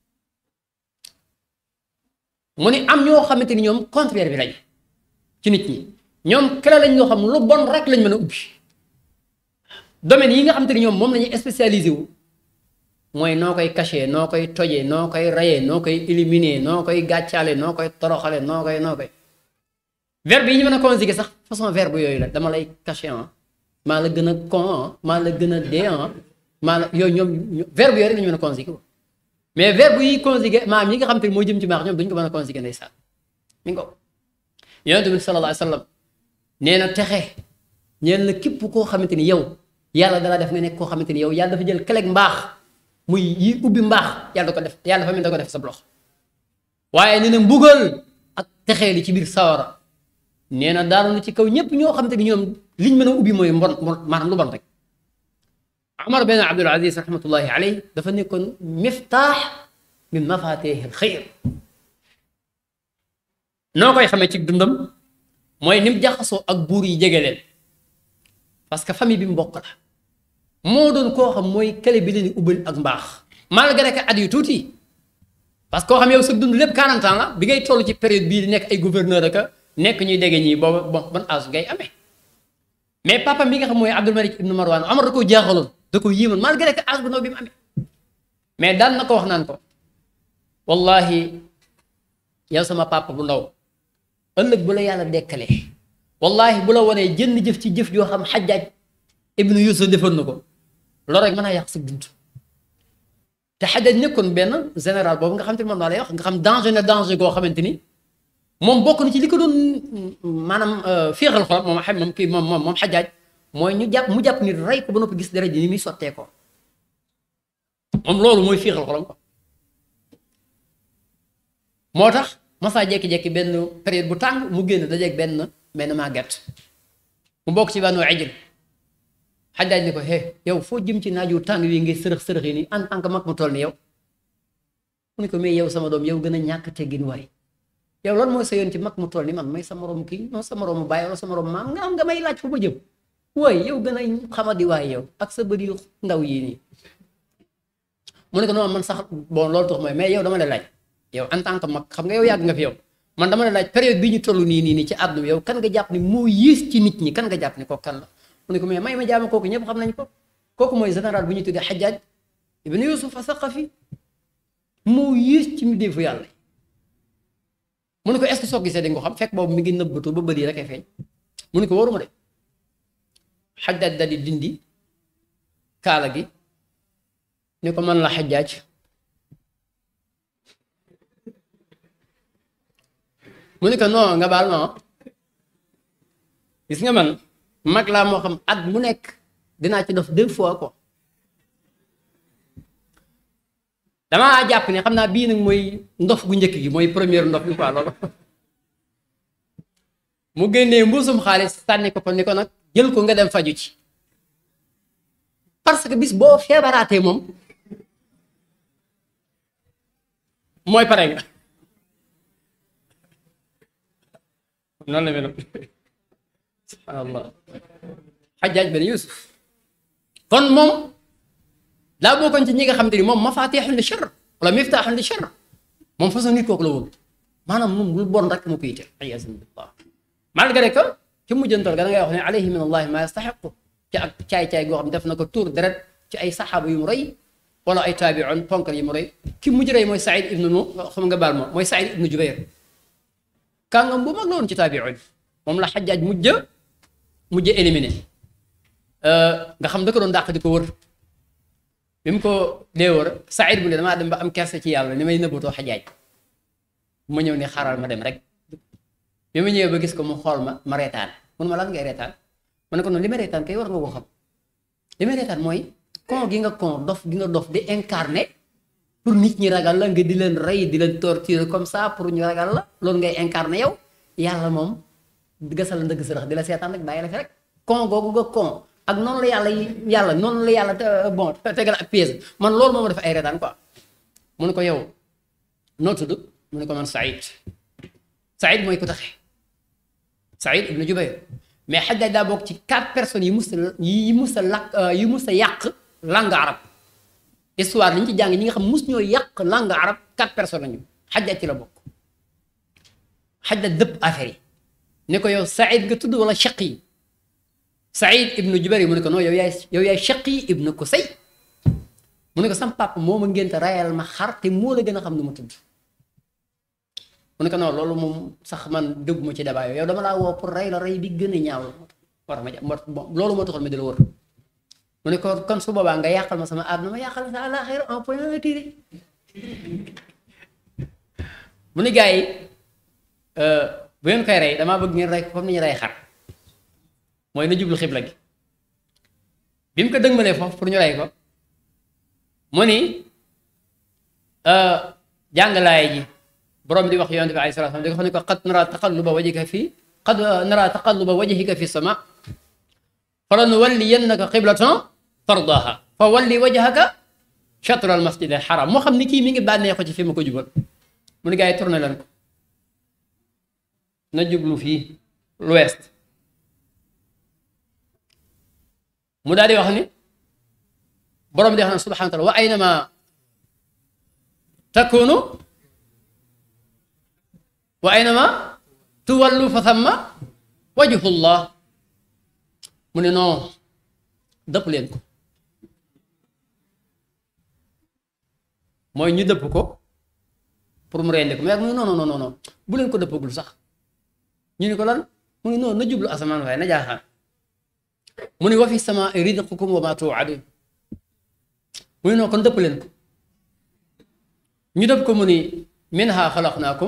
mu ni am ñoo xamante ni ñoom contraire bi lañ ci nit ñi ñoom clé lañ loo xam lu bon rek lañ mën a ubbi domaine yi nga xamante ni ñoom moom la ñuy spécialisé wu mooy noo koy caché noo koy tojee noo koy rayee noo koy éliminer noo koy gàccaale noo koy toroxale noo koy noo koy verbe yi ñu mën a conjuguer sax façon verbe yooyu la dama lay caché ah maa la gën a con ah maa la gën a dee ah maa la yooyu ñoom verbe yooyu rek la ñu mën a conjuguer mais verbe yi conjuguer maam yi nga xamante ni moo jëm ci baax ñoom duñ ko mën a conjuguer ndeysaan mi ngi ko yonent bi sallallahu alayhi wa sallam nee na texe ñeen la képp koo xamante ni yow yàlla dala def nga nekk koo xamante ni yow yàlla dafa jël keleg mbaax muy yi ubbi mbaax yàlla da ko def yàlla dafa mel da ko def sa loxo waaye nee na mbugal ak texee li ci biir sawara nee na daanu na ci kaw ñëpp ñoo xamante ni ñoom liñ mën a ubbi mooy mbon maanaam lu bon rek Amar ben Abdul Aziz rahmatullahi alayhi dafa nekkoon miftaax min mafatihil xayr noo koy xamee ci dundam mooy ni mu jaxasoo ak buur yi jege leen parce que famille bi mu bokk la moo doon koo xam mooy kële bi leen di ubbal ak mbaax malgré que at yu tuuti parce que koo xam yow sa dund lépp 40 ans la bi ngay toll ci période bii di nekk ay gouverneur ak nekk ñuy dégg ñii boobu bon ban âge ngay amee mais papa mi nga xam mooy Abdul Malik ibn Marwan Amar da koo jaaxaloon da ko yéemal malgré que âge bu ndaw bi mu amee mais daan na ko wax naan ko wallahi yow sama papa bu ndaw ëllëg bu la yàlla dekkalee wallahi bu la wanee jënn jëf ci jëf joo xam xajaaj ibnu yusuf defoon na ko loolu rek mën a yàq sa dund te xajaaj nekkoon benn général boobu nga xam te ne moom laa lay wax nga xam danger na danger goo xamante ni moom bokk na ci li ko doon maanaam féexal xolam moom xam moom kii moom moom moom xajaaj mooy ñu jàpp mu jàpp ni rey ko ba noppi gis dara ji ni muy sottee ko moom loolu mooy féexal xolam ko moo tax masaa jekki-jekki benn période bu tàng mu génn dajeeg benn benn màgget mu bokk ci bànnu ijil xajaaj ni ko hé yow foo jëm ci naaju tàng wi ngay sërëx sërëx yi nii en tant que mag mu toll ni yow mu ne ko mais yow sama doom yow gën a ñàkk teggin waay yow lan mooy sa yoon ci mag mu toll ni man may sa morom kii non sa morom bàyyi wala sa morom maam nga am nga may laaj fu ma jëm waay yow gën a xamadi waay yow ak sa bëri yu ndaw yii nii mu ne ko non man sax bon loolu tax mooy mais yow dama lay laaj yow en tant que mag xam nga yow yàgg nga fi yow man dama lay laaj période bii ñu toll nii nii nii ci àdduna bi yow kan nga jàpp ni moo yées ci nit ñi kan nga jàpp ni kooku kan la mu ne ko mais may ma jaama kooku ñëpp xam nañ ko kooku mooy général bu ñu tuddee Xajaaj ibn Yusuf Asaqafi moo yées ci mbindeefu yàlla mu ne ko est-ce que soo gisee dañ ko xam fekk boobu mi ngi nëbbatu ba bëri rek ay feeñ mu ne ko waruma de Xajaaj daal di dindi kaala gi ni ko man la Xajaaj mu ne ko non nga baal ma gis nga man mag laa moo xam at mu nekk dinaa ci def deux fois quoi damaa jàpp ne xam naa bii nag mooy ndof gu njëkk gi mooy première ndof bi quoi loolu mu génnee mbuusum xaalis sànni ko ko ni ko nag jël ko nga dem faju ci parce que bis boo feebaraatee moom mooy pare nga noonu la mel subhanallah xajaaj ben yusuf kon moom daa bokkoon ci ñi nga xamante ni moom mafatixun li char wala miftaaxun li char moom façon nit kooku la woon maanaam moom lu bon rek mu koy yitte ayaasan billah malgré que ci mujjantal ga da ngay wax ne alayhi min allahi ma yastaxiqu ci ak caay-caay goo xam def na ko tuur deret ci ay saxaaba yu mu rey wala ay taabiun ponkal yu mu rey ki mujj rey mooy saïd ibnu nu xam nga baal ma mooy saïd ibnu jubayr kàngam bu mag la woon ci taabiun moom la xajaaj mujj mujj éliminé nga xam da ko doon dàq di ko wër bi mu ko dee wër Saïd bu ne damaa dem ba am kerse ci yàlla ni may nëbbatoo xajaaj ma ñëw ni xaaral ma dem rek bi ma ñëwee ba gis ko mu xool ma ma reetaan mun ma lan ngay reetaan ma ne ko noonu li ma reetaan kay war nga ko xam li ma reetaan mooy kon gi nga kon dof gi nga dof di incarné pour nit ñi ragal la nga di leen rey di leen torturer comme ça pour ñu ragal la loolu ngay incarné yow yàlla moom gasal ndëgg sërëx di la seetaan rek bàyyi la fi rek kon googu nga kon ak noonu la yàlla yàlla noonu la yàlla bon tegal ak pièce man loolu moom def ay reetaan quoi mu ne ko yow noo tudd mu ne ko man Saïd Saïd mooy ku taxe Saïd ibn Jubayr mais Hajjaj daa bokk ci quatre personnes yi mus a yi mus a lakk yi mus a yàq langue arab histoire li ñu ci jàng ñi nga xam mus ñoo yàq langue arab quatre personnes lañu Hajjaj ci la bokk Hajjaj dëpp affaire yi ne ko yow Saïd nga tudd wala Shaqi Saïd ibn Jubayr mu ne ko non yow yaay yow yaay Shaqi ibn Kusay mu ne ko sam papa moo ma ngénte rayal ma xar te moo la gën a xam nu ma tudd mu ne ko non loolu moom sax man dëgguma ci débat yow dama laa woo pour rey la rey bi gën a ñaaw war ma ja loolu moo taxoon ma di la wër mu ne ko kon su boobaa nga yàqal ma sama àdduna ma yàqal sa àllaaxira un point un tiré mu ne gars yi bu ngeen koy rey damaa bëgg ngeen rey ko comme ni ñu rey xar mooy na jublu xibla gi bi mu ko dëgmalee foofu pour ñu rey ko mu ni jàngalaay ji borom di wax yonent bi alayhi salaam di ko xam ne ko qad nara taqalluba wajhika fi qad nara taqalluba wajhika fi sama fala nuwalliyannaka qiblatan tardaha fa walli wajhaka shatra al masjid al haram moo xam ni kii mi ngi bànnee ko ci fi ma ko jubal mu ne gars yi tourné leen ko na jublu fii l'ouest mu daal di wax ni borom di wax na subhanahu wa taala wa aynama takunu wa aynama tuwallu fa thamma wajhullah mu ne non dëpp leen ko mooy ñu dëpp ko pour mu rendi ko mais mu ne non non non non bu leen ko dëppagul sax ñu ne ko lan mu ne non na jublu asamaan waaye na jaaxaan mu ne wa fi sama rizqukum wa ma tuadun mu ne non kon dëpp leen ko ñu dëpp ko mu ni minha xalaqnaakum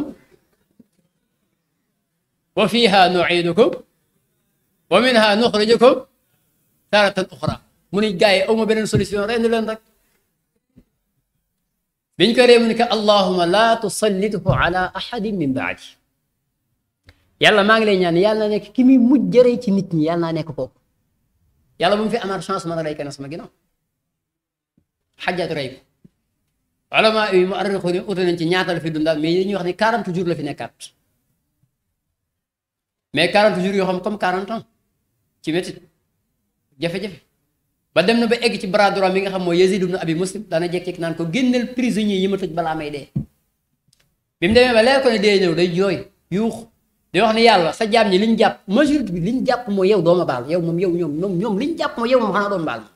wa fiha nuidukum wa minha nuxrijukum taratan uxra mu ni gars yi awma beneen solution rendi leen rek biñ ko ree mu ni ko allahuma la tusallithu ala ahadin min baadi yàlla maa ngi lay ñaan yàlla na nekk ki muy mujj jëree ci nit ñi yàlla naa nekk kooku yàlla bu mu fi amaat chance mën a rey kenn sama ginnaaw xajjaat rey ko ulama yi mu arrixu ni ute nañ ci ñaata la fi dundaat mais dañuy wax ni 40 jours la fi nekkaat mais 40 jours yoo xam comme 40 ans ci métit jafe-jafe ba dem na ba egg ci bras droit mi nga xam mooy Yazid ibn Abi Muslim daana jekk-jekk naan ko génneel prisonnier yi ma tëj balaa may dee bi mu demee ba leer ko ne dee ñëw day jooy yuux di wax ni yàlla sa jaam ñi li ñu jàpp majorité bi li ñu jàpp mooy yow dooma baal yow moom yow ñoom ñoom ñoom li ñu jàpp mooy yow moom xanaa doon baal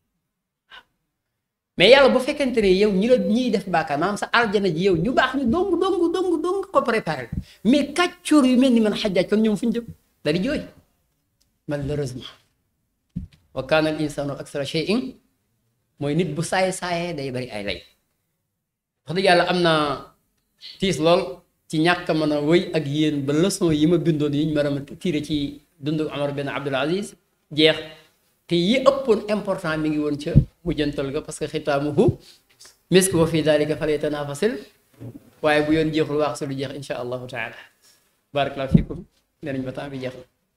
mais yàlla bu fekkente ne yow ñi la ñiy def bàkkaar maanaam sa aljana ji yow ñu baax ñu dong dong dong dong ko préparé mais kàccoor yu mel ni man xajaaj kon ñoom fu ñu jëm da di jooy malheureusement wa kaana al insanu aksara shay'in mooy nit bu saay saayee day bari ay lay wax dëgg yàlla am na tiis lool ci ñàkk a mën a wëy ak yéen ba leçon yi ma bindoon yi ñu mën a tiire ci dundu Omar bin Abdul Aziz jeex te yi ëppoon important mi ngi woon ca mujjantal ga parce que xitaamuhu misk wa fi dalika falyatanafasil waaye bu yoon jeexul waax su lu jeex insha allahu taala barakallahu fikum nee nañ ba temps bi jeex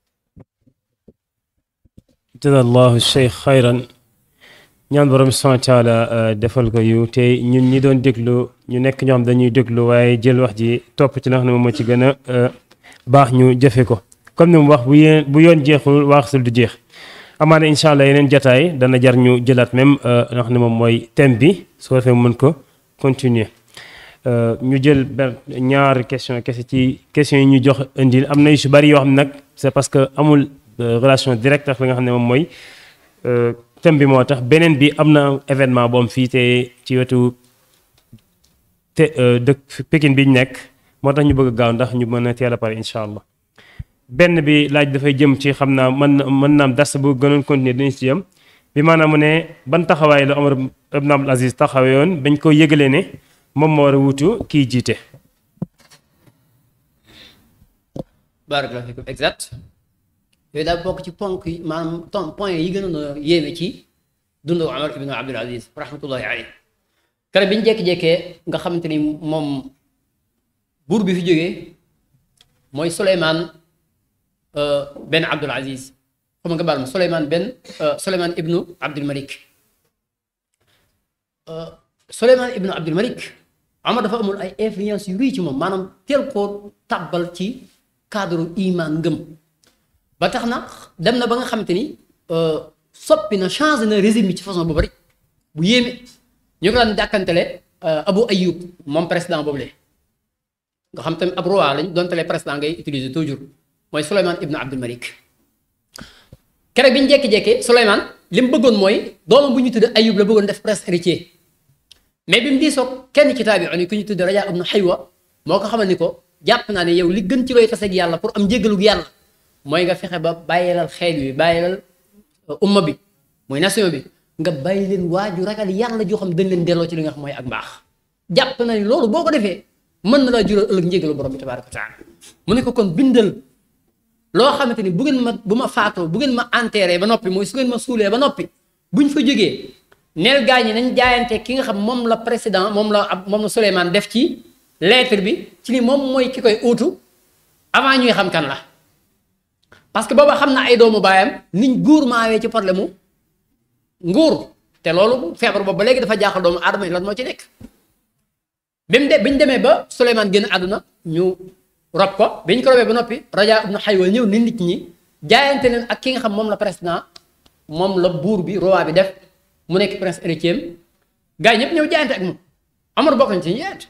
jazallahu cheikh xayran ñaan borom subhanahu wa taala defal ko yu te ñun ñi doon déglu ñu nekk ñoo xam dañuy déglu waaye jël wax ji topp ci la xam ne moom moo ci gën a baax ñu jëfe ko comme ni mu wax bu yéen bu yoon jeexul waaxsul du jeex amaana incha allah yeneen jataay dana jar ñu jëlaat même nga xam ne moom mooy thème bi soo defee mën ko continuer ñu jël benn ñaari question kese ci question yi ñu jox indil am na yu si bari yoo xam ne nag c'est parce que amul relation directe ak li nga xam ne moom mooy thème bi moo tax beneen bi am na événement bu am fii te ci wetu te dëkk Pékin bi ñu nekk moo tax ñu bëgg a gaaw ndax ñu mën a teel a pare incha allah benn bi laaj dafay jëm ci xam naa mën na mën naam dars bu gënoon continuer dañu ci yëm bi maanaam mu ne ban taxawaay la Omar ibn Abdul Aziz taxawee yoon bañ ko yëgalee ne moom moo war a wutu kii jiite barakallahu fikum exact yooyu daal bokk ci ponk yi maanaam ton point yi gënoon a yéeme ci dundu Omar ibn Abdul Aziz rahmatullahi alayhi kere bi ñu jékki-jékkee nga xamante ni moom buur bi fi jógee mooy Souleymane ben Abdul Aziz xam nga baal ma Souleymane ben Souleymane ibnu Abdul Malik Souleymane ibnu Abdul Malik Omar dafa amul ay influence yu rëy ci moom maanaam teel koo tàbbal ci cadre iman ngëm ba tax na dem na ba nga xamante ni soppi na changé na régime bi ci façon bu bari bu yéeme ñu ko daan dàkkantele Abu Ayyub moom président boobu le nga xam tamit ab roi lañ doon tele président ngay utiliser toujours mooy Souleymane ibnu Abdul Malik keroog bi ñu jékki-jékkee Souleymane li mu bëggoon mooy doomam bu ñu tudd Ayyub la bëggoon def prince héritier mais bi mu diisoog kenn ci taabi'un yi ku ñu tudd Rajaa ibnu Haywa moo ko xamal ni ko jàpp naa ne yow li gën ci looy taseeg yàlla pour am njéggalug yàlla mooy nga fexe ba bàyyilal xeet wi bàyyilal umma bi mooy nation bi nga bàyyi leen waaju ragal yàlla joo xam dañ leen delloo ci li nga xam mooy ak mbaax jàpp na ni loolu boo ko defee mën na laa jural ëllëg njéggalu borom bi tabaaraka wa taala mu ne ko kon bindal loo xamante ni bu ngeen ma bu ma faatoo bu ngeen ma enterré ba noppi mooy su ngeen ma suulee ba noppi buñ fa jógee neel gaa ñi nañ jaayante ki nga xam moom la président moom la ab moom la Souleymane def ci lettre bi ci ni moom mooy ki koy uutu avant ñuy xam kan la parce que booba xam na ay doomu baayam niñ guur maawee ci problème mu nguur te loolu feebar boobu ba léegi dafa jaaxal doomu aadama yi lan moo ci nekk bi mu de bi ñu demee ba Souleymane génn àdduna ñu rob ko bi ñu ko robee ba noppi Rajaa ibnu Haywa ñëw ni nit ñi jaayante leen ak ki nga xam moom la président moom la buur bi roi bi def mu nekk prince héritier gars yi ñëpp ñëw jaayante ak moom Omar bokk nañ ci ñu jaayante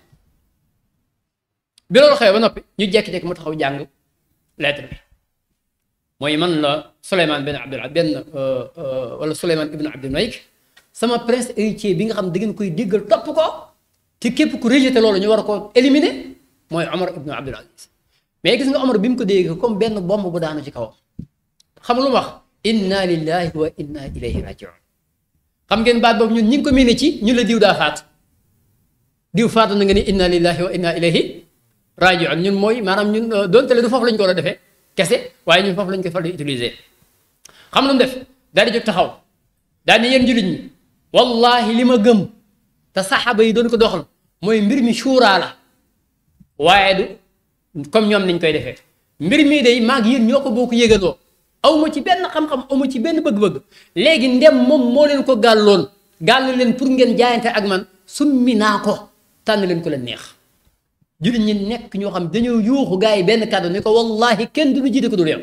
bi loolu xewee ba noppi ñu jekki-jekki mu taxaw jàng lettre bi mooy man la Souleymane ben Abdul benn wala Souleymane ibnu Abdul Malik sama prince héritier bi nga xam da ngeen koy déggal topp ko te képp ku rejeté loolu ñu war a ko éliminer mooy Omar ibnu Abdul Aziz mais gis nga Omar bi mu ko dégg comme benn bomb bu daanu ci kawam xam lu mu wax inna lillahi wa inna ilayhi rajiun xam ngeen baat boobu ñun ñi ngi ko miine ci ñu la diw daa faat diw faatu na nga ni inna lillahi wa inna ilayhi rajiun ñun mooy maanaam ñun doonte le du foofu lañ ko war a defee kese waaye ñun foofu lañ koy fal di utiliser xam lu mu def daal di jóg taxaw daal di yéen jullit ñi wallahi li ma gëm te saxaaba yi doon ko doxal mooy mbir mi suuraa la waaye du comme ñoom niñ koy defee mbir mii day maag yéen ñoo ko boo ko yëgaloo aw ma ci benn xam-xam aw ma ci benn bëgg-bëgg léegi ndem moom moo leen ko gàlloon gàll leen pour ngeen jaayante ak man summi naa ko tànn leen ko leen neex jullit ñi nekk ñoo xam dañoo yuuxu gars yi benn kàddu ni ko wallahi kenn du lu jiite ko dul yow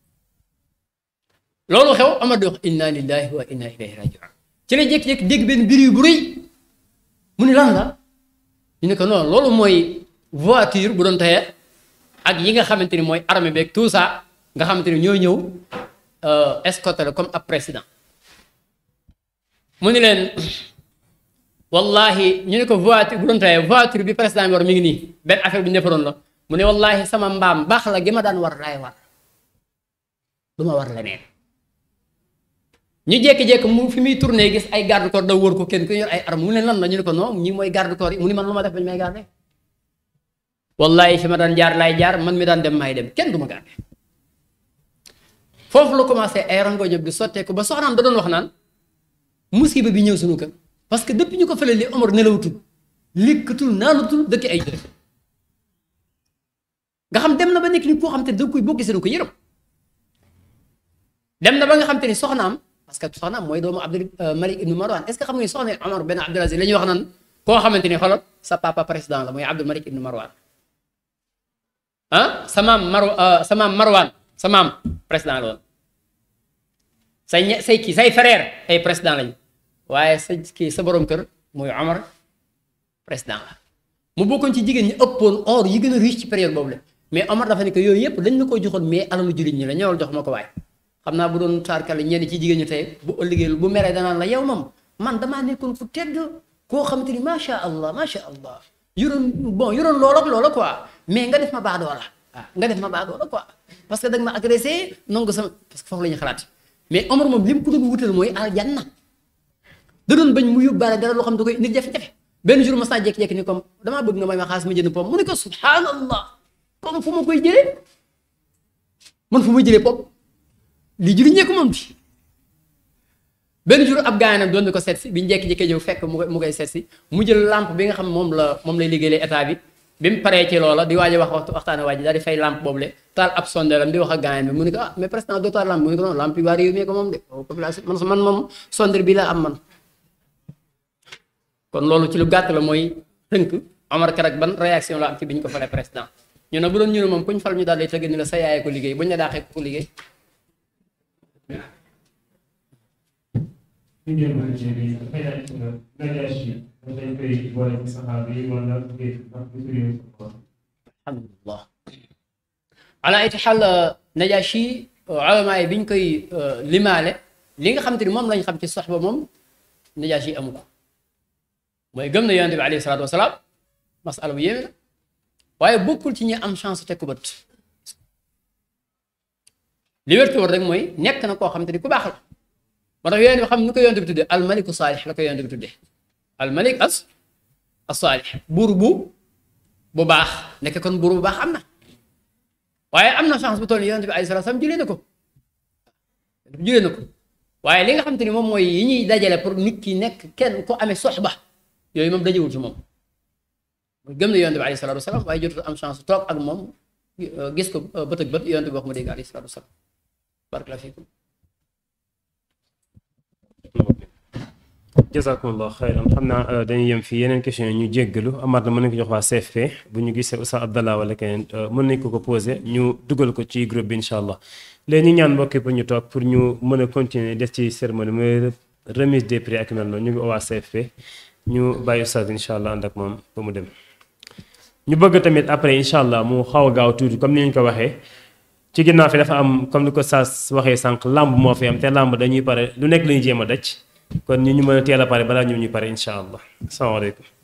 loolu xew Omar di wax inna lillahi wa inna ilayhi rajiun ci la jékki-jékki dégg benn mbir yu bu rëy mu ni lan la ñu ne ko non loolu mooy voiture bu doon teye ak yi nga xamante ni mooy armée beeg tout ça nga xamante ni ñoo ñëw escorté la comme ab président mu ni leen wallahi ñu ne ko voiture bu doon teye voiture bi président bi war mi ngi nii benn affaire bi ñu defaroon la mu ne wallahi sama mbaam baax la gi ma daan war laay war du ma war leneen ñu jékki-jékki mu fi muy tourné gis ay garde corps da wër ko kenn ku yor ay arme mu ne lan la ñu ne ko non ñi mooy garde corps yi mu ni man lu ma def bañ may garde wallahi fi ma daan jaar laay jaar man mi daan dem maay dem kenn du ma garde foofu la commencé ay rangoño bi sotteeku ba soxnaam da doon wax naan musiba bi ñëw suñu kër parce que depuis ñu ko fële li Omar nelawatul likkatul naanutul dëkk ay jëf nga xam dem na ba nekk ni koo xam te da koy boo gisee da ko yërëm dem na ba nga xam te ni soxnaam parce que soxnaam mooy doomu Abdul Malik ibnu Marwan est ce que xam nga soxna Omar ben Abdul Aziz la ñuy wax naan koo xamante ni xoolal sa papa président la mooy Abdul Malik ibnu Marwan ah sa maam Mar sa maam Marwan sa maam président la woon say ñe say kii say frère ay président lañu waaye sa kii sa borom kër mooy Omar président la mu bokkoon ci jigéen ñi ëppoon or yi gën a riche ci période boobu la mais Omar dafa ne que yooyu yëpp dañ la ko joxoon mais alalu jullit ñi la ñëwal jox ma ko waaye xam naa bu doon taarkale ñenn ci jigéen ñi tey bu ëllëgee bu meree danaan la yow moom man damaa nekkoon fu tedd koo xamante ni macha allah macha allah yoroon bon yoroon loola ak loola quoi mais nga def ma baadoo la ah nga def ma baadoo la quoi parce que da nga ma agressé nangu sama parce que foofu la ñuy xalaat mais Omar moom li mu ko doon wutal mooy aljanna da doon bañ mu yóbbaale dara loo xam da koy nit jafe-jafe benn jour ma saa jékki-jékki ni comme damaa bëgg nga may ma xaalis ma jënd pom mu ne ko subhanallah pom fu ma koy jëlee man fu ma jëlee pom lii jëriñ ñee ko moom bi benn jour ab gars nag doon na ko seet si bi ñu jékki-jékki ñëw fekk mu koy mu koy seet si mu jël lampe bi nga xam moom la moom lay liggéeyee état bi bi mu paree ci loola di waaj a wax waxtu waxtaane waaj daal di fay lampe boobu le taal ab sonderam di wax ak gars bi mu ne ko ah mais président doo taal lampe mu ne ko non lampe yi waa réew mi ko moom de population man man moom sondeur bi la am man kon loolu ci lu gàtt la mooy tënk Omar Kerak ban réaction la am ci bi ñu ko falee président ñu ne bu doon ñu ne moom ku ñu fal ñu daal di tëgg ni la sa yaay ko liggéey bu ñu la daaxee ko liggéey ñu jël ko ci bi dafay laaj nga Najaasi dañ koy boole ci saxaaba yi wala alhamdulillah ala iti xal Najaasi ulama yi bi ñu koy limaale li nga xamante ni moom lañ xam ci soxba moom Najaasi amu ko mooy gëm na yonent bi alayhi salaatu wasalaam masala bu yéeme la waaye bokkul ci ñi am chance teg ko bët li wér te wóor rek mooy nekk na koo xamante ni ku baax la moo tax yonent bi xam nu ko yonent bi tuddee almaliku saalix la ko yonent bi tuddee almalik as as saalix buur bu bu baax nekk kon buur bu baax am na waaye am na chance bu toll nii yonent bi alayhi salaatu wasalaam jëlee na ko jëlee na ko waaye li nga xamante ni moom mooy yi ñuy dajale pour nit ki nekk kenn ku amee soxba yooyu moom dajewul ci moom gëm na yonent bi alayhi salaatu wasalaam waaye jotul am chance toog ak moom gis ko bët ak bët yonent bi wax mu dégg alayhi salaatu wasalaam barakallahu fiikum jazakumullah xayran xam naa dañuy yem fii yeneen question ñu jéggalu amaat na mën nañ ko jox waa CFP bu ñu gisee Oustaz Abdallah wala keneen mën nañ ko ko posé ñu dugal ko ci groupe bi incha allah léegi ñu ñaan mbokki pour ñu toog pour ñu mën a continuer des ci cérémonie mooy remise des prix ak mel noonu ñu ngi waa CFP ñu bàyyi Oustaz incha allah ànd ak moom ba mu dem ñu bëgg tamit après incha allah mu xaw a gaaw tuuti comme ni ñu ko waxee ci ginnaaw fi dafa am comme ni ko Saas waxee sànq lamb moo fi am te lamb dañuy pare lu nekk la ñuy jéem a daj kon ñu ñu mën a teel a pare balaa ñu ñu pare incha allah asalaamaaleykum